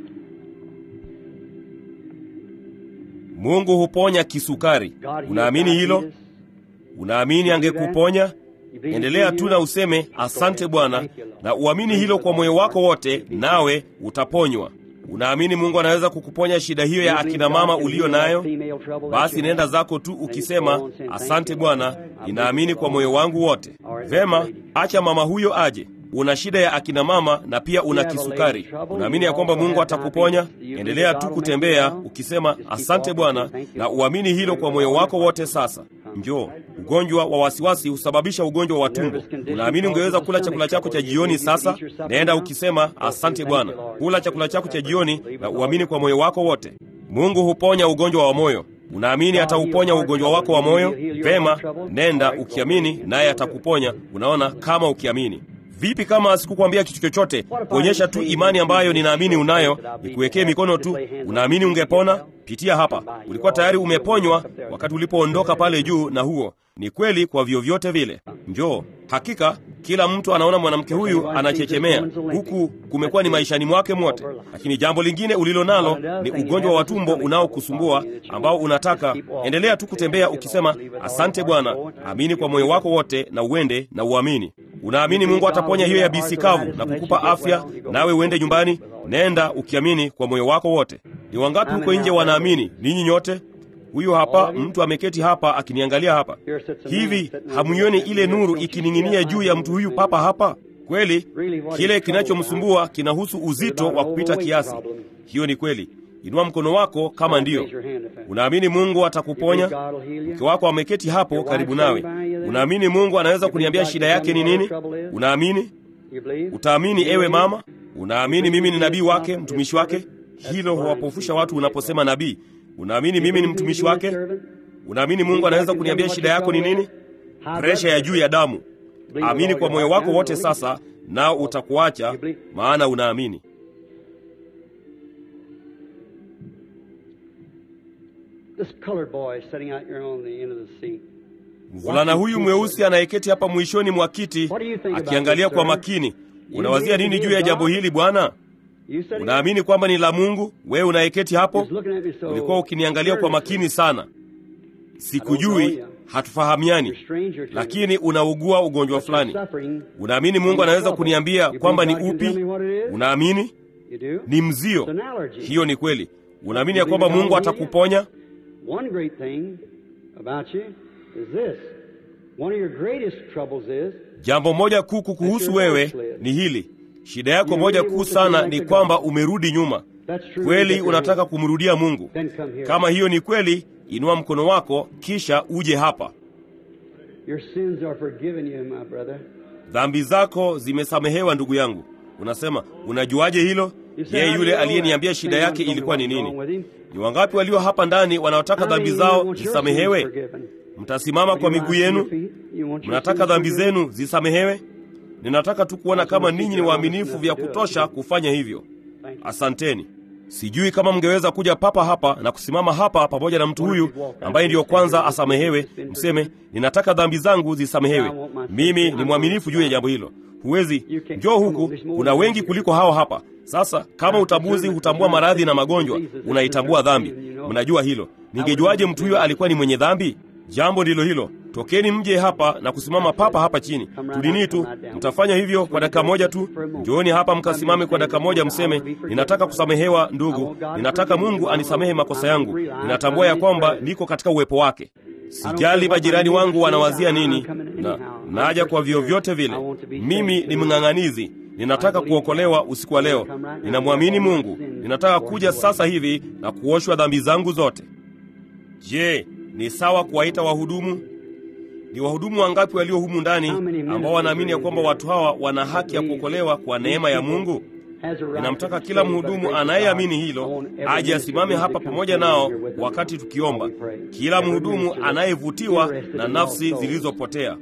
Mungu huponya kisukari. Unaamini hilo? Unaamini angekuponya? Endelea tu na useme asante Bwana, na uamini hilo kwa moyo wako wote, nawe utaponywa. Unaamini Mungu anaweza kukuponya shida hiyo ya akina mama uliyo nayo? Basi nenda zako tu ukisema asante Bwana, ninaamini kwa moyo wangu wote. Vema, acha mama huyo aje. Una shida ya akina mama na pia una kisukari. Unaamini ya kwamba Mungu atakuponya? Endelea tu kutembea ukisema asante Bwana, na uamini hilo kwa moyo wako wote. Sasa njoo. Ugonjwa wa wasiwasi husababisha ugonjwa wa tumbo. Unaamini ungeweza kula chakula chako cha jioni sasa? Nenda ukisema asante Bwana. Kula chakula chako cha jioni na uamini kwa moyo wako wote. Mungu huponya ugonjwa wa moyo. Unaamini atauponya ugonjwa wako wa moyo? Vema, nenda ukiamini, naye atakuponya. Unaona, kama ukiamini Vipi kama sikukwambia kitu chochote, kuonyesha tu imani ambayo ninaamini unayo, nikuwekee mikono tu, unaamini ungepona? Pitia hapa. Ulikuwa tayari umeponywa wakati ulipoondoka pale juu, na huo ni kweli kwa vyovyote vile. Njoo. Hakika kila mtu anaona mwanamke huyu anachechemea, huku kumekuwa ni maishani mwake mwote. Lakini jambo lingine ulilo nalo ni ugonjwa wa tumbo unaokusumbua ambao unataka endelea tu kutembea ukisema, asante Bwana, amini kwa moyo wako wote na uende na uamini. Unaamini Mungu ataponya hiyo yabisi kavu na kukupa afya, nawe uende nyumbani. Nenda ukiamini kwa moyo wako wote. Ni wangapi huko nje wanaamini? Ninyi nyote Huyu hapa mtu ameketi hapa akiniangalia hapa hivi, hamuioni ile nuru ikining'inia juu ya mtu huyu papa hapa? Kweli kile kinachomsumbua kinahusu uzito wa kupita kiasi. Hiyo ni kweli. Inua mkono wako kama ndiyo unaamini Mungu atakuponya. Mke wako ameketi hapo karibu nawe, unaamini Mungu anaweza kuniambia shida yake ni nini? Unaamini? Utaamini ewe mama? Unaamini mimi ni nabii wake, mtumishi wake? Hilo huwapofusha watu unaposema nabii. Unaamini mimi ni mtumishi wake? Unaamini Mungu anaweza kuniambia shida yako ni nini? Presha ya juu ya damu. Amini kwa moyo wako wote sasa, nao utakuacha, maana unaamini. Mvulana huyu mweusi anayeketi hapa mwishoni mwa kiti akiangalia kwa makini, unawazia nini juu ya jambo hili bwana? Unaamini kwamba ni la Mungu? Wewe unayeketi hapo, ulikuwa ukiniangalia kwa makini sana. Sikujui, hatufahamiani, lakini unaugua ugonjwa fulani. Unaamini Mungu anaweza kuniambia kwamba ni upi? Unaamini ni mzio? Hiyo ni kweli. Unaamini ya kwamba Mungu atakuponya? Jambo moja kuu kukuhusu wewe ni hili Shida yako moja kuu sana ni kwamba umerudi nyuma. Kweli unataka kumrudia Mungu? Kama hiyo ni kweli, inua mkono wako kisha uje hapa. Dhambi zako zimesamehewa ndugu yangu. Unasema, unajuaje hilo? Yeye yule aliyeniambia shida yake ilikuwa ni nini. Ni wangapi walio hapa ndani wanaotaka dhambi zao zisamehewe? Mtasimama kwa miguu yenu? Mnataka dhambi zenu zisamehewe? Ninataka tu kuona kama ninyi ni waaminifu vya kutosha kufanya hivyo. Asanteni. Sijui kama mngeweza kuja papa hapa na kusimama hapa pamoja na mtu huyu ambaye ndiyo kwanza asamehewe, mseme ninataka dhambi zangu zisamehewe. Mimi ni mwaminifu juu ya jambo hilo. Huwezi njoo huku, kuna wengi kuliko hao hapa. Sasa kama utambuzi hutambua maradhi na magonjwa, unaitambua dhambi. Mnajua hilo. Ningejuaje mtu huyo alikuwa ni mwenye dhambi? Jambo ndilo hilo. Tokeni mje hapa na kusimama papa hapa chini. Tudini tu, mtafanya hivyo kwa dakika moja tu. Njooni hapa mkasimame kwa dakika moja, mseme ninataka kusamehewa ndugu, ninataka Mungu anisamehe makosa yangu. Ninatambua ya kwamba niko katika uwepo wake. Sijali majirani wangu wanawazia nini, na naja kwa vyovyote vile. Mimi ni mng'ang'anizi. Ninataka kuokolewa usiku wa leo. Ninamwamini Mungu. Ninataka kuja sasa hivi na kuoshwa dhambi zangu zote. Je, ni sawa kuwaita wahudumu? Ni wahudumu wangapi walio humu ndani ambao wanaamini ya kwamba watu hawa wana haki ya kuokolewa kwa neema ya Mungu? Ninamtaka kila mhudumu anayeamini hilo aje asimame hapa pamoja nao wakati tukiomba, kila mhudumu anayevutiwa na nafsi zilizopotea.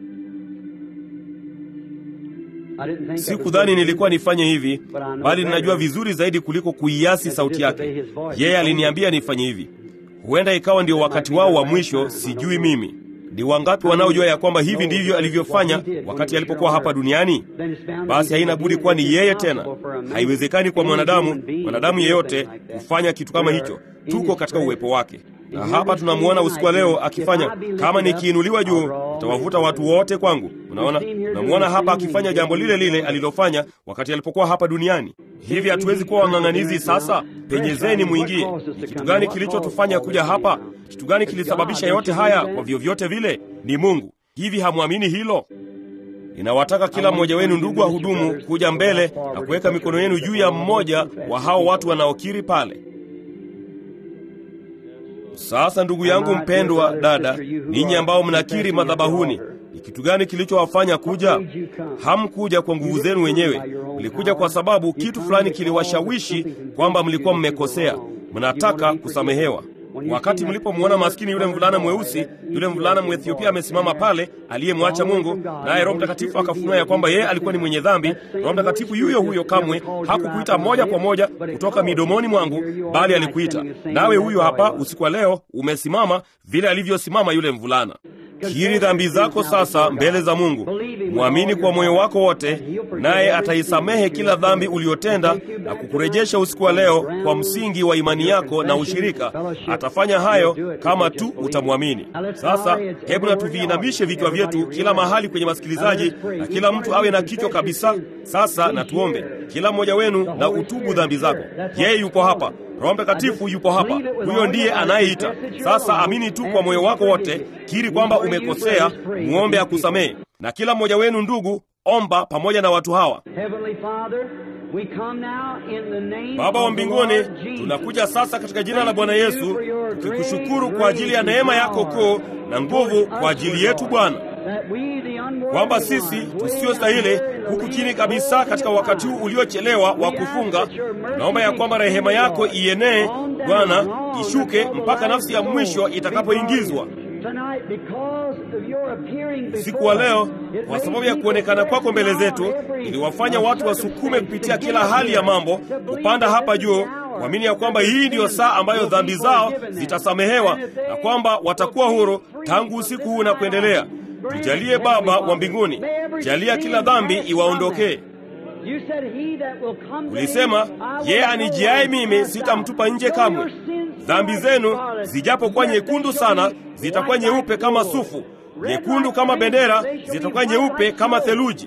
Sikudhani nilikuwa nifanye hivi, bali ninajua vizuri zaidi kuliko kuiasi sauti yake. Yeye aliniambia nifanye hivi. Huenda ikawa ndio wakati wao wa mwisho, sijui mimi. Ni wangapi wanaojua ya kwamba hivi ndivyo alivyofanya wakati alipokuwa hapa duniani? Basi haina budi kuwa ni yeye tena. Haiwezekani kwa mwanadamu, mwanadamu yeyote kufanya kitu kama hicho. Tuko katika uwepo wake, na hapa tunamwona usiku wa leo akifanya. Kama nikiinuliwa juu, nitawavuta watu wote kwangu. Unaona, tunamwona hapa akifanya jambo lile lile alilofanya wakati alipokuwa hapa duniani. Hivi hatuwezi kuwa wang'ang'anizi sasa? Penyezeni mwingie. Ni kitu gani kilichotufanya kuja hapa? Kitu gani kilisababisha yote haya? Kwa vyovyote vile ni Mungu. Hivi hamwamini hilo? Ninawataka kila mmoja wenu, ndugu wa hudumu, kuja mbele na kuweka mikono yenu juu ya mmoja wa hao watu wanaokiri pale. Sasa ndugu yangu mpendwa, dada, ninyi ambao mnakiri madhabahuni, ni kitu gani kilichowafanya kuja? Hamkuja kwa nguvu zenu wenyewe, mlikuja kwa sababu kitu fulani kiliwashawishi kwamba mlikuwa mmekosea, mnataka kusamehewa. wakati mlipomwona maskini yule mvulana mweusi, yule mvulana Mwethiopia amesimama pale, aliyemwacha Mungu, naye Roho Mtakatifu akafunua ya kwamba yeye alikuwa ni mwenye dhambi. Roho Mtakatifu yuyo huyo kamwe hakukuita moja kwa moja kutoka midomoni mwangu, bali alikuita nawe. Huyo hapa usiku wa leo umesimama vile alivyosimama yule mvulana. Kiri dhambi zako sasa mbele za Mungu, mwamini kwa moyo wako wote, naye ataisamehe kila dhambi uliyotenda na kukurejesha usiku wa leo kwa msingi wa imani yako na ushirika. Atafanya hayo kama tu utamwamini. Sasa hebu na tuviinamishe vichwa vyetu kila mahali kwenye masikilizaji, na kila mtu awe na kichwa kabisa. Sasa na tuombe, kila mmoja wenu na utubu dhambi zako. Yeye yupo hapa. Roho Mtakatifu yupo hapa, huyo ndiye anayeita. Sasa amini tu kwa moyo wako wote, kiri kwamba umekosea, muombe akusamehe. Na kila mmoja wenu ndugu, omba pamoja na watu hawa. Baba wa mbinguni, tunakuja sasa katika jina la Bwana Yesu tukikushukuru kwa ajili ya neema yako kuu na nguvu kwa ajili yetu Bwana, kwamba sisi tusiyostahili huku chini kabisa katika wakati huu uliochelewa wa kufunga, tunaomba ya kwamba rehema yako ienee Bwana, ishuke mpaka nafsi ya mwisho itakapoingizwa usiku wa leo. Kwa sababu ya kuonekana kwako mbele zetu, iliwafanya watu wasukume kupitia kila hali ya mambo kupanda hapa juu, kuamini ya kwamba hii ndiyo saa ambayo dhambi zao zitasamehewa na kwamba watakuwa huru tangu usiku huu na kuendelea. Tujalie Baba wa mbinguni, jalia kila dhambi iwaondokee. Ulisema, yeye anijiaye mimi sitamtupa nje kamwe. Dhambi zenu zijapokuwa nyekundu sana, zitakuwa nyeupe kama sufu, nyekundu kama bendera, zitakuwa nyeupe kama theluji.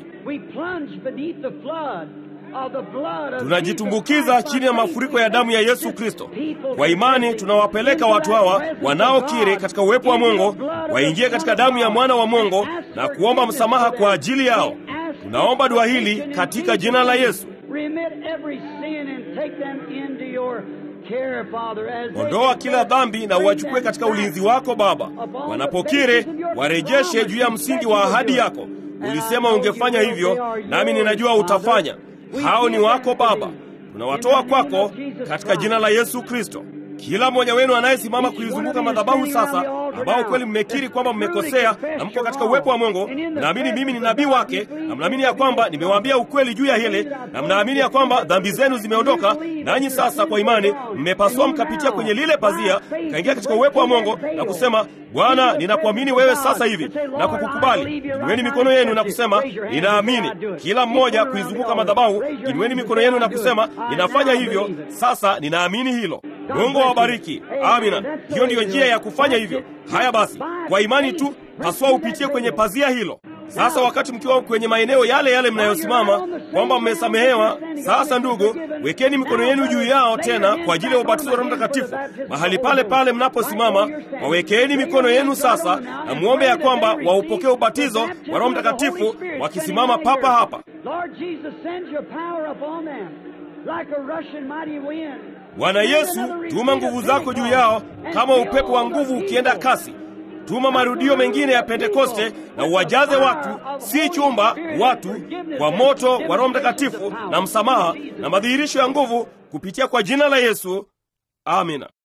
Tunajitumbukiza chini ya mafuriko ya damu ya Yesu Kristo. Kwa imani tunawapeleka watu hawa wanaokiri katika uwepo wa Mungu waingie katika damu ya mwana wa Mungu na kuomba msamaha kwa ajili yao. Tunaomba dua hili katika jina la Yesu. Ondoa kila dhambi na uwachukue katika ulinzi wako Baba. Wanapokiri warejeshe juu ya msingi wa ahadi yako. Ulisema ungefanya hivyo, nami ninajua utafanya. Hao ni wako Baba, tunawatoa kwako katika jina la Yesu Kristo. Kila mmoja wenu anayesimama kuizunguka madhabahu sasa, ambao kweli mmekiri kwamba mmekosea na mko katika uwepo wa Mungu, mnaamini mimi ni nabii wake, na mnaamini ya kwamba nimewaambia ukweli juu ya hili, na mnaamini ya kwamba dhambi zenu zimeondoka, nanyi sasa kwa imani mmepasua mkapitia kwenye lile pazia, mkaingia katika uwepo wa Mungu na kusema, Bwana, ninakuamini wewe sasa hivi na kukukubali. Inueni mikono yenu na kusema ninaamini. Kila mmoja kuizunguka madhabahu, inueni mikono yenu na kusema ninafanya hivyo sasa, ninaamini hilo. Mungu awabariki. Amina. Hiyo ndiyo njia ya kufanya hivyo. Haya basi, kwa imani tu haswa upitie kwenye pazia hilo. Sasa wakati mkiwa kwenye maeneo yale yale mnayosimama kwamba mmesamehewa, sasa ndugu, wekeni mikono yenu juu yao tena kwa ajili ya ubatizo wa Roho Mtakatifu. Mahali pale pale mnaposimama, wawekeni mikono yenu sasa na muombe ya kwamba waupokee ubatizo wa Roho Mtakatifu wakisimama papa hapa. Bwana Yesu, tuma nguvu zako juu yao kama upepo wa nguvu ukienda kasi. Tuma marudio mengine ya Pentekoste na uwajaze watu, si chumba, watu kwa moto wa Roho Mtakatifu na msamaha na madhihirisho ya nguvu kupitia kwa jina la Yesu. Amina.